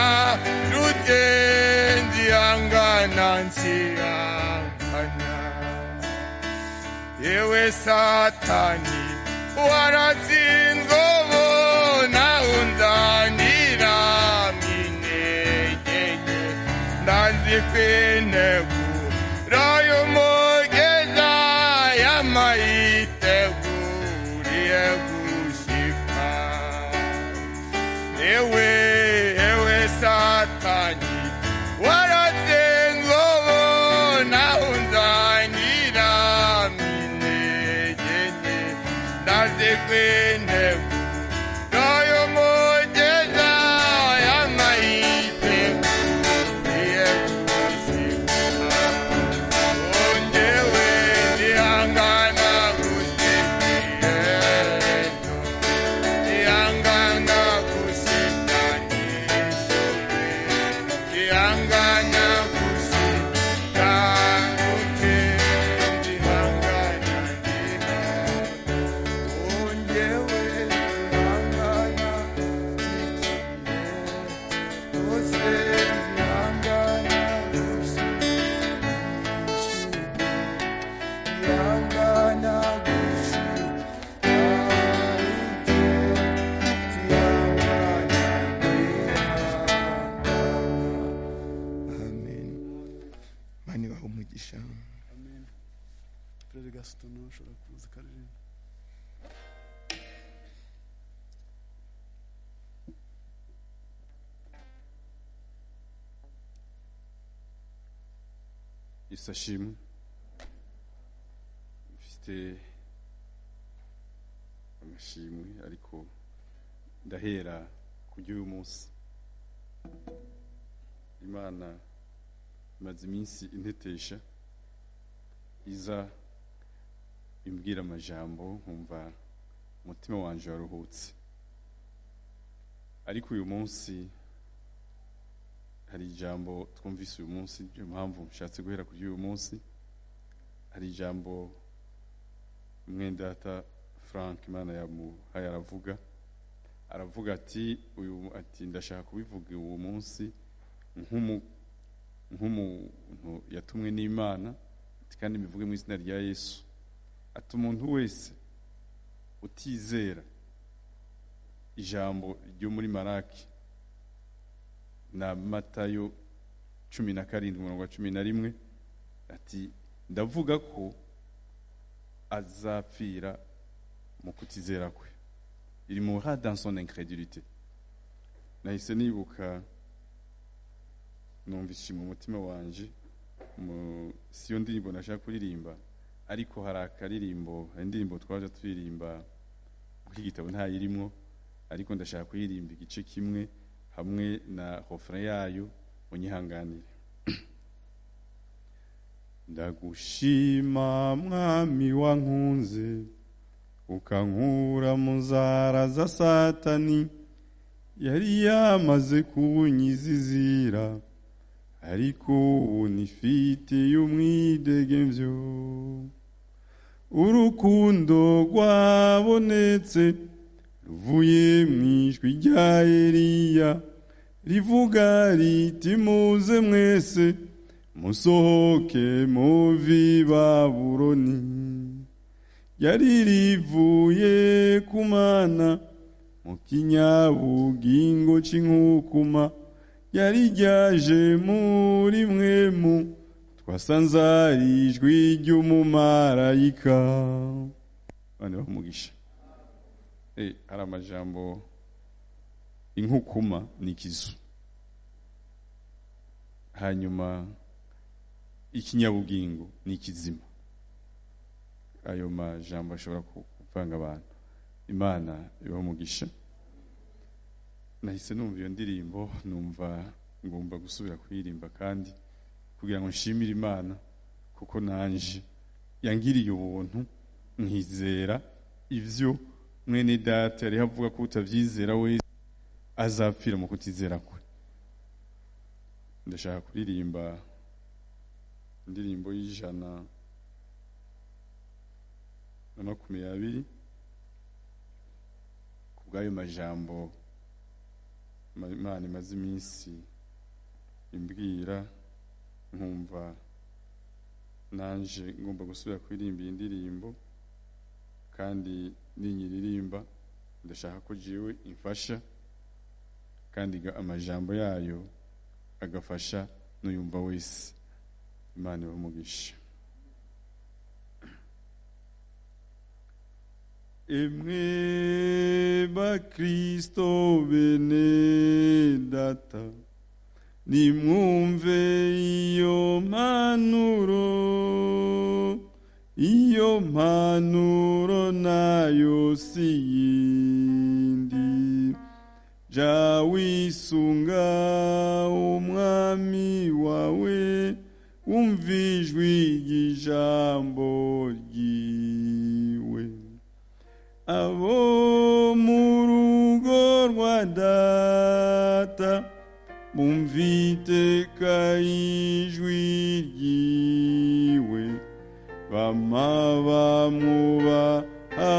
rute ndihangana nsihangana yewe satani waratsinzwe bo nawe unzanira minegege ndazi kwinegu rayo mogeza yamayiteguriye gushika ewe ewe satani waratsinzwe bo nawe unzanira minegege ndazi kwinegu rayo mogeza yamayiteguriye gushika ongewe ndihangana kusikiyeto ndihangana kusikanishore ndihangana kusikanute ndihangana ndina ongewe ndihangana kusikiyeto ndose ndihangana kusikiyeto mani wawe umugisha perezida gasutamo ushobora kuza ukaririmba isashimwe mfite amashimwe ariko ndahera ku by'uyu munsi imana imaze iminsi intetesha iza imbwira amajambo nkumva umutima wanjye waruhutse ariko uyu munsi hari ijambo twumvise uyu munsi niyo mpamvu nshatse guhera kuri uyu munsi hari ijambo mwendata frank imana yamuhaye aravuga aravuga ati uyu ati ndashaka kubivuga uwo munsi nk'umu nk'umuntu yatumwe n'imana ati kandi mbivuge mu izina rya yesu ati umuntu wese utizera ijambo ryo muri maraki na matayo cumi na karindwi umurongo wa cumi na rimwe ati ndavuga ko azapfira mu kutizera kwe il mourra dans son incrédulité nahise nibuka numva ishima umutima wanjye mu- si yo ndirimbo nashaka kuririmba ariko hari akaririmbo hari indirimbo twaje turirimba kuko igitabo ntayirimwo ariko ndashaka kuyirimba igice kimwe hamwe na refrain yayo unyihanganire ndagushima mwami wankunze ukankura mu nzara za satani yari yamaze kunyizizira ariko ubu nifitiye umwidegemvyo urukundo rwabonetse ruvuye mu ijwi rya eliya rivuga riti muze mwese musohoke muvi baburoni yari rivuye ku mana mu kinyabugingo cy'inkukuma yari ryaje muri mwemu twasanze ari ijwi ry'umumarayika abandi baha umugisha Eh, hari amajambo inkukuma ni ikizu hanyuma ikinyabugingo ni ikizima ayo majambo ashobora ku- kuvanga abantu imana ibaha umugisha nahise numva iyo ndirimbo numva ngomba gusubira kuyirimba kandi kugira ngo nshimire imana kuko nanje yangiriye ubuntu nkizera ivyo mwene data yari avuga ko utavyizera wese azapfira mu kutizera kwe ndashaka kuririmba indirimbo y'ijana na makumyabiri ku bw'ayo majambo ma- imana imaze iminsi imbwira nkumva nanje ngomba gusubira kuririmba iyi ndirimbo kandi ninyiririmba ndashaka ko jewe imfasha kandi ga- amajambo yayo agafasha n'uyumva wese imana ibamugisha Emre bakristo bene data nimwumve iyo mpanuro iyo mpanuro nayo si yindi jya wisunga umwami wawe wumva ijwi ry'ijambo ryiwe abo mu rugo rwa data bumviteka ijwi ryiwe bama bamwubaha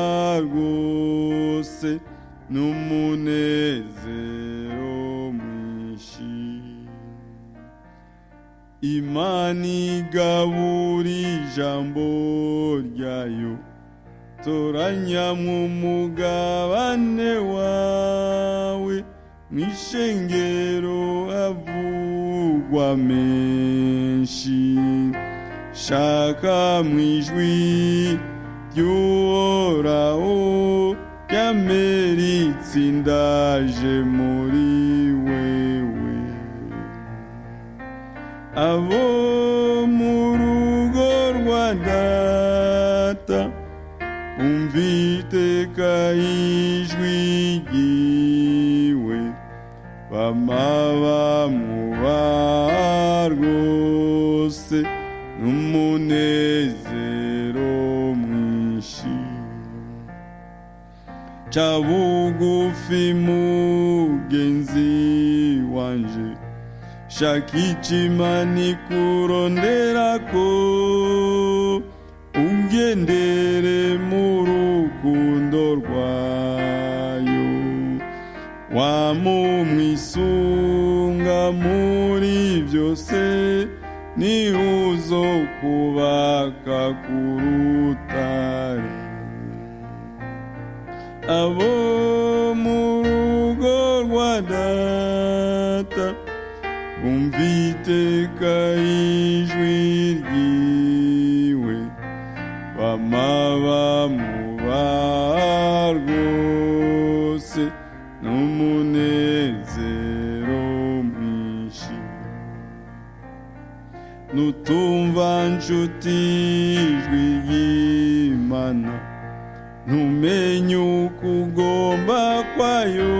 rwose n'umunezero mwinshi imana igabura ijambo ryayo toranyamwo umugabane wawe mu ishengero havugwa menshi shaka mu ijwi ry'uhoraho ryameritse indaje muri wewe abo mu rugo rwa data umviteka ijwi ryiwe bama bamwubaha rwose n'umunezero mwinshi ca bugufi mugenzi wanje shaka icimani kuronderako ungendere mu rukundo rwayo wamumwisunga muri byose niho uzokubaka ku rutare abo mu rugo rwa data bumvite uwiteka ijwi ryiwe bama bamuba rwose n'umunezero mwinshi nutumva nshuti ijwi ry'imana ntumenye uko ugomba kwayo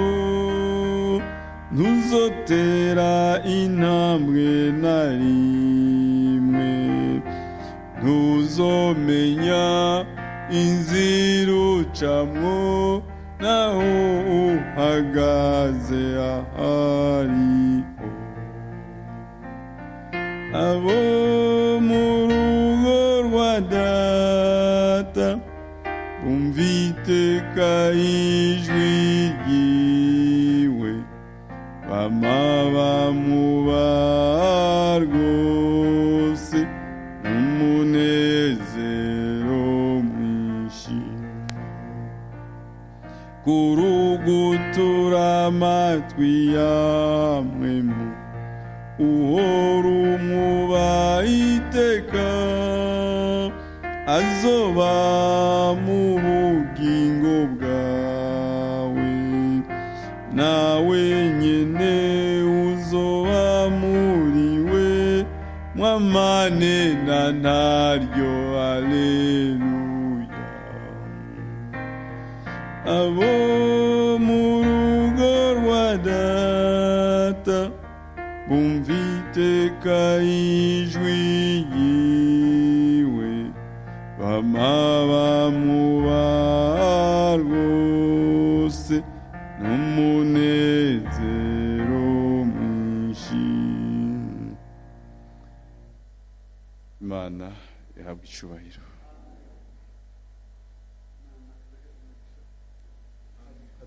ntuzotera intambwe na rimwe ntuzomenya inzira ucamwo naho uhagaze ahariho abo mu rugo rwa data bumva iteka ijwi ryiwe bama bamuba rwose n'umunezero mwinshi kurugutura amatwi yamwe mu uhora umwubaha iteka azoba mu bugingo bwawe nawe nyine uzoba muri we mwamane na ntaryo aleluya abo mu rugo rwa data bumva iteka ijwi ryiwe bama bamuba rwose n'umunezero mwinshi imana ihabwa icyubahiro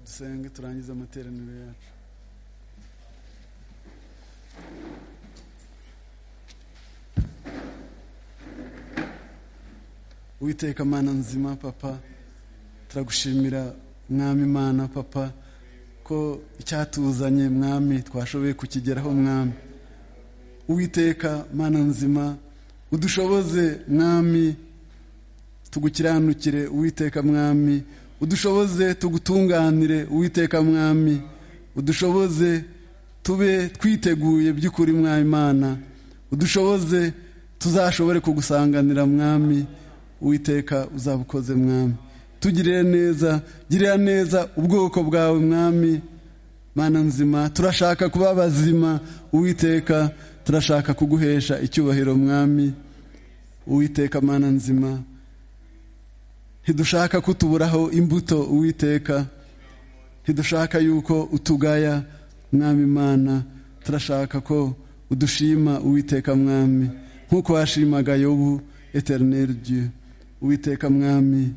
dusenge turangize amateraniro yacu witeka mana nzima papa turagushimira mwami imana papa ko icyatuzanye mwami twashoboye kukigeraho mwami uwiteka mana nzima udushoboze mwami tugukiranukire uwiteka mwami udushoboze tugutunganire uwiteka mwami udushoboze tube twiteguye by'ukuri mwami imana udushoboze tuzashobore kugusanganira mwami uwiteka uzabukoze mwami tugirire neza girira neza ubwoko bwawe mwami mana nzima turashaka kuba bazima uwiteka turashaka kuguhesha icyubahiro mwami uwiteka mana nzima ntidushaka kutuburaho imbuto uwiteka ntidushaka yuko utugaya mwami mana turashaka ko udushima uwiteka mwami nk'uko washimaga yobu eterineri dieu uwiteka mwami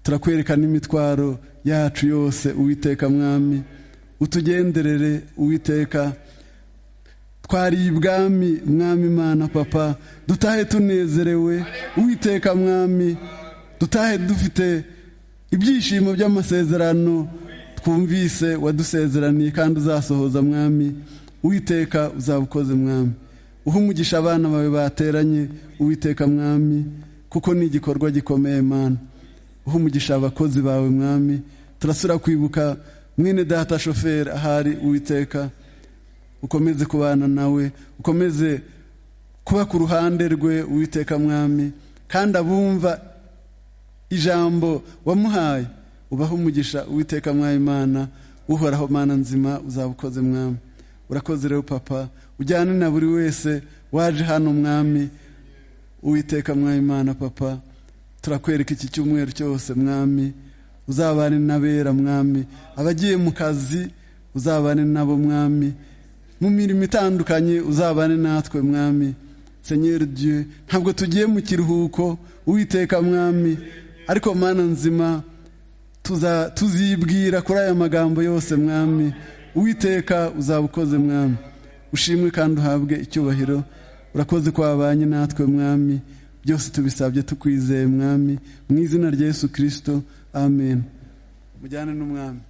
turakwereka n'imitwaro yacu yose uwiteka mwami utugenderere uwiteka twariye ibwami mwami imana papa dutahe tunezerewe uwiteka mwami dutahe dufite ibyishimo by'amasezerano twumvise wadusezeraniye kandi uzasohoza mwami uwiteka uzabukoze mwami uha umugisha abana bawe bateranye uwiteka mwami kuko ni igikorwa gikomeye mana uha umugisha abakozi bawe mwami turasura kwibuka mwene data shoferi ahari uwiteka ukomeze kubana nawe ukomeze kuba ku ruhande rwe uwiteka mwami kandi abumva ijambo wamuhaye ubaho umugisha uwiteka mwami imana uhoraho mana nzima uzabukoze mwami urakoze rero papa ujyane na buri wese waje hano mwami uwiteka mwami imana papa turakwereka iki cyumweru cyose mwami uzabane n'abera mwami abagiye mu kazi uzabane nabo mwami mu mirimo itandukanye uzabane natwe mwami senyeri dieu ntabwo tugiye mu kiruhuko uwiteka mwami ariko mana nzima tuza- tuzibwira kuri aya magambo yose mwami uwiteka uzaba ukoze mwami ushimwe kandi uhabwe icyubahiro urakoze ko wabanye natwe mwami byose tubisabye tukwizeye mwami mu izina rya yesu kirisito amen mujyane n'umwami